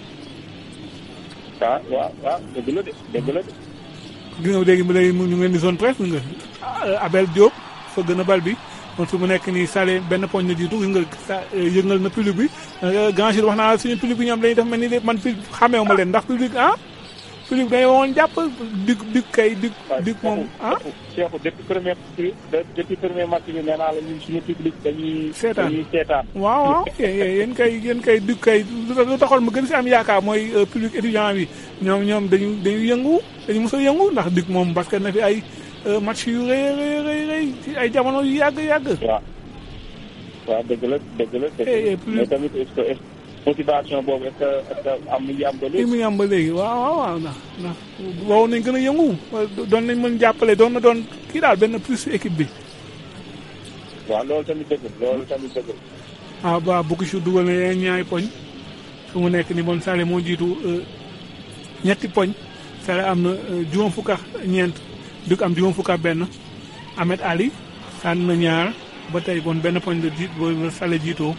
ah waaw waaw dëgg la de dëgg la de. gis nga léegi mu léegi ñu ngi leen di zone presse nga Abel Diop fa gën a bal bi kon su mu nekk nii Salé benn poñ na jiitu gis nga sa yëngal na public bi grand jour wax naa suñu public bi ñoom dañuy def mel ni man xameewu ma leen ndax public ah. public dañu woon jàpp dig dig kay dig dig moom ah. Cheikh depuis premier depuis premier match bi nee naa la ñun suñu public dañuy. seetaan dañuy seetaan. waaw waaw yéen kay yéen kay dig kay lu taxoon ma gën si am yaakaar mooy public étudiant bi ñoom ñoom dañu dañu yëngu dañu mos a yëngu ndax dig moom parce que na fi ay match yu rëy rëy rëy rëy ci ay jamono yu yàgg yàgg. waaw waaw dëgg la dëgg la. dëgg la mais tamit est-ce que motivation boobu est-ce que est-ce que am na ngi am ba léegi. mi ngi am ba léegi waaw waaw waaw ndax ndax waroon nañ gën a yëngu doon nañ mën jàppale doon na doon kii daal benn plus équipe bi. waaw loolu tamit dëgg loolu tamit dëgg ah ba bukki su dugal na yeneen ñaari poñ fu mu nekk ni bon Salé moo jiitu ñetti poñ Salé am na juróom fukk ak ñeent Duc am juróom fukk ak benn Ahmed Ali sànni na ñaar ba tey bon benn poñ la jiit ba Salé jiitoo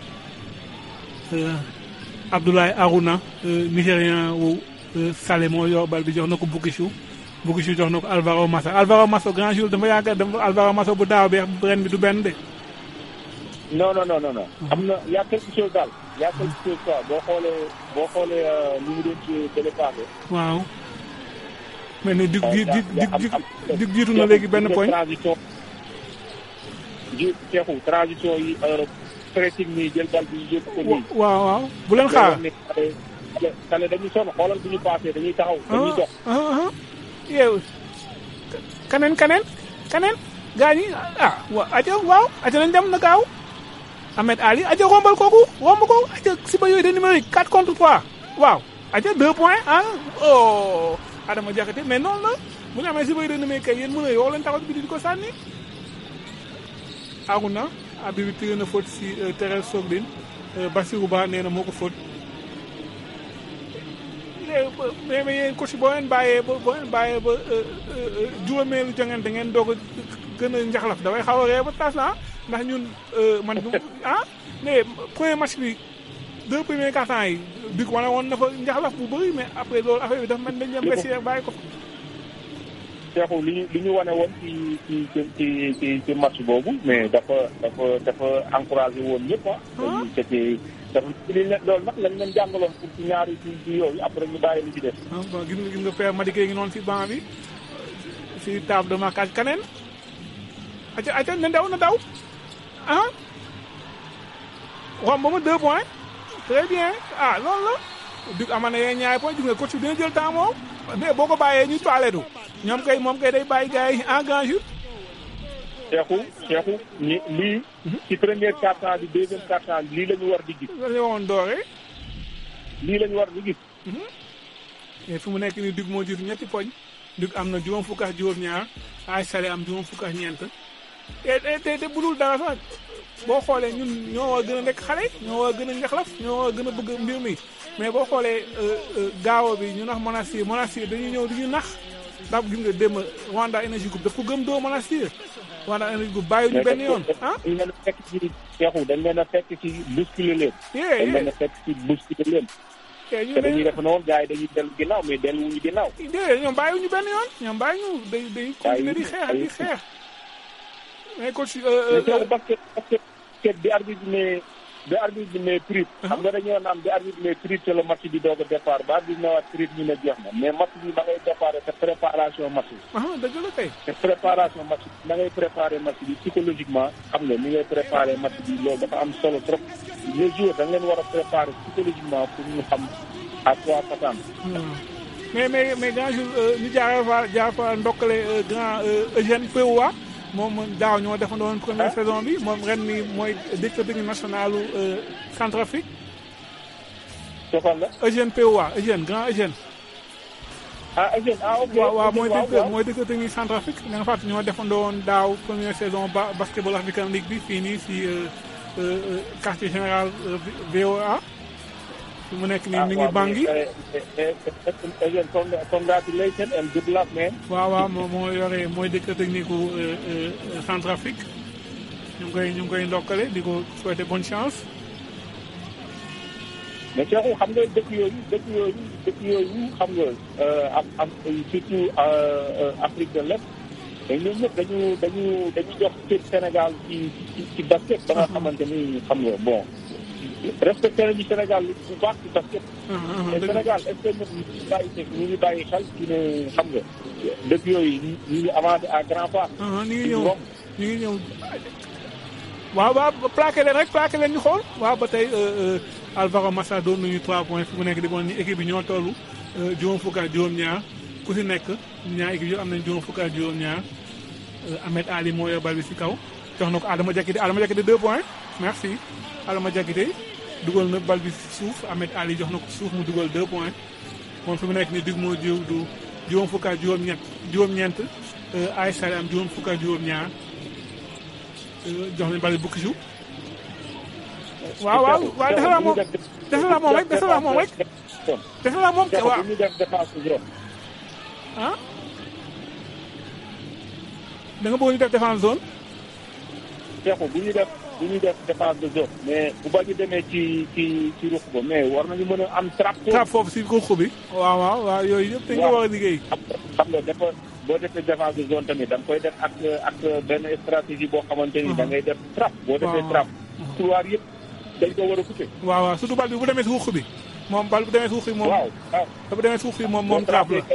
Abdoulaye Aruna Nigérian wu Salé moo yor bal bi jox na ko Bukishu Bukishu jox na ko Alvaro Massa Alvaro Massa grand jour dafa yaakaar dafa Alvaro Massa bu daaw bi ren bi du benn de. non non non non am na y' a quelque chose daal y' a quelque chose quoi boo xoolee boo xoolee li mu doon ci bële paase. waaw. mais ni dig dig dig dig dig jiitu na léegi benn poñ. transition ji Cheikhou transition yi pressing nii jël bal bi yëpp ko nii. waaw waaw bu leen xaar. xale dañuy sonn xoolal bu ñu paasee dañuy taxaw dañuy dox. yow kaneen kaneen kaneen gaa ñi ah wa aja waaw aja nañ dem na gaaw Ahmed Ali aja rombal kooku romb ko aja si ba yooyu de numérique 4 contre 3 waaw aja deux points ah oh Adama Diakhaté mais noonu la bu ñu amee si bay renommé kay yéen mën a yoo leen taxaw bi di ko sànni Aruna abi bi tiré na faute si Thérèse Sogdine Bassirou Ba nee na moo ko faute mais mais yéen coach boo leen bàyyee ba boo leen bàyyee ba juróomeelu jongante ngeen doog a gën a njaxlaf dafay xaw a ree ba tas na ndax ñun man du ah mais premier match bi deux premiers cartons yi dik wane woon na fa njaxlaf bu bëri mais après loolu affaire bi dafa mel dañ dem besier bàyyi ko fa Cheikhou li ñu li ñu wane woon ci ci ci ci ci match boobu mais dafa dafa dafa encouragé woon ñëpp ah. c'était dafa li leen loolu nag lañ leen jàngaloon pour ci ñaari ci ci yooyu après ñu bàyyi li ci def. ah bon gis nga gis nga père Madické ngi noonu si banc bi si table de marquage kaneen aca aca na daw na daw ah romb ma deux points très bien ah loolu la dig ama na yee ñaari point gis nga coach bi dina jël temps moom mais boo ko bàyyee ñu toilettu ñoom kay moom kay day bàyyi gars yi en grand jour Cheikhou Cheikhou ni lii ci première quart-temps bi deuxième quart-temps bi lii la ñu war di gis la ñu woon doore lii la ñu war di gis mais fi mu nekk nii dig moo jiitu ñetti poñ dig am na juróom fukk ak juróom ñaar ay sale am juróom fukk ak ñeent te te te budul dara sax boo xoolee ñun ñoo war a gën a nekk xale ñoo war a gën a njaxlaf ñoo war a gën a bëgg mbir mi mais boo xoolee gaawo bi ñu nax Monastir Monastir dañuy ñëw di ñu nax ndax gis nga démb Rwanda Energy Group daf ko gëm doo Monastir Rwanda Energy Group bàyyi ñu benn yoon ah dañ leen a fekk ci Cheikhou dañ leen a fekk ci bousculer leen dañ leen a fekk ci bousculer leen te dañuy def noonu gars yi dañuy dellu ginnaaw mais delluwuñu ginnaaw déedéet ñoom bàyyi ñu benn yoon ñoom bàyyi ñu day day continuer di xeex di xeex mais coach basket basket bi arbitre bi ne bi arbitre bi ne prix xam nga dañoo naan bi arbitre bi ne prix te le match bi doog a départ ba arbitre ne waat prix ñu ne jeex na mais match bi da ngay déparé te préparation match bi ah dëgg la kay te préparation match bi da ngay préparé match bi psychologiquement xam nga ni ngay préparé match bi loolu dafa am solo trop les joueurs da nga leen war a préparé psychologiquement pour ñu xam à quoi s'attendre mais mais mais grand jour ñu jaaree fa jaar fa ndokkale grand Eugène Pewa moom daaw ñoo defandoon première saison bi moom ren mi mooy directeur technique nationalu Centrafrique. soxal la. Eugène Pewa Eugène grand Eugène. ah Eugène ah ok waaw waaw mooy directeur mooy directeur technique Centrafrique da nga fàttali ñoo defandoon daaw première saison ba basketball African League bi fii nii si quartier général VOA. fi mu nekk nii mi ngi bangi congratulations and good luck man waaw waaw moo moo yore mooy directeur technique u Centrafrique ñu ngi koy ñu ngi koy ndokkale di ko souhaiter bonne chance mais Cheikhou xam nga dëkk yooyu dëkk yooyu dëkk yooyu xam nga am am surtout Afrique de l'Est dañ ñoom ñëpp dañu dañu dañu jox cër Sénégal ci ci ci basket ba nga xamante ni xam nga bon respecté nañu Sénégal bu baax ci basket. te Sénégal est-ce que ñun ñu ngi bàyyi ñu ngi bàyyi xel ci ne xam nga dëkk yooyu ñu ngi avancé à grand pas. ñu ngi ñëw ñu ngi ñëw waaw waaw plaqué leen rek plaqué leen ñu xool waaw ba tey Alvaro Massa doon nañu 3 points fi mu nekk di bon ni équipe bi ñoo toll juróom fukk ak juróom-ñaar ku si nekk ñaar équipe yu am nañ juróom fukk ak juróom-ñaar Ahmed Ali moo yor bal bi si kaw jox na ko Adama Diakité Adama Diakité 2 points merci. Adama Diakité dugal na bal bi suuf Ahmed Ali jox na ko suuf mu dugal 2 points moom fi mu nekk nii dig moo jiw du juróom fukk ak juróom-ñett juróom-ñeent ay sare am juróom fukk ak juróom-ñaar jox nañ bal bi bukki suuf waaw waaw waaw defe naa moom defe naa moom rek defe naa moom rek defe naa moom waaw ah da nga bëgg ñu def défense zone Cheikhou bu ñu def bu ñu def défense de zone mais bu ba ñu demee ci ci ci ruq ba mais war nañu mën a am trap trap foofu si ruq bi waaw waaw waaw yooyu yëpp dañ ko war a liggéey xam nga dafa boo defee défense de zone tamit da nga koy def ak ak benn stratégie boo xamante ni da ngay def trap boo defee trap couloir yëpp dañ ko war a couper waaw waaw surtout bal bi bu demee si ruq bi moom bal bu demee si ruq bi moom waaw waaw bu demee si ruq bi moom moom trap la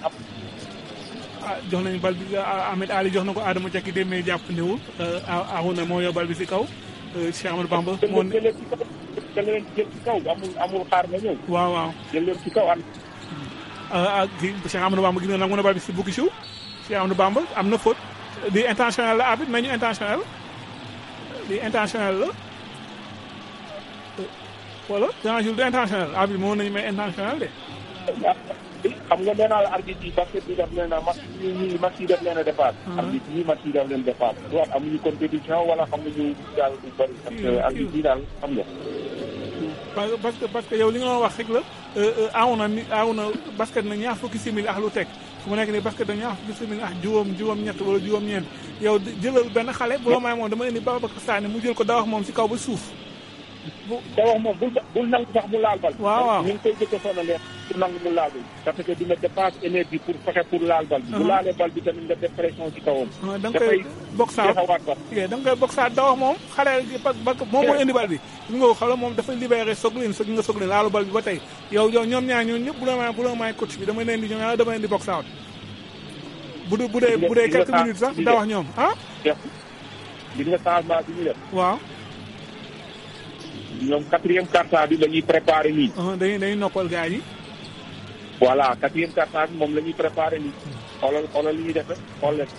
ah jox nañu bal bi Ahmed Ali jox na ko Adama Diakité mais jàpp ndewul Aruna moo yor bal bi si kaw Cheikh Amadou Bamba moo jël leen ci kaw jël leen jël ci kaw amul amul xaar nga ñëw waaw waaw jël leen ci kaw am ah kii Cheikh Amadou Bamba gis nga nangu na bal bi si bukki siw Cheikh Amadou Bamba am na faute di intentionnel la arbitre mais ñu intentionnel di intentionnel la wala grand jour du intentionnel arbitre moo nañu may intentionnel de xam nga nee naa la arbitre yi basket bi daf leen a match yi ñii match yi daf leen a defaat. arbitre yi match yi daf leen defaat. soit amuñu compétition wala xamuñu daal du bëri. parce que arbitre yi daal xam nga. parce parce que parce que yow li nga doon wax rek la aaw na ni aaw na basket na ñaar fukki simili ak lu teg fu mu nekk nii basket na ñaar fukki simili ak juróom juróom-ñett wala juróom-ñeent yow jëlal benn xale bu la may moom dama indi Babacar Sané mu jël ko dawax moom si kaw ba suuf. bu dawax moom bul bul nangu sax mu laal bal. waaw waaw ñu ngi koy jëkk a sonalee pour nangu mu laal bal parce que dina dépense énergie pour fexe pour laal bal bi. bu laalee bal bi tamit nga def pression ci kawam. da nga koy boxaat jeexawaat ba. da nga koy boxaat dawax moom xale parce que moom mooy indi bal bi. li nga ko xala moom dafa libéré soglin sog nga soglin laalu bal bi ba tey yow yow ñoom ñaar ñoom ñëpp bu la may bu la may coach bi dama leen di ñoom ñaar dama leen di box out bu dee bu dee bu dee quelques minutes sax da wax ñoom ah. gis nga changement bi ñu def. waaw. ñoom quatrième quart-temps bi la ñuy préparé nii. dañuy dañuy noppal gars yi. voilà quatrième quart-temps bi moom la ñuy préparé nii. xoolal xoolal li ñuy def rek xool leen.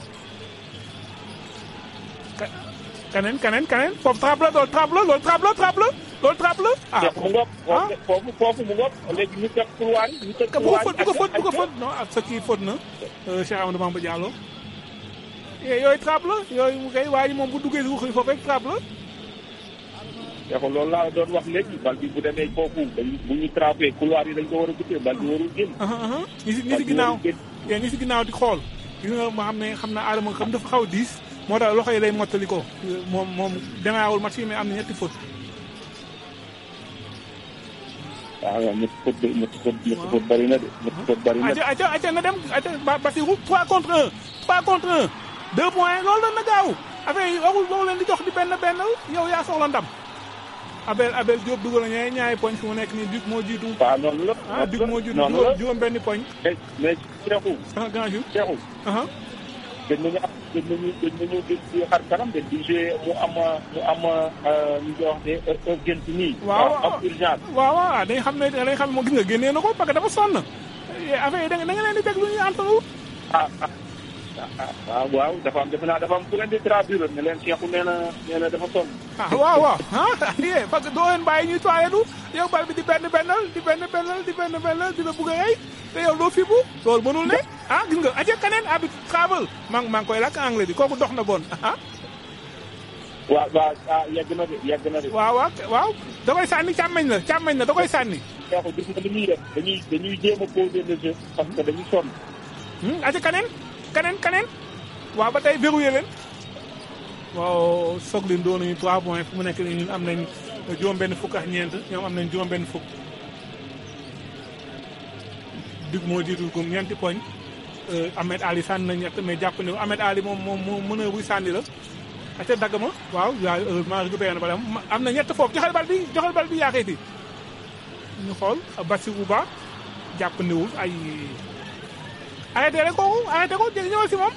kaneen kaneen kaneen foofu trap la loolu trap la loolu trap la trap la loolu trap la. ah mu ngoog. foofu foofu mu ngoog léegi ñu teg couloir yi ñu teg couloir yi bu ko fóot bu ko fóot non ak sa kii fóot na Cheikh Amadou Bamba Diallo. yooyu trap la yooyu mu koy waa ji moom bu duggee si waxuñu foofu rek trap la. te loolu laa doon wax léegi bal bi bu demee foofu dañuy bu ñu trapé couloir yi dañ ko war a guddee bal bi warul génn. ñi si ñi si ginnaaw yéen ñi si ginnaaw di xool gis nga ma xam ne xam naa Adama xam dafa xaw a diis moo tax loxo yi lay mottali ko moom moom demeewul match yi mais am na ñetti faute. waaw waaw ñetti faute ñetti faute ñetti faute bëri na de ñetti faute bëri na de. aca aca aca na dem aca Basirou 3 contre 1 3 contre 1 2 points loolu la na gaaw affaire yi waxul waxul leen di jox di benn benn yow yaa soxla ndam. Abel Abel Diop dugal na ñaari ñaari poñ fi mu nekk nii Duc moo jiitu. waaw noonu la. ah Duc moo jiitu noonu la juróom benn poñ. mais mais Cheikhou. ah grand jour Cheikhou. gën nañu am gën nañu gën nañu gën di xar kanam de di jouer mu am mu am ñu koy wax de urgence nii. waaw am urgence. waaw waaw dañ xam ne dañ xam ne moo gis nga génnee na ko parce que dafa sonn. affaire yi da nga da nga leen di teg lu ñuy antalu. ah ah waaw waaw dafa am defe naa dafa am ku leen di traduire ne leen Cheikhou nee na nee na dafa sonn. ah waaw waaw ah yee parce que doo leen bàyyi ñuy toiletu yow bal bi di benn bennal di benn bennal di benn bennal di la bugg a rey te yow doo fibu loolu mënul ne ah gis nga aja kaneen abi travel maa ngi maa ngi koy lakk anglais bi kooku dox na bon ah waaw waaw ah yegg na de yegg na de. waaw waaw waaw da koy sànni càmmeñ la càmmeñ la da koy sànni Cheikhou gis nga li ñuy def dañuy dañuy jéem a poser le jeu parce que dañuy sonn. aja kaneen kaneen kaneen waaw ba tey verrouillé leen waaw soglin doon nañu trois points fu mu nekk nii ñun am nañ juróom benn fukk ak ñeent ñoom am nañ juróom benn fukk dig moo jiitu gum ñeenti poñ Ahmed Ali sànni na ñett mais jàpp ne Ahmed Ali moom moom moo mën a buy sànni la aca dagg ma waaw waaw heureusement récupéré na bala am na ñett foofu joxal bal bi joxal bal bi yaaxeeti ñu xool Bassirou Ba jàpp niwul ay arrêté rek kooku arrêté ko jël ñëwal si moom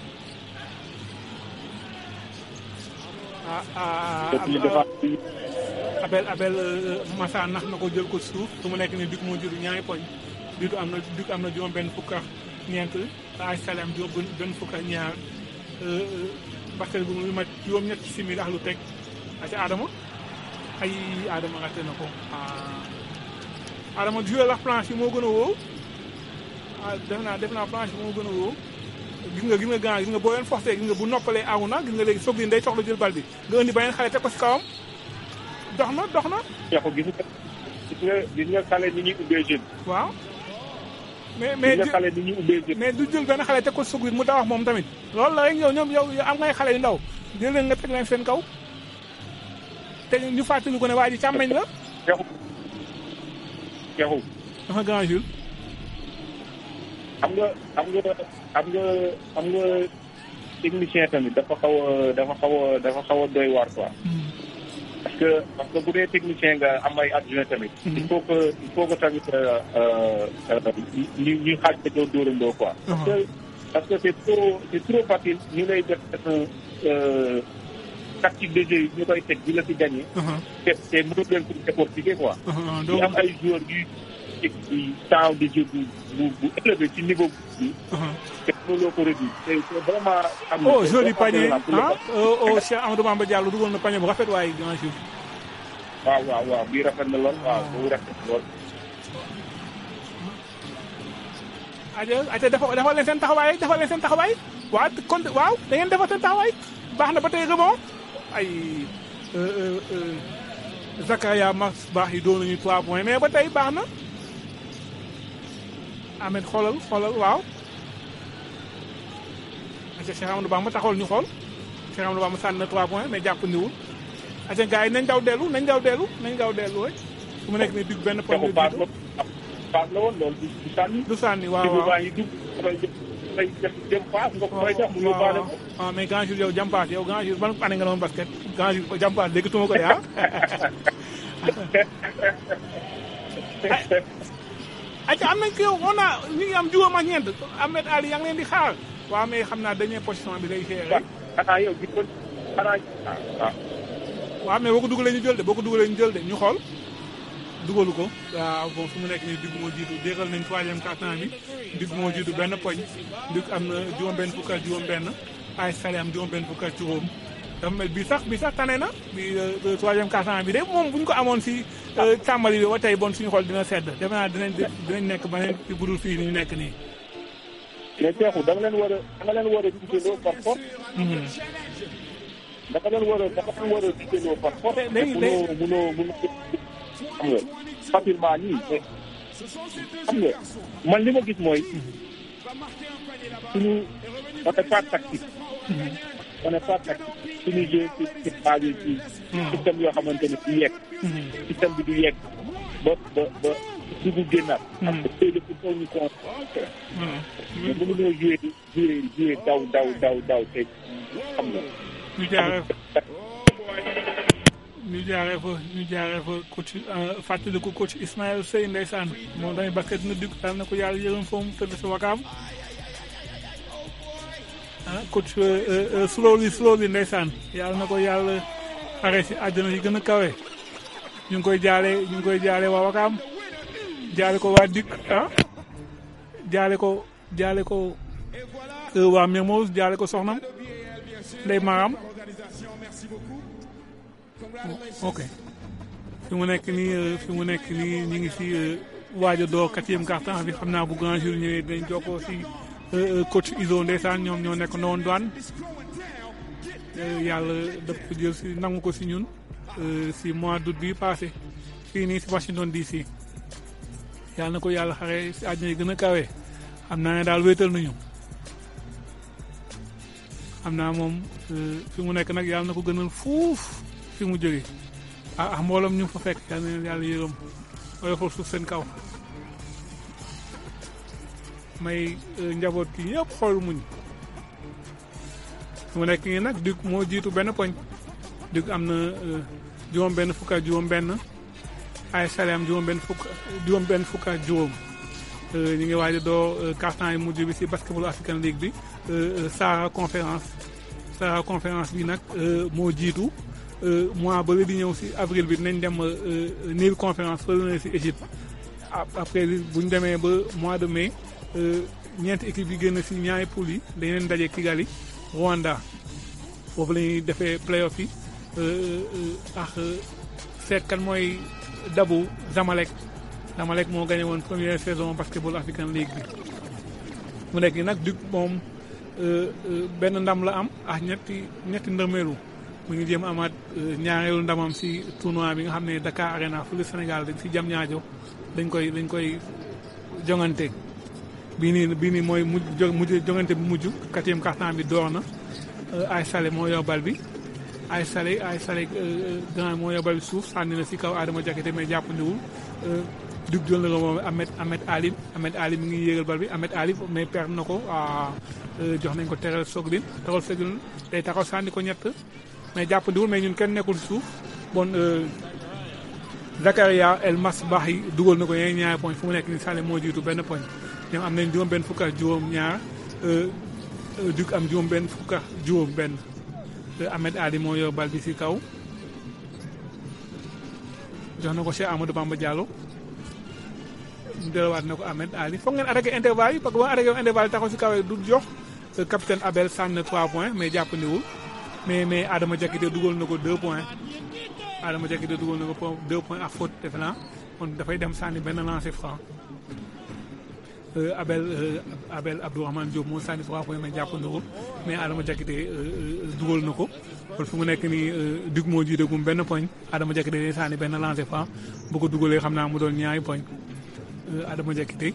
ah ah Abel Abel Massa nax na ko jël ko suuf su mu nekk nii Duc moo jël ñaari poñ Duc am na Duc am na juróom benn fukk ak ñeent ay Salem juróom benn fukk ak ñaar basket bu mu ma juróom ñett simili ak lu teg ak Adama ay Adama raté na ko Adama joué la planche yi moo gën a wóor ah def naa def naa planche bi moo gën a wóor gis nga gis nga gànnaar gis nga boo leen forcé gis nga bu noppalee awu na gis nga léegi soog day soxla jël bal bi nga indi beneen xale teg ko si kawam dox na dox na. Cheikhou gis nga gis nga gis nga xale ni ñuy ubbee jeune. waaw. mais mais gis nga xale ni ñuy ubbee jeune. mais du jël benn xale teg ko soog mu dawax moom tamit. loolu la rek yow ñoom yow am ngay xale yu ndaw jël leen nga teg leen seen kaw te ñu fàttali ko ne waa ji càmmeñ la. Cheikhou Cheikhou. dafa grand Jules. xam nga xam nga xam nga xam nga technicien tamit dafa xaw a dafa xaw a dafa xaw a doy waar quoi. parce que parce que bu dee technicien nga am ay adjoint tamit. il faut que il faut que tamit ñu ñu xaaj ko doo dóorandoo quoi. parce que parce que c'est trop c'est trop facile ñu lay def tactique de jeu yi ñu koy teg di la ci gagné. te te mënul leen ko décortiquer quoi. ñu am ay joueurs yuy teg ci temps de jeu bu bu bu élevé ci niveau bi. te mënuloo ko réduire te c'est vraiment. am na oh joli panier ah oh Cheikh Amadou Bamba Diallo dugal na panier bu rafet waaye grand jour. waaw waaw waaw bii rafet na lool waaw boobu rafet na lool. aja aja dafa dafa leen seen taxawaay dafa leen seen taxawaay waaw kon waaw da ngeen defal seen taxawaay baax na ba tey rebond ay Zakaria Max baax yi doon nañu 3 points mais ba tey baax na Ahmed xoolal xoolal waaw aca Cheikh Amadou Bamba taxawal ñu xool Cheikh Amadou Bamba sànni na 3 points mais jàpp ndiwul aca gars yi nañ daw dellu nañ daw dellu nañ daw dellu rek su mu nekk nii dig benn point baax la baax la woon loolu du du sànni. du sànni waaw Déglu waaw baa ngi dugg dafay dafay def dem paas nga koy def mu yóbbaale ko. ah mais grand jour yow jàmpaas yow grand jour ban année nga doon basket grand jour jàmpaas dégg tuma ko de ah ayca am nañ ko yow on a ñu ngi am juróom ak ñeent Ahmed Ali yaa ngi leen di xaar waaw mais xam naa dernière position bi day géré xanaa yow gis ko xanaa ah waaw mais boo ko dugalee ñu jël de boo ko dugalee ñu jël de ñu xool dugalu ko waaw bon fu mu nekk nii digg moo jiitu déggal nañ troisième quart-temps bi digg moo jiitu benn poñ digg am na juróom-benn fukk ak juróom-benn ay sale am juróom-benn fukk ak juróom dafa mel bi sax bi sax tane na bi euh, troisième quart-temps bi de moom bu ñu ko amoon si euh, tàmbali bi ba tey bon suñu xool dina sedd defe naa dinañ dinañ nekk beneen ci budul fii ni ñu nekk nii. mais Cheikhou da nga leen war a da nga leen war a digaloo par force. da nga leen war a da nga leen war a digaloo par force. léegi munoo munoo munoo xam nga facilement nii mais xam nga man li ma gis mooy suñu on n'est pas tactique. on n'est pas tactique suñu jeu ci ci basé ci système yoo xamante ne du yegg. système bi du yegg ba ba ba dugg génnaat. parce que tey il faut ñu concentré. mais mënuñoo joué joué joué daw daw daw daw te xam nga. ñu jaaree ñu jaaree fa ñu jaaree fa coach fàttali ko coach Ismaël Sey ndeysaan moom tamit basket dina dugg daal na ko yàlla yërëm foofu mu tëdd si wakaam ah coach slowly slowly ndeysaan yàlla na ko yàlla xare si àjjana yi gën a kawe ñu ngi koy jaale ñu ngi koy jaale waa wakaam jaale ko waa dikk ah jaale ko jaale ko waa Mermoz jaale ko soxnam ndey maram ok fi mu nekk nii fi mu nekk nii ñu ngi si waaj a door quatrième quart-temps bi xam naa bu grand jour ñëwee dañ jokkoo si coach Iso ndeysaan ñoom ñoo nekk noonu douane yàlla daf ko jël si nangu ko si ñun si mois d'août bi passé fii nii si Washington DC yàlla na ko yàlla xare si àddina yi gën a kawe xam naa ne daal wéetal nañu xam naa moom fi mu nekk nag yàlla na ko gënal fuuf fi mu jóge ah ah mbooloom ñu fa fekk yàlla na leen yàlla yërëm oyofal suuf seen kaw may njaboot gi ñëpp xool muñ fi mu nekk nii nag Duc moo jiitu benn poñ Duc am na juróom benn fukk ak juróom benn ay Salé am juróom benn fukk juróom benn fukk ak juróom ñu ngi waaj a doo carton yi mujj bi si basketball African League bi Sahara conférence Sahara conférence bi nag moo jiitu mois ba di ñëw si avril bi dinañ dem Nil conférence fële na si Égypte après bu ñu demee ba mois de mai ñeenti équipe yi génn si ñaari poules yi dañ leen daje Kigali Rwanda foofu la ñuy defee playoff yi ak seet kan mooy dabu Zamalek Zamalek moo gagné woon première saison basketball African League bi mu nekk nii nag Duc moom benn ndam la am ak ñetti ñetti ndërmeelu mu ngi jéem amaat ñaareelu ndamam si tournoi bi nga xam ne Dakar Arena fële Sénégal dañ si jam ñaajo dañ koy dañ koy jongante bii nii bii nii mooy mujj jo mujj jongante bi mujj quatrième quart-temps bi door na ay Salé moo yor bal bi ay Salé ay Salé grand moo yor bal bi suuf sànni na si kaw Adama Diakité mais jàppandiwul Duc jël na ko moom Ahmed Ahmed Ali Ahmed Ali mi ngi yéegal bal bi Ahmed Ali mais perdre na ko jox nañ ko teral Soglin teral Soglin day taxaw sànni ko ñett mais jàppandiwul mais ñun kenn nekkul si suuf bon Zakaria El Masbahi dugal na ko yeneen ñaari poñ fu mu nekk ni Salé moo jiitu benn poñ ñoom am nañ juróom benn fukk ak juróom ñaar Duc am juróom benn fukk ak juróom benn Ahmed Ali moo yor bal bi si kaw jox na ko Cheikh Amadou Bamba Diallo mu delluwaat na ko Ahmed Ali foog ngeen attaqué intervalle yi parce que boo attaqué intervalle yi taxaw si kaw du jox capitaine Abel sànni na 3 points mais jàppandiwul mais mais Adama Diakité dugal na ko 2 points Adama Diakité dugal na ko 2 points ak faute defe naa kon dafay dem sànni benn lancer franc euh, Abel euh, Abel Abdourahmane Diop moo sànni trois points mais jàppandoo mais Adama Diakité euh, euh, dugal na ko kon fu mu nekk nii euh, Duc moo jiitagum benn poñ Adama Diakité day sànni benn lancé franc bu ko dugalee xam naa mu doon ñaari poñ euh, Adama Diakité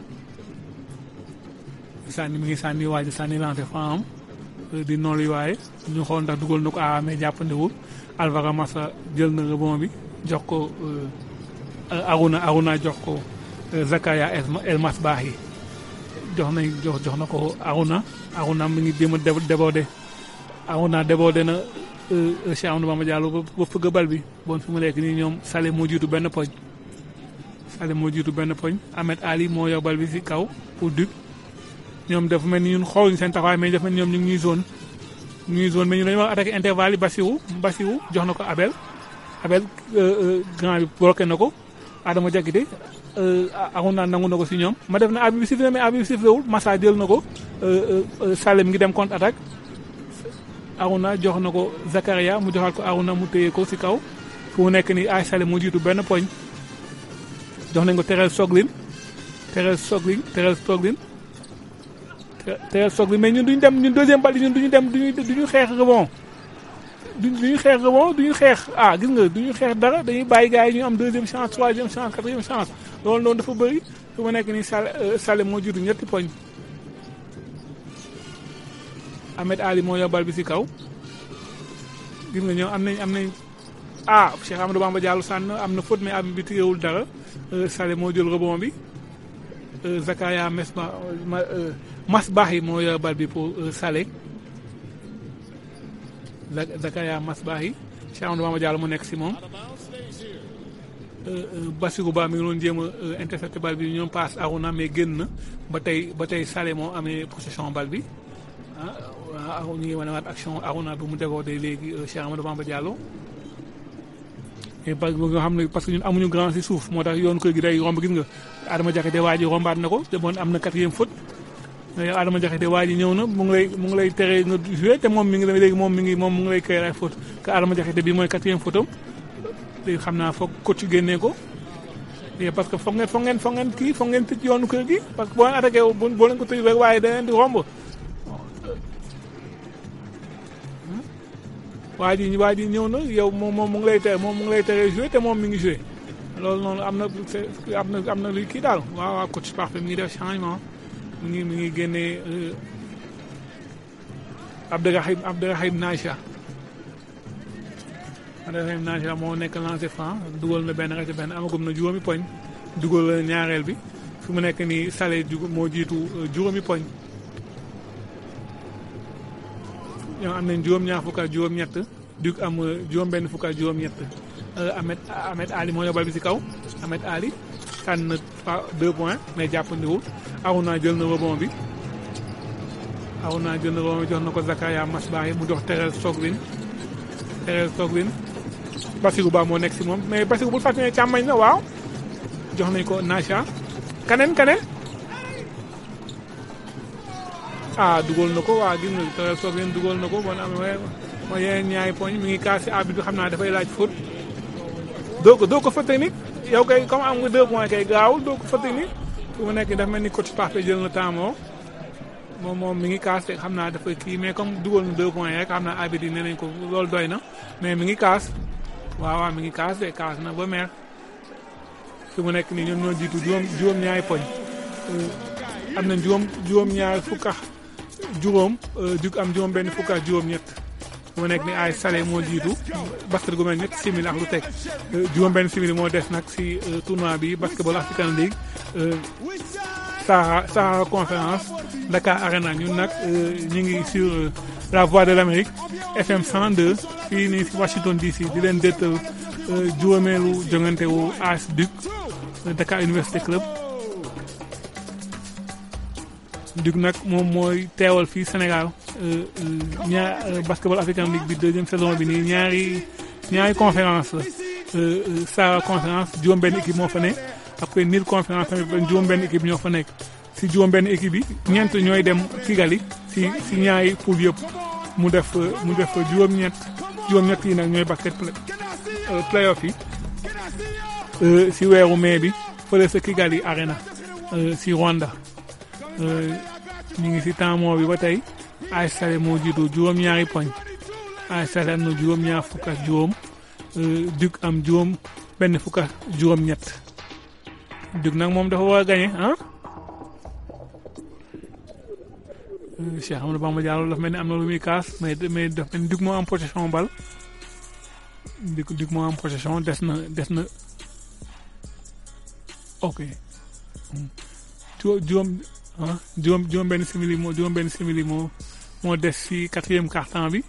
sànni mi ngi sànni waaj sànni lancé franc am euh, di noolu waaye ñu xool ndax dugal na ko ah mais jàppandiwul Alvaro Massa jël na rebond bi jox ko euh, Aruna Aruna jox ko euh, Zakaria El- El Masbahi jox nañ jox jox na ko Aruna Aruna mi ngi jéem a dé- débordé Aruna débordé na euh, euh, Cheikh Amadou Bamba Diallo ba ba fëgg bal bi bon fi mu nekk nii ñoom Salé moo jiitu benn poñ Salé moo jiitu benn poñ Ahmed Ali moo yor bal bi si kaw pour Duc ñoom dafa mel ni ñun xooluñ seen taxawaay mais dafa mel ni ñoom ñu ngi ñuy zone ñu ngi zone mais ñu dañu war a attaqué intervalle yi Bassirou Bassirou jox na ko Abel Abel euh, euh, grand bi bloqué na ko Adama Diakité euh, Aruna nangu na ko si ñoom ma def na abi bi sifflé mais abi bi sifflé wul Massa jël na ko euh, euh, Salem ngi dem contre attaque Aruna jox na ko Zakaria mu joxal ko Aruna mu téye ko si kaw fu mu nekk nii ay Salem moo jiitu benn poñ jox nañ ko Terel Soglin Terel Soglin Terel Soglin Terel Soglin mais ñun duñu dem ñun deuxième balle ñun duñu dem duñu duñu xeex rebond duñ duñu xeex rebond duñu xeex ah gis nga duñu xeex dara dañuy bàyyi gars yi ñu am deuxième chance troisième chance quatrième chance loolu noonu dafa bëri fu ma nekk nii Sal Salem moo jiitu ñetti poñ Ahmed Ali moo yor bal bi si kaw gis nga ñoom am nañ am nañ ah Cheikh Amadou Bamba Diallo sànn am na faute mais am bi téyewul dara Salem moo jël rebond bi Zakaria Mesba ma Mas Bahi moo yor bal bi pour Salé Zakaria Mas Bahi Cheikh Amadou Bamba Diallo mu nekk si moom Bassirou Ba mi ngi doon jéem a intercepté bal bi ñoom passe Aruna mais génn na ba tey ba tey Salé moo amee possession bal bi ah waaw ñu ngi wane waat action Aruna bi mu déggoo léegi Cheikh Amadou Bamba Diallo et parce que nga xam ne parce que ñun amuñu grand si suuf moo tax yoonu kër gi day romb gis nga Adama Diakhaté waa ji rombaat na ko te bon am na quatrième faute yow Adama Diakhaté waa ji ñëw na mu ngi lay mu ngi lay tere nga joué te moom mi ngi léegi moom mi ngi moom mu ngi lay créer ay faute que Adama Diakhaté bi mooy quatrième faute am léegi xam naa foog coach génnee ko et parce que foog ngeen foog ngeen foog ngeen kii foog ngeen tëj yoonu kër gi parce que boo leen attaqué boo leen ko tëj rek waaye da leen di romb waa ji waa ji ñëw na yow moom moom mu ngi lay tere moom mu ngi lay tere joué te moom mi ngi joué loolu noonu am na am na am na luy kii daal waaw waaw coach parfait mi ngi def changement mi ngi mi ngi génnee Abderrahim Abderrahim Nacha Abderrahim Nacha moo nekk lancé franc dugal na benn rek benn amagum na juróomi poñ dugal na ñaareel bi fi mu nekk nii Salé moo jiitu juróomi poñ ñoo am nañ juróom-ñaar fukk ak juróom-ñett Duc am juróom-benn fukk ak juróom-ñett Ahmed Ahmed Ali moo yóbbal bi si kaw Ahmed Ali tànn na deux points mais jàppandiwul Aruna jël na rebond bi Aruna jël na rebond bi jox na ko Zakaria Masbahi mu jox Terel Soglin Terel Soglin Bassirou Ba moo nekk si moom mais Bassirou bul fàtte ne càmmañ na waaw jox nañ ko Nacha kaneen kaneen ah dugal na ko waa gis nga Terel Soglin dugal na ko bon am mooy yeneen ñaari poñ mi ngi kaas si arbitre bi xam naa dafay laaj faute doo ko doo ko fa technique yow kay comme am nga deux points kay gaawul doo ko fa technique fu mu nekk dafa mel ni coach parfait jël na temps moom moom moom mi ngi kaas te xam naa dafa kii mais comme dugal na deux points rek xam naa arbitre yi nee nañ ko loolu doy na mais mi ngi kaas waaw waaw mi ngi kaas te kaas na ba meer fi mu nekk nii ñoom ñoo jiitu juróom juróom-ñaari poñ am nañ juróom juróom-ñaari fukk ak juróom Duc am juróom benn fukk ak juróom-ñett mu nekk ni ay Salé moo jiitu basket gu mel ñetti simili ak lu teg juróom benn simili moo des nag si tournoi bi basketball African League Sahara Sahara conférence Dakar Arena ñun nag ñu ngi sur la voix de l'Amérique FM 102 fii nii si Washington DC di leen dëttal juróomeelu jongante wu AS Duc Dakar Université Club Duc nag moom mooy teewal fii Sénégal ñaar basketball African League bi deuxième saison bi nii ñaari ñaari conférence la Sahara conférence juróom-benn équipe moo fa ne après Nil conférence tamit juróom-benn équipe ñoo fa nekk si juróom-benn équipe yi ñeent ñooy dem Kigali si si ñaari poule yëpp mu def mu def juróom-ñett juróom-ñett yi nag ñooy basket playoff yi si weeru mai bi fële sa Kigali Arena si Rwanda Euh, ñu ngi si temps moo bi ba tey AS Salé moo jiitu juróom-ñaari poñ AS Salé am na juróom-ñaar fukk ak juróom euh, Duc am juróom benn fukk ak juróom-ñett Duc nag moom dafa war a gagné ah. Euh, Cheikh Amadou Bamba Diallo dafa mel ni am na lu muy kaas mais mais dafa mel ni Duc moo am possession bal Duc Duc moo am possession des na des na ok ju- juróom ah juróom juróom benn simili moo juróom benn simili moo moo des si quatrième quart-temps bi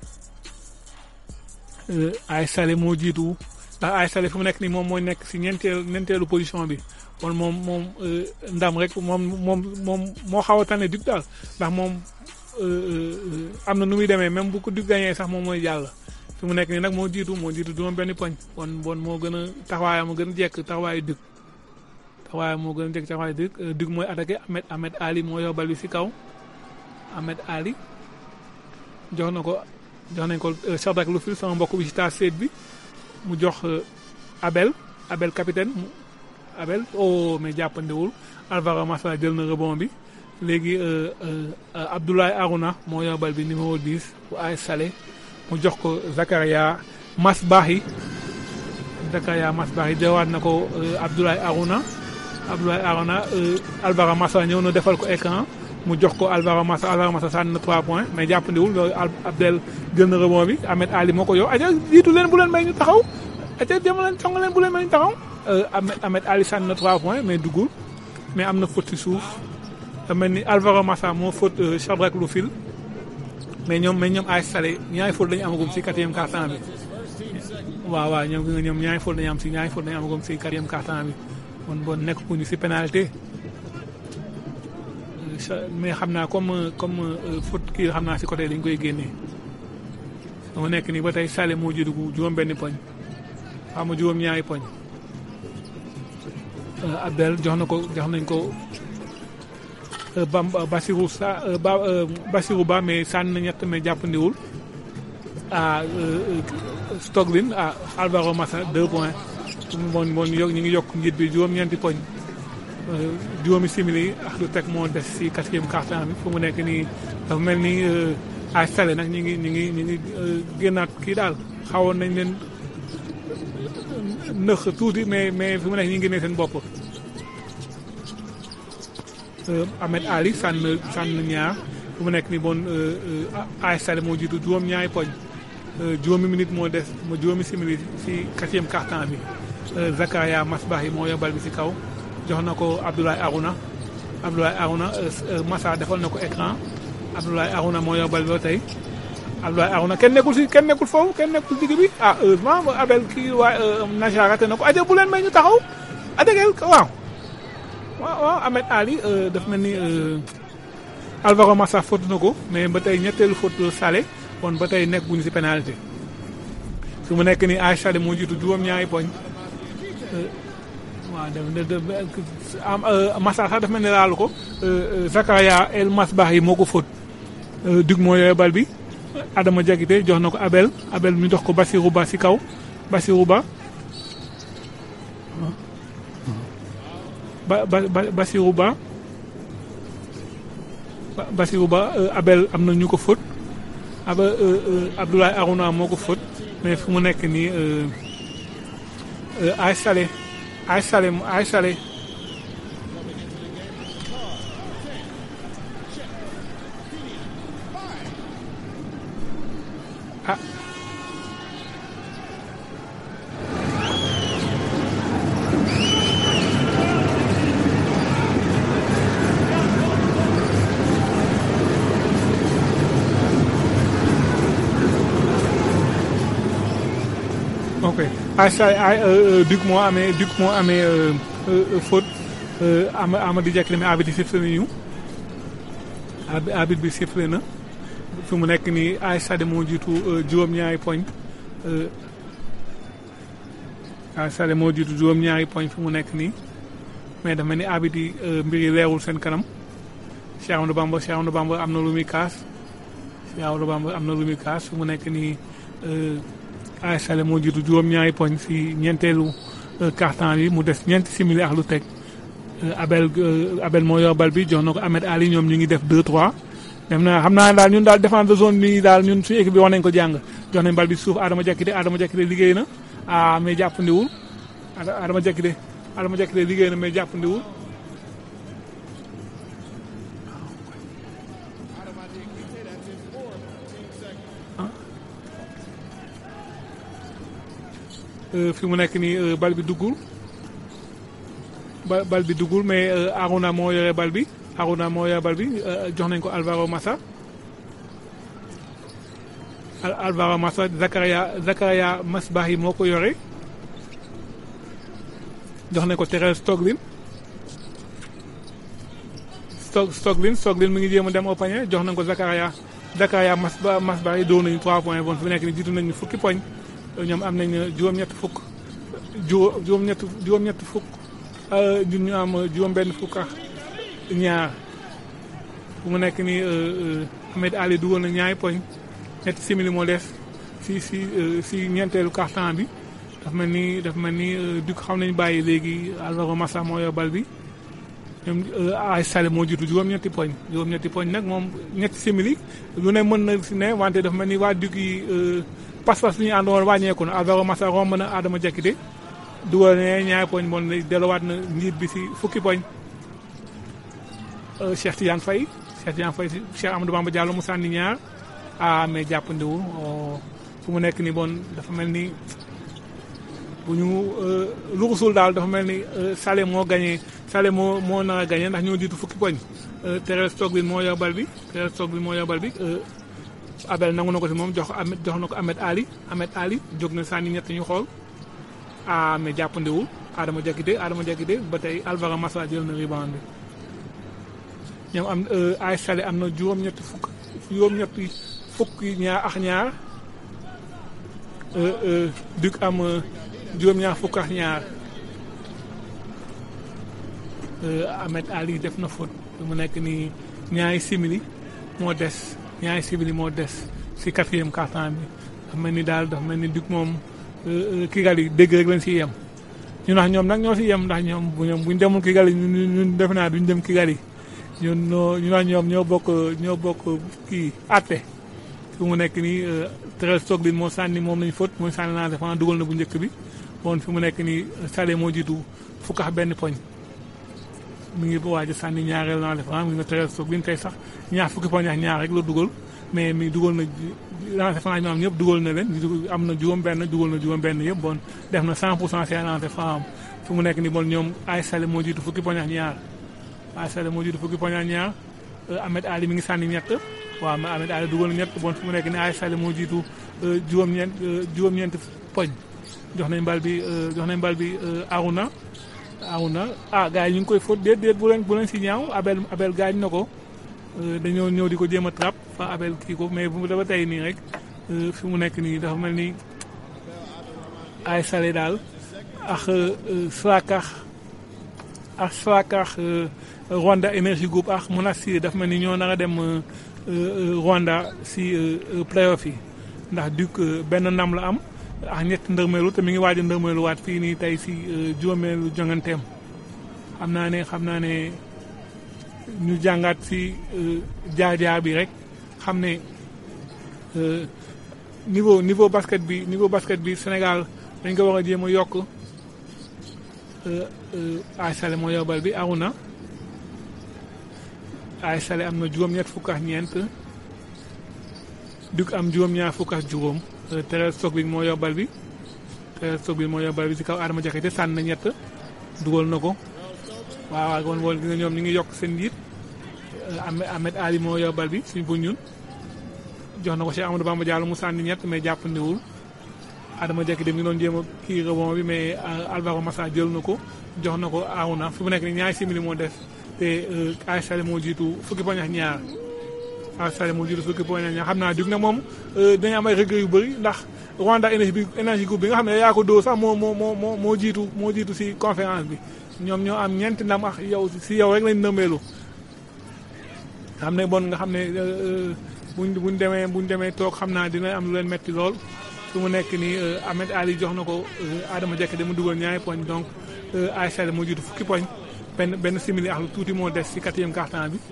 Euh, AS Salé moo jiitu ndax AS Salé fu mu nekk nii moom mooy nekk si ñeenteelu ñeenteelu position bi kon moom moom euh, ndam rek moom moom moom moo xaw a tane Duc daal ndax moom euh, euh, am na nu muy demee même bu ko Duc gagné sax moom mooy jàll fi mu nekk nii nag moo jiitu moo jiitu juróom benn poñ kon bon moo gën a taxawaayam moo gën a jekk taxawaayu Duc taxawaayam moo gën a jekk taxawaayu Duc Euh, Duc mooy attaqué Ahmed Ahmed Ali moo yor bal bi si kaw Ahmed Ali jox na ko jox nañ ko Shadrack Lufil sama mbokk bi ci taas seet bi mu jox euh, Abel Abel capitaine mu Abel oh mais jàppandewul Alvaro Massa jël na rebond bi léegi euh, euh, euh, Abdoulaye Arouna moo yor bal bi numéro 10 bu AS Salé mu jox ko Zakaria Masbahi Zakaria Masbahi jawaat na ko euh, Abdoulaye Arouna Abdoulaye Arouna euh, Alvaro Massa ñëw na defal ko écran mu jox ko Alvaro Massa Alvaro Massa sànni na 3 points mais jàppandiwul loolu Al Abdel jël na rebond bi Ahmed Ali moo ko yow aja jiitu leen bu leen may ñu taxaw aja dem leen song leen bu leen may ñu taxaw Euh, Ahmed Ahmed Ali sànni na 3 points mais duggul mais am na faute ci suuf da mel ni Alvaro Massa moo faute euh, Shadrack Lufil mais ñoom mais ñoom AS Salé ñaari faute lañu amagum ci quatrième quart-temps bi waaw waaw ñoom gis nga ñoom ñaari faute lañu am ci ñaari faute lañu amagum ci quatrième quart-temps bi kon bon nekk ku ñu ci pénalité Euh, sa- mais xam naa comme euh, comme euh, faute kii xam naa ci côté dañ koy génnee dama nekk nii ba tey Salé moo jiitu juróom benn poñ xam nga juróom ñaari poñ Euh, Abdel jox na ko jox nañ ko euh, Bam Basirou sa euh, ba euh, Basirou Ba mais sànni na ñett mais jàppandiwul ah euh, euh, Stoglin ah Alvaro Massa deux points bon bon yokk ñu ngi yokk njiit bi juróom-ñeenti poñ Euh, juróomi simili ak lu teg moo des si quatrième quart-temps bi fu mu nekk nii dafa mel ni euh, AS Salé nag ñu ngi ñu ngi ñu ngi euh, génnaat kii daal xawoon nañ leen nëx tuuti mais mais fi mu nekk ñu ngi génnee seen bopp. Euh, Ahmed Ali sànn sànn ñaar fu mu nekk nii bon euh, euh, AS Salé moo jiitu juróom-ñaari poñ Euh, juróomi minute moo des ma juróomi simili si quatrième quart-temps bi Euh, Zakaria Masbahi moo yor bal bi si kaw jox na ko Abdoulaye Arouna Abdoulaye Arouna euh, euh, Massa defal na ko écran Abdoulaye Arouna moo yor bal bi ba tey Abdoulaye Arouna kenn nekkul si kenn nekkul foofu kenn nekkul digg bi ah heureusement ba Abel kii waa Naja raté na ko aja bu leen may ñu taxaw adegeel waaw waaw waaw Ahmed Ali euh, daf mel ni euh, Alvaro Massa faute na ko mais ba tey ñetteelu faute Salé kon ba tey nekk bu ñu si pénalité su mu nekk nii AS Salé moo jiitu juróom-ñaari poñ Euh, waaw de de de am Massa sax daf mel ni laalu ko euh, euh, Zakaria El Masbahi moo ko faute Euh, Duc moo yore bal bi Adama Diakité jox na ko Abel Abel mi jox ko Bassirou Ba si kaw Bassirou Ba ba ba ba Bassirou Ba Ba- Bassirou Ba euh, Abel am na ñu ko faute aba euh, euh, Abdoulaye Arouna moo ko faute mais fu mu nekk nii euh, euh, AS Salé AS Salé AS Salé ah ok AS Salé ay Duc moo amee Duc moo amee euh, euh, faute euh, Ama Amady Diakité mais arbitre bi sifflé nañu arbi- arbitre bi sifflé na fi mu nekk nii AS Salé moo jiitu euh, juróom-ñaari poñ euh, AS Salé moo jiitu juróom-ñaari poñ fi mu nekk nii mais dafa mel ni arbitre yi euh, mbir yi leerul seen kanam Cheikh Amadou Bamba Cheikh Amadou Bamba am na lu muy kaas Cheikh Amadou Bamba am na lu muy kaas fi mu nekk nii euh, AS Salé moo jiitu juróom-ñaari poñ si ñeenteelu euh, quart-temps bi mu des ñeenti simili ak lu teg Euh, Abel euh, Abel moo yor bal bi jox na ko Ahmed Ali ñoom ñu ngi def 2-3 dem na xam naa daal ñun daal défense de zone bi daal ñun suñu équipe bi wax nañ ko jàng jox nañ bal bi suuf Adama Diakité Adama Diakité liggéey na ah mais jàppandiwul Ada- Adama Diakité Adama Diakité liggéey na mais jàppandiwul Euh, fi mu nekk nii euh, bal bi duggul ba bal bi duggul mais euh, Aruna moo yore bal bi Aruna moo yore bal bi euh, jox nañ ko Alvaro Massa Al- Alvaro Massa Zakaria Zakaria Masbahi moo ko yore jox nañ ko Thérèse Stoglin Stog Stoglin Stoglin mi ngi jéem a dem au panier jox nañ ko Zakaria Zakaria Masba Masbahi dóor nañu 3 points bon fi mu nekk nii jiitu nañu fukki poñ ñoom am nañ juróom-ñett fukk juróom juróom-ñett juróom-ñett fukk euh, ñun ñu am juróom-benn fukk ak ñaar fu mu nekk nii euh, euh, Ahmed Ali dugal na ñaari poñ ñetti simili moo des si si euh, si ñeenteelu quart-temps bi daf mel ni daf mel ni euh, du xam nañu bàyyi léegi Alvaro Massa moo yor bal bi ñoom ay Sale moo jiitu juróom-ñetti poñ juróom-ñetti poñ nag moom ñetti simili lu ne mën na si ne wante dafa mel ni waa Duc yi euh, pas-pas bi ñu àndoon wàññeeku na Alvaro Massa romb na Adama Diakité dugal ne ñaari poñ bon delluwaat na njiit bi si fukki poñ Euh, Cheikh Tidiane Faye Cheikh Tidiane Faye si Cheikh Amadou Bamba Diallo mu sànni ñaar ah mais jàppandiwul oh, fu mu nekk ni bon dafa mel ni bu ñu euh, luxusul daal dafa mel ni euh, Salé moo gagné Salé moo moo nar a gagné ndax ñoo jiitu fukki poñ euh, Thérèse Stoglin moo yor bal bi Thérèse Stoglin moo yor bal bi euh, Abel nangu na ko si moom jox ko Ahmed jox na ko Ahmed Ali Ahmed Ali jóg na sànni ñett ñu xool ah mais jàppandiwul Adama Diakité Adama Diakité ba tey Alvaro Massa jël na rebound bi ñoom am ay Salé am na juróom-ñetti fukk juróom-ñetti fukk ñaar ak ñaar Duc am juróom-ñaar fukk ak ñaar Ahmed Ali def na faute mu nekk nii ñaari simili moo des ñaari simili moo des si quatrième quart-temps bi dafa mel ni daal dafa mel ni Duc moom Kigali dégg rek lañ si yem ñu ndax ñoom nag ñoo si yem ndax ñoom bu ñoom buñ demul Kigali ñun ñun defe naa duñ dem Kigali ñun ñoo ñu naan ñoom ñoo bokk ñoo bokk kii àtte fi mu nekk nii Thérèse Stoglin moo sànni moom lañu faute mooy sànni naa défense dugal na bu njëkk bi bon fi mu nekk nii Salé moo jiitu fukk ak benn poñ mi ngi waaj a sànni ñaareel naa défense mi ngi Thérèse Stoglin tey sax ñaar fukki poñ ak ñaar rek la dugal mais mi dugal na lancé franc ñu am ñëpp dugal na leen am na juróom benn dugal na juróom benn yëpp bon def na 100 pour cent seen lancé franc am fi mu nekk nii bon ñoom ay Salé moo jiitu fukki poñ ak ñaar ay Salé moo jiitu fukki poñ ak ñaar Ahmed Ali mi ngi sànni ñett waaw ma Ahmed Ali dugal na ñett bon fi mu nekk nii ay Salé moo jiitu juróom-ñeent juróom-ñeent poñ jox nañ bal bi jox nañ bal bi Aruna Aruna ah gars yi ñu ngi koy fóot déet déet bu leen bu leen si ñaaw Abel Abel gaañ na ko dañoo ñëw di ko jéem a trap fa Abel kii ko mais bu dafa tey nii rek fi mu nekk nii dafa mel ni ay Salé daal ak Swakar ak Swakar Rwanda Energy Group ak Monastir dafa mel ni ñoo nar a dem Rwanda si playoff yi ndax Duc benn ndam la am ak ñett ndërmeelu te mi ngi waaj a ndërmeelu waat fii nii tey si juróomeelu jonganteem xam naa ne xam naa ne ñu jàngaat si jaar-jaar bi rek xam ne niveau niveau basket bi niveau basket bi Sénégal dañ ko war a jéem a yokk ay Salé moo yobal bi Aruna ay Salé am na juróom-ñett fukk ak ñeent Duc am juróom-ñaar fukk ak juróom Thérèse Stoglin moo yobal bi Thérèse Stoglin moo yobal bi si kaw Adama Diakité sànni na ñett dugal na ko waaw waaw kon woon gis nga ñoom ñu ngi yokk seen njiit Ahmed Ali moo yobal bi suñ bu ñun jox na ko Cheikh Amadou Bamba Diallo mu sànni ñett mais jàppandiwul Adama Diakité mi ngi doon jéem a kii rebond bi mais Alvaro Massa jël na ko jox na ko Aruna fi mu nekk nii ñaari simili moo des te ay Salé moo jiitu fukki poñ ak ñaar ay Salé moo jiitu fukki poñ ak ñaar xam naa Duc nag moom dañu am ay regret yu bëri ndax Rwanda énergie bi énergie groupe bi nga xam ne yaa ko doo sax moo moo moo moo jiitu moo jiitu si conférence bi ñoom ñoo am ñeenti ndam ak yow si yow rek lañ nëmbeelu xam ne bon nga xam ne buñ buñ demee buñ demee toog xam naa dina am lu leen metti lool su mu nekk nii Ahmed Ali jox na ko Adama Diakité mu dugal ñaari poñ donc ay Salé moo jiitu fukki poñ benn benn simili ak lu tuuti moo des ci quatrième quart-temps bi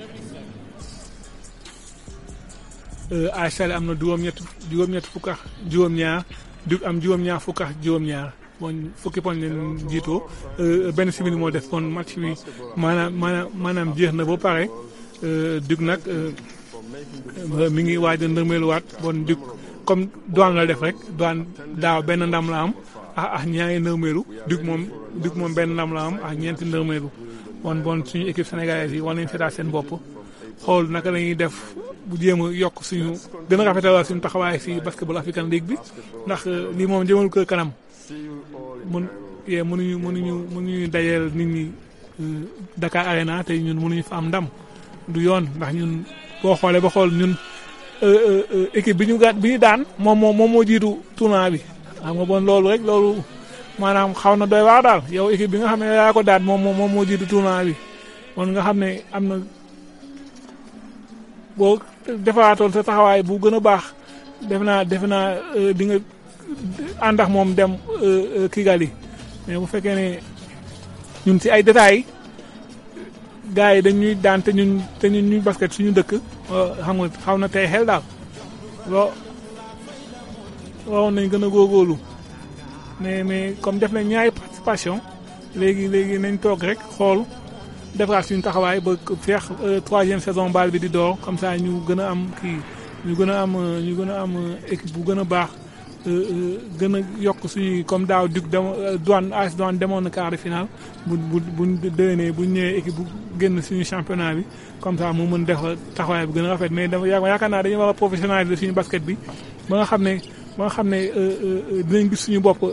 AS Salé am na juróom-ñett juróom-ñett fukk ak juróom-ñaar Duc am juróom-ñaar fukk ak juróom-ñaar bon fukki poñ leen jiitoo benn simili moo des kon match bi maanaam maanaam maanaam jeex na ba pare Duc nag mi ngi waaj a ndërmeeluwaat bon Duc comme douane la def rek douane daaw benn ndam la am ak ak ñaari ndërmeelu Duc moom Duc moom benn ndam la am ak ñeenti ndërmeelu bon bon suñu équipe sénégalaise yi war nañu seetaat seen bopp xool naka la ñuy def bu jéem a yokk suñu gën a rafetal suñu taxawaay si basketball African League bi ndax lii moom jëmal ko kanam mun yee mënuñu mënuñu mënuñu dajeel nit ñi Dakar Arena te ñun mënuñu fa am ndam du yoon ndax ñun boo xoolee ba xool ñun équipe bi ñu gàtt bi ñu daan moom moo moom moo jiitu tournoi bi xam nga bon loolu rek loolu maanaam xaw na doy waar daal yow équipe bi nga xam ne yaa ko daan moom moom moo jiitu tournoi bi kon nga xam ne am na boo defaatoon sa taxawaay bu gën a baax def naa def naa di nga ànd ak moom dem Kigali mais bu fekkee ne ñun si ay détails gars yi dañuy daan te ñun te ñun ñuy basket suñu dëkk xam nga xaw na tey xel daal loo waroon nañ gën a góorgóorlu mais mais comme def nañ ñaari participation léegi léegi nañ toog rek xool defaraat suñu taxawaay ba feex troisième saison baal bi di door comme ça ñu gën a am kii ñu gën a am ñu gën a am équipe bu gën a baax gën a yokk suñuy comme daaw Duc dem douane AS douane demoon na quart de finale bu bu bu déwénee bu ñëwee équipe bu génn suñu championnat bi comme ça mu mën def taxawaay bu gën a rafet mais dama yaakaar naa dañu war a professionnaliser suñu basket bi ba nga xam ne ba nga xam ne dinañ gis suñu bopp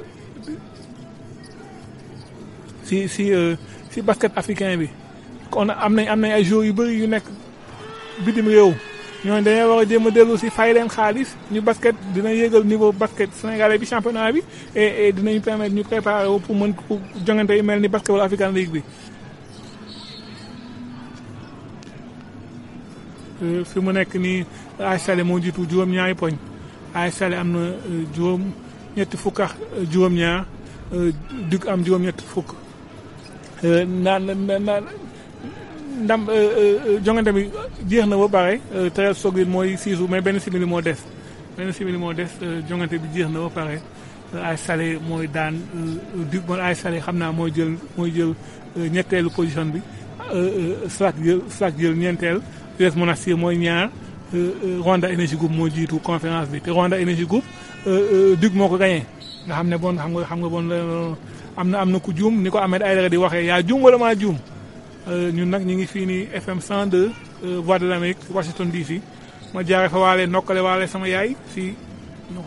si si si basket africain bi. kon am nañ am nañ ay joueurs yu bëri yu nekk bitim réew ñooñu dañoo war a jéem a dellu si fay leen xaalis ñu basket dina yéegal niveau basket sénégalais bi championnat bi et et dinañ permettre ñu préparer wu pour mën pour jongante yu mel ni basketball African League bi. fi mu nekk nii AS Salé moo jiitu juróom-ñaari poñ AS Salé am na juróom ñetti fukk ak juróom-ñaar Duc am juróom-ñetti fukk naan naan. ndam jongante bi jeex na ba pare Thérèse Sogui mooy siisu mais benn simili moo des benn simili moo des jongante bi jeex na ba pare AS Salé mooy daan Duc mooy AS Salé xam naa mooy jël mooy jël ñetteelu position bi SLAC jël SLAC jël ñeenteel US Monastir mooy ñaar Rwanda Energy Group moo jiitu conférence bi te Rwanda Energy Group Duc moo ko gagné nga xam ne bon xam nga xam nga bon am na am na ku juum ni ko Ahmed Aïdara di waxee yaa juum wala maa juum ñun nag ñu ngi fii nii FM 102 Voix de l'Amérique Washington DC ma jaare fa waale nokkale waale sama yaay si non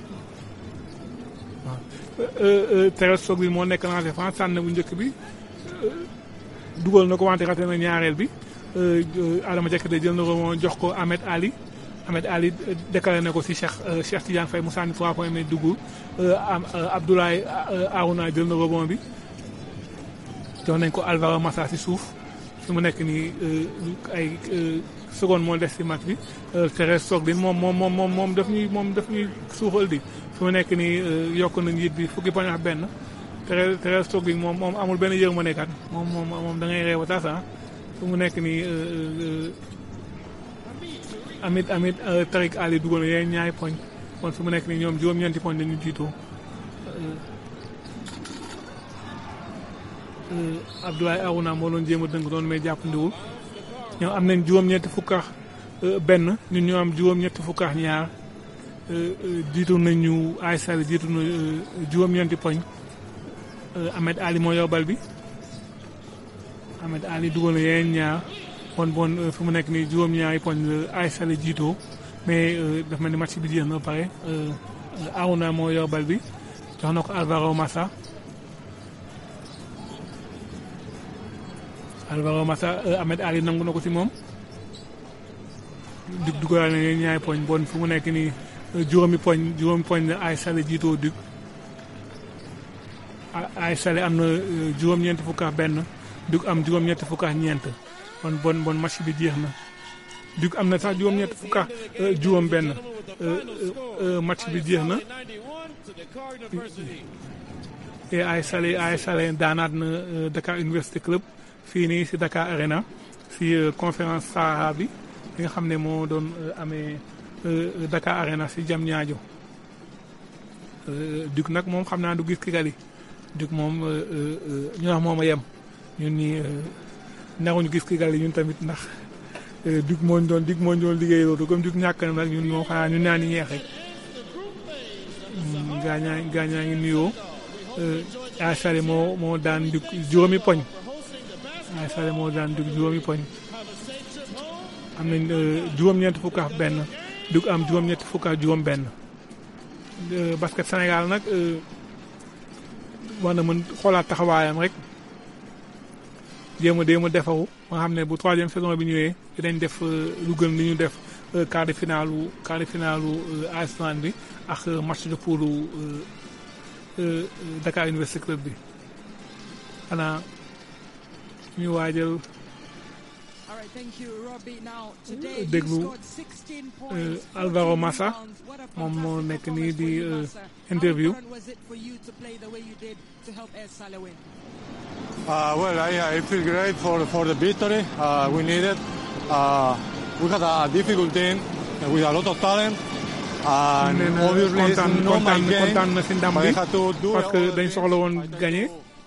waaw Thérèse Sogui moo nekk lancé France sànn bu njëkk bi dugal na ko wante raté na ñaareel bi Adama Diakhaté jël na ko moo jox ko Ahmed Ali Ahmed Ali déclaré na ko si Cheikh Cheikh Tidiane Faye mu sànni 3 points mais duggul Abdoulaye Arouna jël na rebond bi jox nañ ko Alvaro Massa si suuf fi mu nekk nii ay seconde moo des si match bi Thérèse Sogui moom moom moom moom moom daf ñuy moom daf ñuy suuxal di fi mu nekk nii yokk na njiit bi fukki poñ ak benn Thérèse Thérèse Sogui moom moom amul benn yërmande kat moom moom moom da ngay réew a tas fi mu nekk nii amit amit Tariq Ali dugal na yeneen ñaari poñ kon fi mu nekk nii ñoom juróom-ñeenti poñ dañu jiitoo Abdoulaye Arouna moo doon jéem a dëng doon mais jàppandiwul ñoom am nañ juróom-ñetti fukk ak benn ñun ñoo am juróom-ñetti fukk ak ñaar jiitu nañu AS Salé jiitu na juróom-ñeenti poñ Ahmed Ali moo yor bal bi Ahmed Ali dugal na yeneen ñaar bon bon fi mu nekk nii juróom-ñaari poñ la AS Salé jiitoo mais dafa mel ni match bi jeex na ba pare Arouna moo yor bal bi jox na ko Alvaro Massa Alvaro Massa Ahmed Ali nangu na ko si moom Duc dugal na ñaari poñ bon fu mu nekk nii juróomi poñ juróomi poñ la AS Salé jiitoo Duc AS Salé am na juróom-ñeenti fukk ak benn Duc am juróom-ñetti fukk ak ñeent bon bon bon match bi jeex na Duc am na sax juróom-ñetti fukk ak juróom benn match bi jeex na te AS Salé AS Salé daanaat na Dakar Université Club fii nii si Dakar Arena si euh, conférence Sahara bi li nga xam ne moo doon euh, amee euh, Dakar Arena si Diamniadio Euh, Duc nag moom xam naa du gis Kigali Duc moom euh, euh, euh, ñu wax moom a yem ñun ñii euh, naruñu gis Kigali ñun tamit ndax euh, Duc moo ñu doon Duc moo ñu doon liggéey loolu comme Duc ñàkk na nag ñun moom xanaa ñu naan ñeex rek Mm, gaañaa gaañaa ngi nuyoo euh, Asale moo moo daan Duc juróomi poñ Asale moo daan Duc juróomi poñ am nañ euh, juróom-ñeent fukk ak benn Duc am juróom-ñeent fukk ak juróom benn Euh, basket Sénégal nag euh, war na mën xoolaat taxawaayam rek jéem a jéem a defaru nga xam ne bu troisième saison bi ñëwee dinañ def euh, lu gën li ñu def euh, quart de finale u quart de finale u euh, Iceland bi ak euh, match de poule u euh, euh, Dakar University Club bi xanaa ñu waajal déglu euh, Alvaro Massa moom moo nekk nii di euh, interview Uh, well, I, I feel great for, for the victory. Uh, we need it. Uh, we had a difficult team with a lot of talent. And nee na obviously it's kontaan not my kontaan game. kontaan na si ndam but bi I had to do parce que all dañ the soxla woon things gagné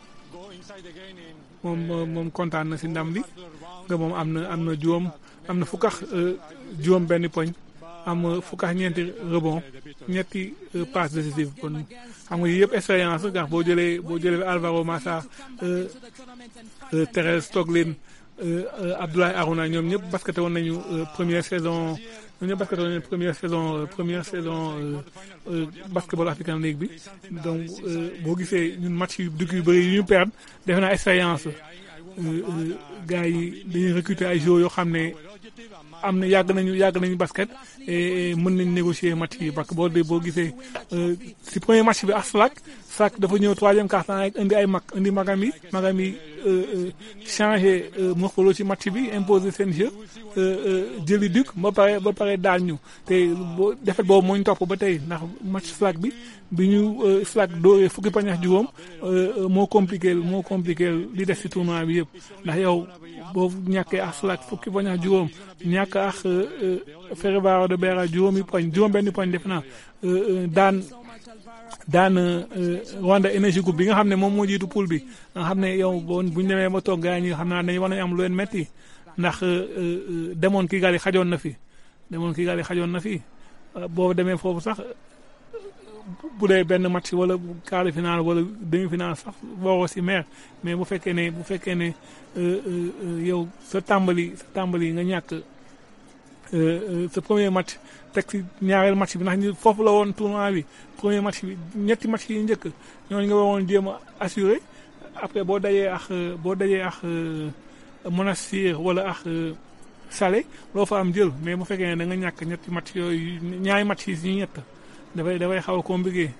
moom moom moom kontaan na si ndam bi nga moom am na am na juróom am na fukk ak euh, juróom benn poñ am euh, fukk ak ñeenti rebond ñetti euh, passe décisive kon xam nga yii yëpp expérience la ndax boo jëlee boo jëlee Alvaro Massa euh, euh, Thérèse Toglin euh, euh, Abdoulaye Arouna ñoom ñëpp basketé woon nañu euh, première saison ñoom ñëpp basketé woon nañu première saison euh, première saison euh, euh, basketball African League bi donc euh, boo gisee ñun match yu dugg yu bëri yu ñu perdre defe naa expérience la euh, euh, gars yi dañuy recruter ay joueurs yoo xam ne am na yàgg nañu yàgg nañu basket et mën nañ négocier match yi parce que boo dee boo gisee euh, si premier match bi ak Slack Slack dafa ñëw troisième quart-temps rek indi ay mag indi magam yi magam yi euh, euh, changé euh, morphologie ci match bi imposer seen jeu euh, euh, jëli Duc ba pare ba pare daal ñu te boo defet boobu moo ñu topp ba tey ndax match Slack bi bi ñu euh, Slack dóoree fukki pañ ak juróom euh, euh, moo compliqué moo compliqué li des ci tournoi bi yëpp ndax yow boo ñàkkee ak Slack fukki poñ ak juróom ñàkk ak Ferroviario de Beira juróomi poñ juróom benn poñ def naa euh, euh, daan daan euh, Rwanda Energy Group bi nga xam ne moom moo jiitu poule bi nga xam ne yow bon bu ñu demee ba toog gars ñi xam naa dañu war nañu am lu leen metti ndax euh, euh, demoon Kigali xajoon na fi demoon Kigali xajoon na fi euh, boo demee foofu sax bu dee benn match wala quart de finale wala demi finale sax waroo si meer mais bu fekkee ne bu fekkee ne euh, euh, euh, yow sa tàmbali sa tàmbali nga ñàkk euh, euh, sa premier match teg si ñaareel match bi ndax ñu foofu la woon tournoi bi premier match bi ñetti match yi njëkk ñooñu nga waroon jéem a assuré après boo dajee ak euh, boo dajee ak euh, Monastir wala ak euh, Salé loo fa am jël mais bu fekkee ne da nga ñàkk ñetti match yooyu ñaari match yi si ñett dafay dafay xaw a compliqué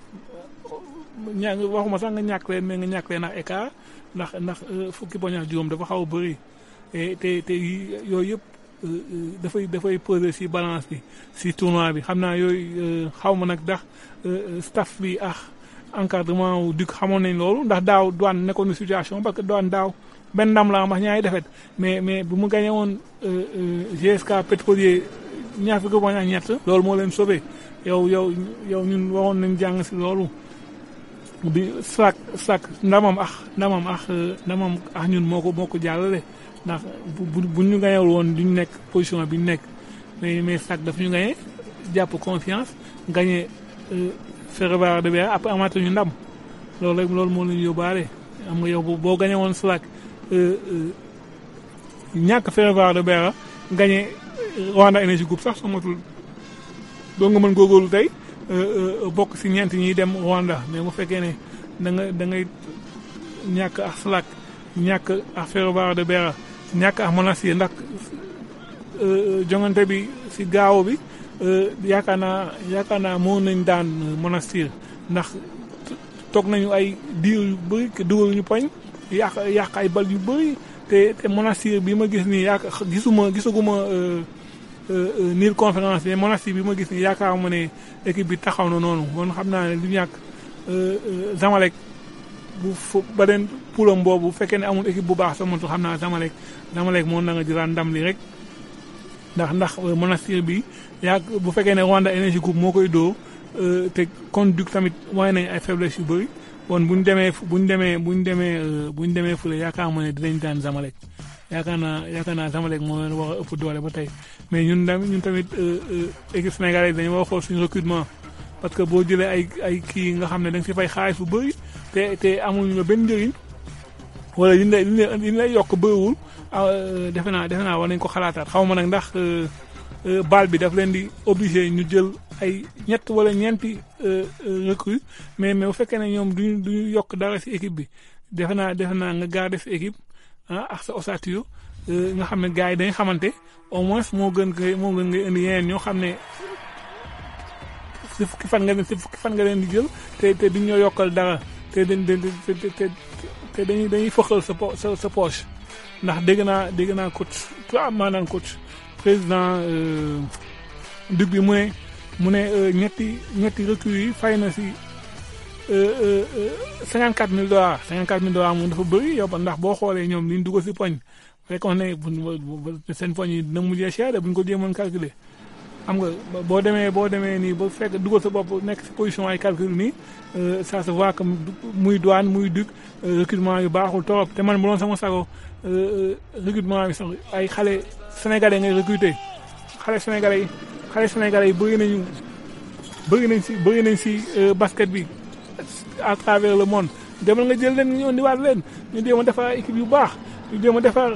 ña waxuma sax nga ñàkk leen mais nga ñàkk leen ak écart ndax ndax euh, fukki poñ ak juróom dafa xaw a bëri et te te yi- yooyu yëpp euh, euh, dafay dafay peser si balance bi si tournoi bi xam naa yooyu xaw ma nag ndax euh, staff bi ak encadrement wu Duc xamoon nañ loolu ndax daaw douane nekkoon na situation parce que douane daaw benn ndam la am wax ñaari defet mais mais bu mu gagné woon euh, euh, GSK pétrolier ñaar fukki poñ ak ñett loolu moo leen sauvé yow yow yow ñun waroon nañ jàng si loolu bi Slack Slack ndamam ak ndamam ak euh, ndamam ak ñun moo ko moo ko jàllale ndax bu bu bu ñu gañewul woon duñ nekk position bi ñu nekk mais mais Slack dafa ñu gañe jàpp confiance gañe Ferroviario de Beira après amaat ñu ndam loolu rek loolu moo leen yóbbaale am nga yow boo gañe woon Slack euh, euh, ñàkk Ferroviario de Beira gañe Rwanda Energy Group sax soo matul doo nga mën góorgóorlu tey euh, euh, bokk si ñeent ñiy dem Rwanda mais bu fekkee ne da nga da ngay ñàkk ak Slack ñàkk ak Ferroviario de Beira ñàkk ak Monastir ndax euh, jongante bi si gaaw bi euh, yaakaar naa yaakaar naa moo nañ daan Monastir ndax toog nañu ay diir yu bëri ke dugal ñu poñ yàq yàq ay bal yu bëri te te Monastir bi ma gis nii yaaka gisuma gisaguma euh, euh, euh, niir conférence mais Monastir bi ma gis nii yaakaar ma ne équipe bi taxaw na noonu kon xam naa ne du ñàkk euh, euh, Zamalek bu fu beneen poulam boobu bu fekkee ne amul équipe bu baax sax moom xam naa Zamalek Zamalek moo na nga jëlaat ndam li rek ndax ndax Monastir bi yaa bu fekkee ne Rwanda Energy Group moo koy doo te Conduc tamit wane nañ ay faiblesse yu bëri bon bu ñu demee bu ñu demee bu ñu demee bu ñu demee fële yaakaar ma ne dinañ daan Zamalek yaakaar naa yaakaar naa Zamalek moo leen war a ëpp doole ba tey mais ñun tamit ñun tamit équipe sénégalaise dañu war a xool suñu recrutement parce que boo jëlee ay ay kii nga xam ne da nga si fay xaalis bu bëri te te amuñu la benn njëriñ wala li ñu lay li ñu lay yokk bëriwul defe naa defe naa war nañ ko xalaataat xaw ma nag ndax baal bi daf leen di obligé ñu jël ay ñett wala ñeenti recrue mais mais bu fekkee ne ñoom duñu duñu yokk dara si équipe bi defe naa defe naa nga garder sa équipe ah ak sa ossature nga xam ne gars yi dañ xamante au moins moo gën nga moo gën nga indi yeneen ñoo xam ne si fukki fan nga leen si fukki fan nga leen di jël te te duñ ñoo yokkal dara te dañ te te te dañuy dañuy fëxal sa po sa sa poche ndax dégg naa dégg naa coach maanaam coach président dug bi mu ne mu ne ñetti ñetti recrues yi fay na si cinquante quatre mille dollars cinquante quatre mille dollars moom dafa bëri yow ndax boo xoolee ñoom liñ dugg si poñ fekkoon ne seen poñ yi dina mujjee cher buñ ko jéemoon calculer xam nga boo demee boo demee nii ba fekk dugal sa bopp nekk si position ay calcul nii ça se voit que muy douane muy dug recrutement yu baaxul torop te man bu doon sama sago recrutement bi sax ay xale sénégalais ngay recruter xale sénégalais yi xale sénégalais yi bëri nañu bëri nañ si bëri nañ si basket bi à travers le monde demal nga jël leen ñu indiwaat leen ñu jéem a defar équipe yu baax ñu jéem a defar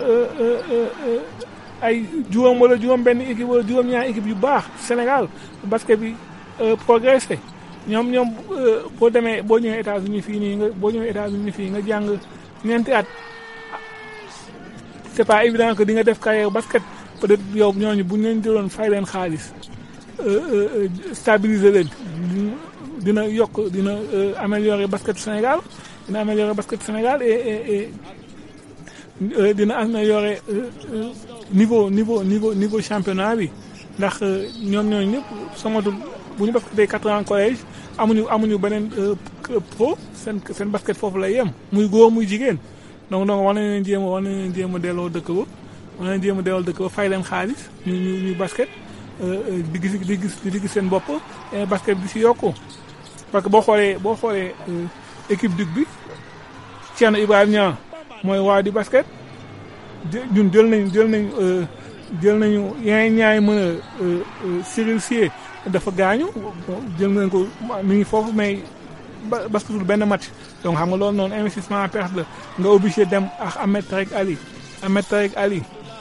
ay juróom wala juróom benn équipe wala juróom ñaari équipe yu baax Sénégal basket bi progressé ñoom ñoom boo demee boo ñëwee États-Unis fii nii nga boo ñëwee États-Unis fii nga jàng ñeenti at c'est pas évident que di nga def carrière basket peut-être yow ñooñu bu ñu leen jëloon fay leen xaalis stabiliser leen dina yokk dina améliorer basket Sénégal dina améliorer basket Sénégal et et dina améliorer niveau niveau niveau niveau championnat bi ndax ñoom ñooñu ñëpp samatul bu ñu basketee quatre ans collège amuñu amuñu beneen pro seen seen basket foofu lay yem muy góor muy jigéen donc donc war nañ leen jéem a war nañ leen jéem a delloo dëkk ba war nañ jéem a delloo dëkk ba fay leen xaalis ñu ñu ñu basket di gis di gis di gis seen bopp basket bi si yokku parce que boo xoolee boo xoolee équipe dug bi Thierno Ibrahima Niang mooy waa di basket ñun jël nañ jël nañ jël nañu yeneen ñaay mën a Cyril Sié dafa gaañu jël nañ ko mi ngi foofu mais basketul benn match donc xam nga loolu noonu investissement à perte la nga obligé dem ak Ahmed Tarek Ali Ahmed Tarek Ali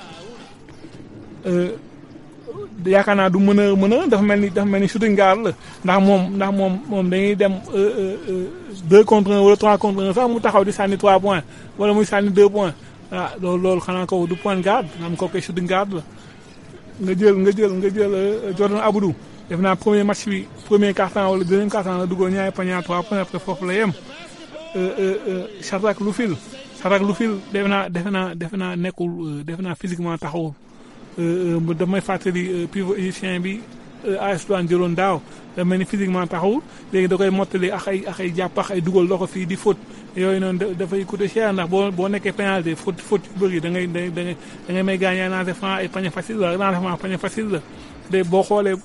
yaakaar naa du mën a mën a dafa mel ni dafa mel ni shooting guard la ndax moom ndax moom moom dañuy dem deux contre un wala trois contre un sax mu taxaw di sànni trois points wala muy sànni deux points ah loolu loolu xanaa ko du point guard xam ko koy shooting guard la nga jël nga jël nga jël Jordan Abdou def naa premier match bi premier quart-temps wala deuxième quart-temps la duggoon ñaari panier trois points après foofu la yem Shadrack Lufil Shadrack Lufil defe naa defe naa defe naa nekkul defe naa physiquement taxawul damay fàttali pivot égyptien bi AS Douanes jëloon daaw da mel ni physiquement taxawul léegi da koy mottali ak ay ak ay jàpp ak ay dugal loxo fii di faute yooyu noonu dafay coûter cher ndax boo boo nekkee pénalité faute faute yu bëri da ngay da ngay da ngay may gaañ ay lancement ay panier facile la lancement panier facile la de boo xoolee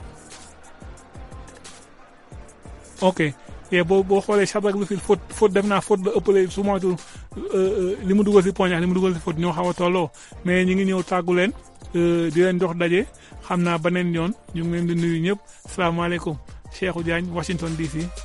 ok te boo boo xoolee Shadrack Lufil faute faute def naa faute la ëppale su moytu li mu dugal si poñ ak li mu dugal si faute ñoo xaw a tolloo mais ñu ngi ñëw tàggu leen di leen jox daje xam naa beneen yoon ñu ngi leen di nuyu ñëpp salaamaaleykum Cheikhou Diagne Washington DC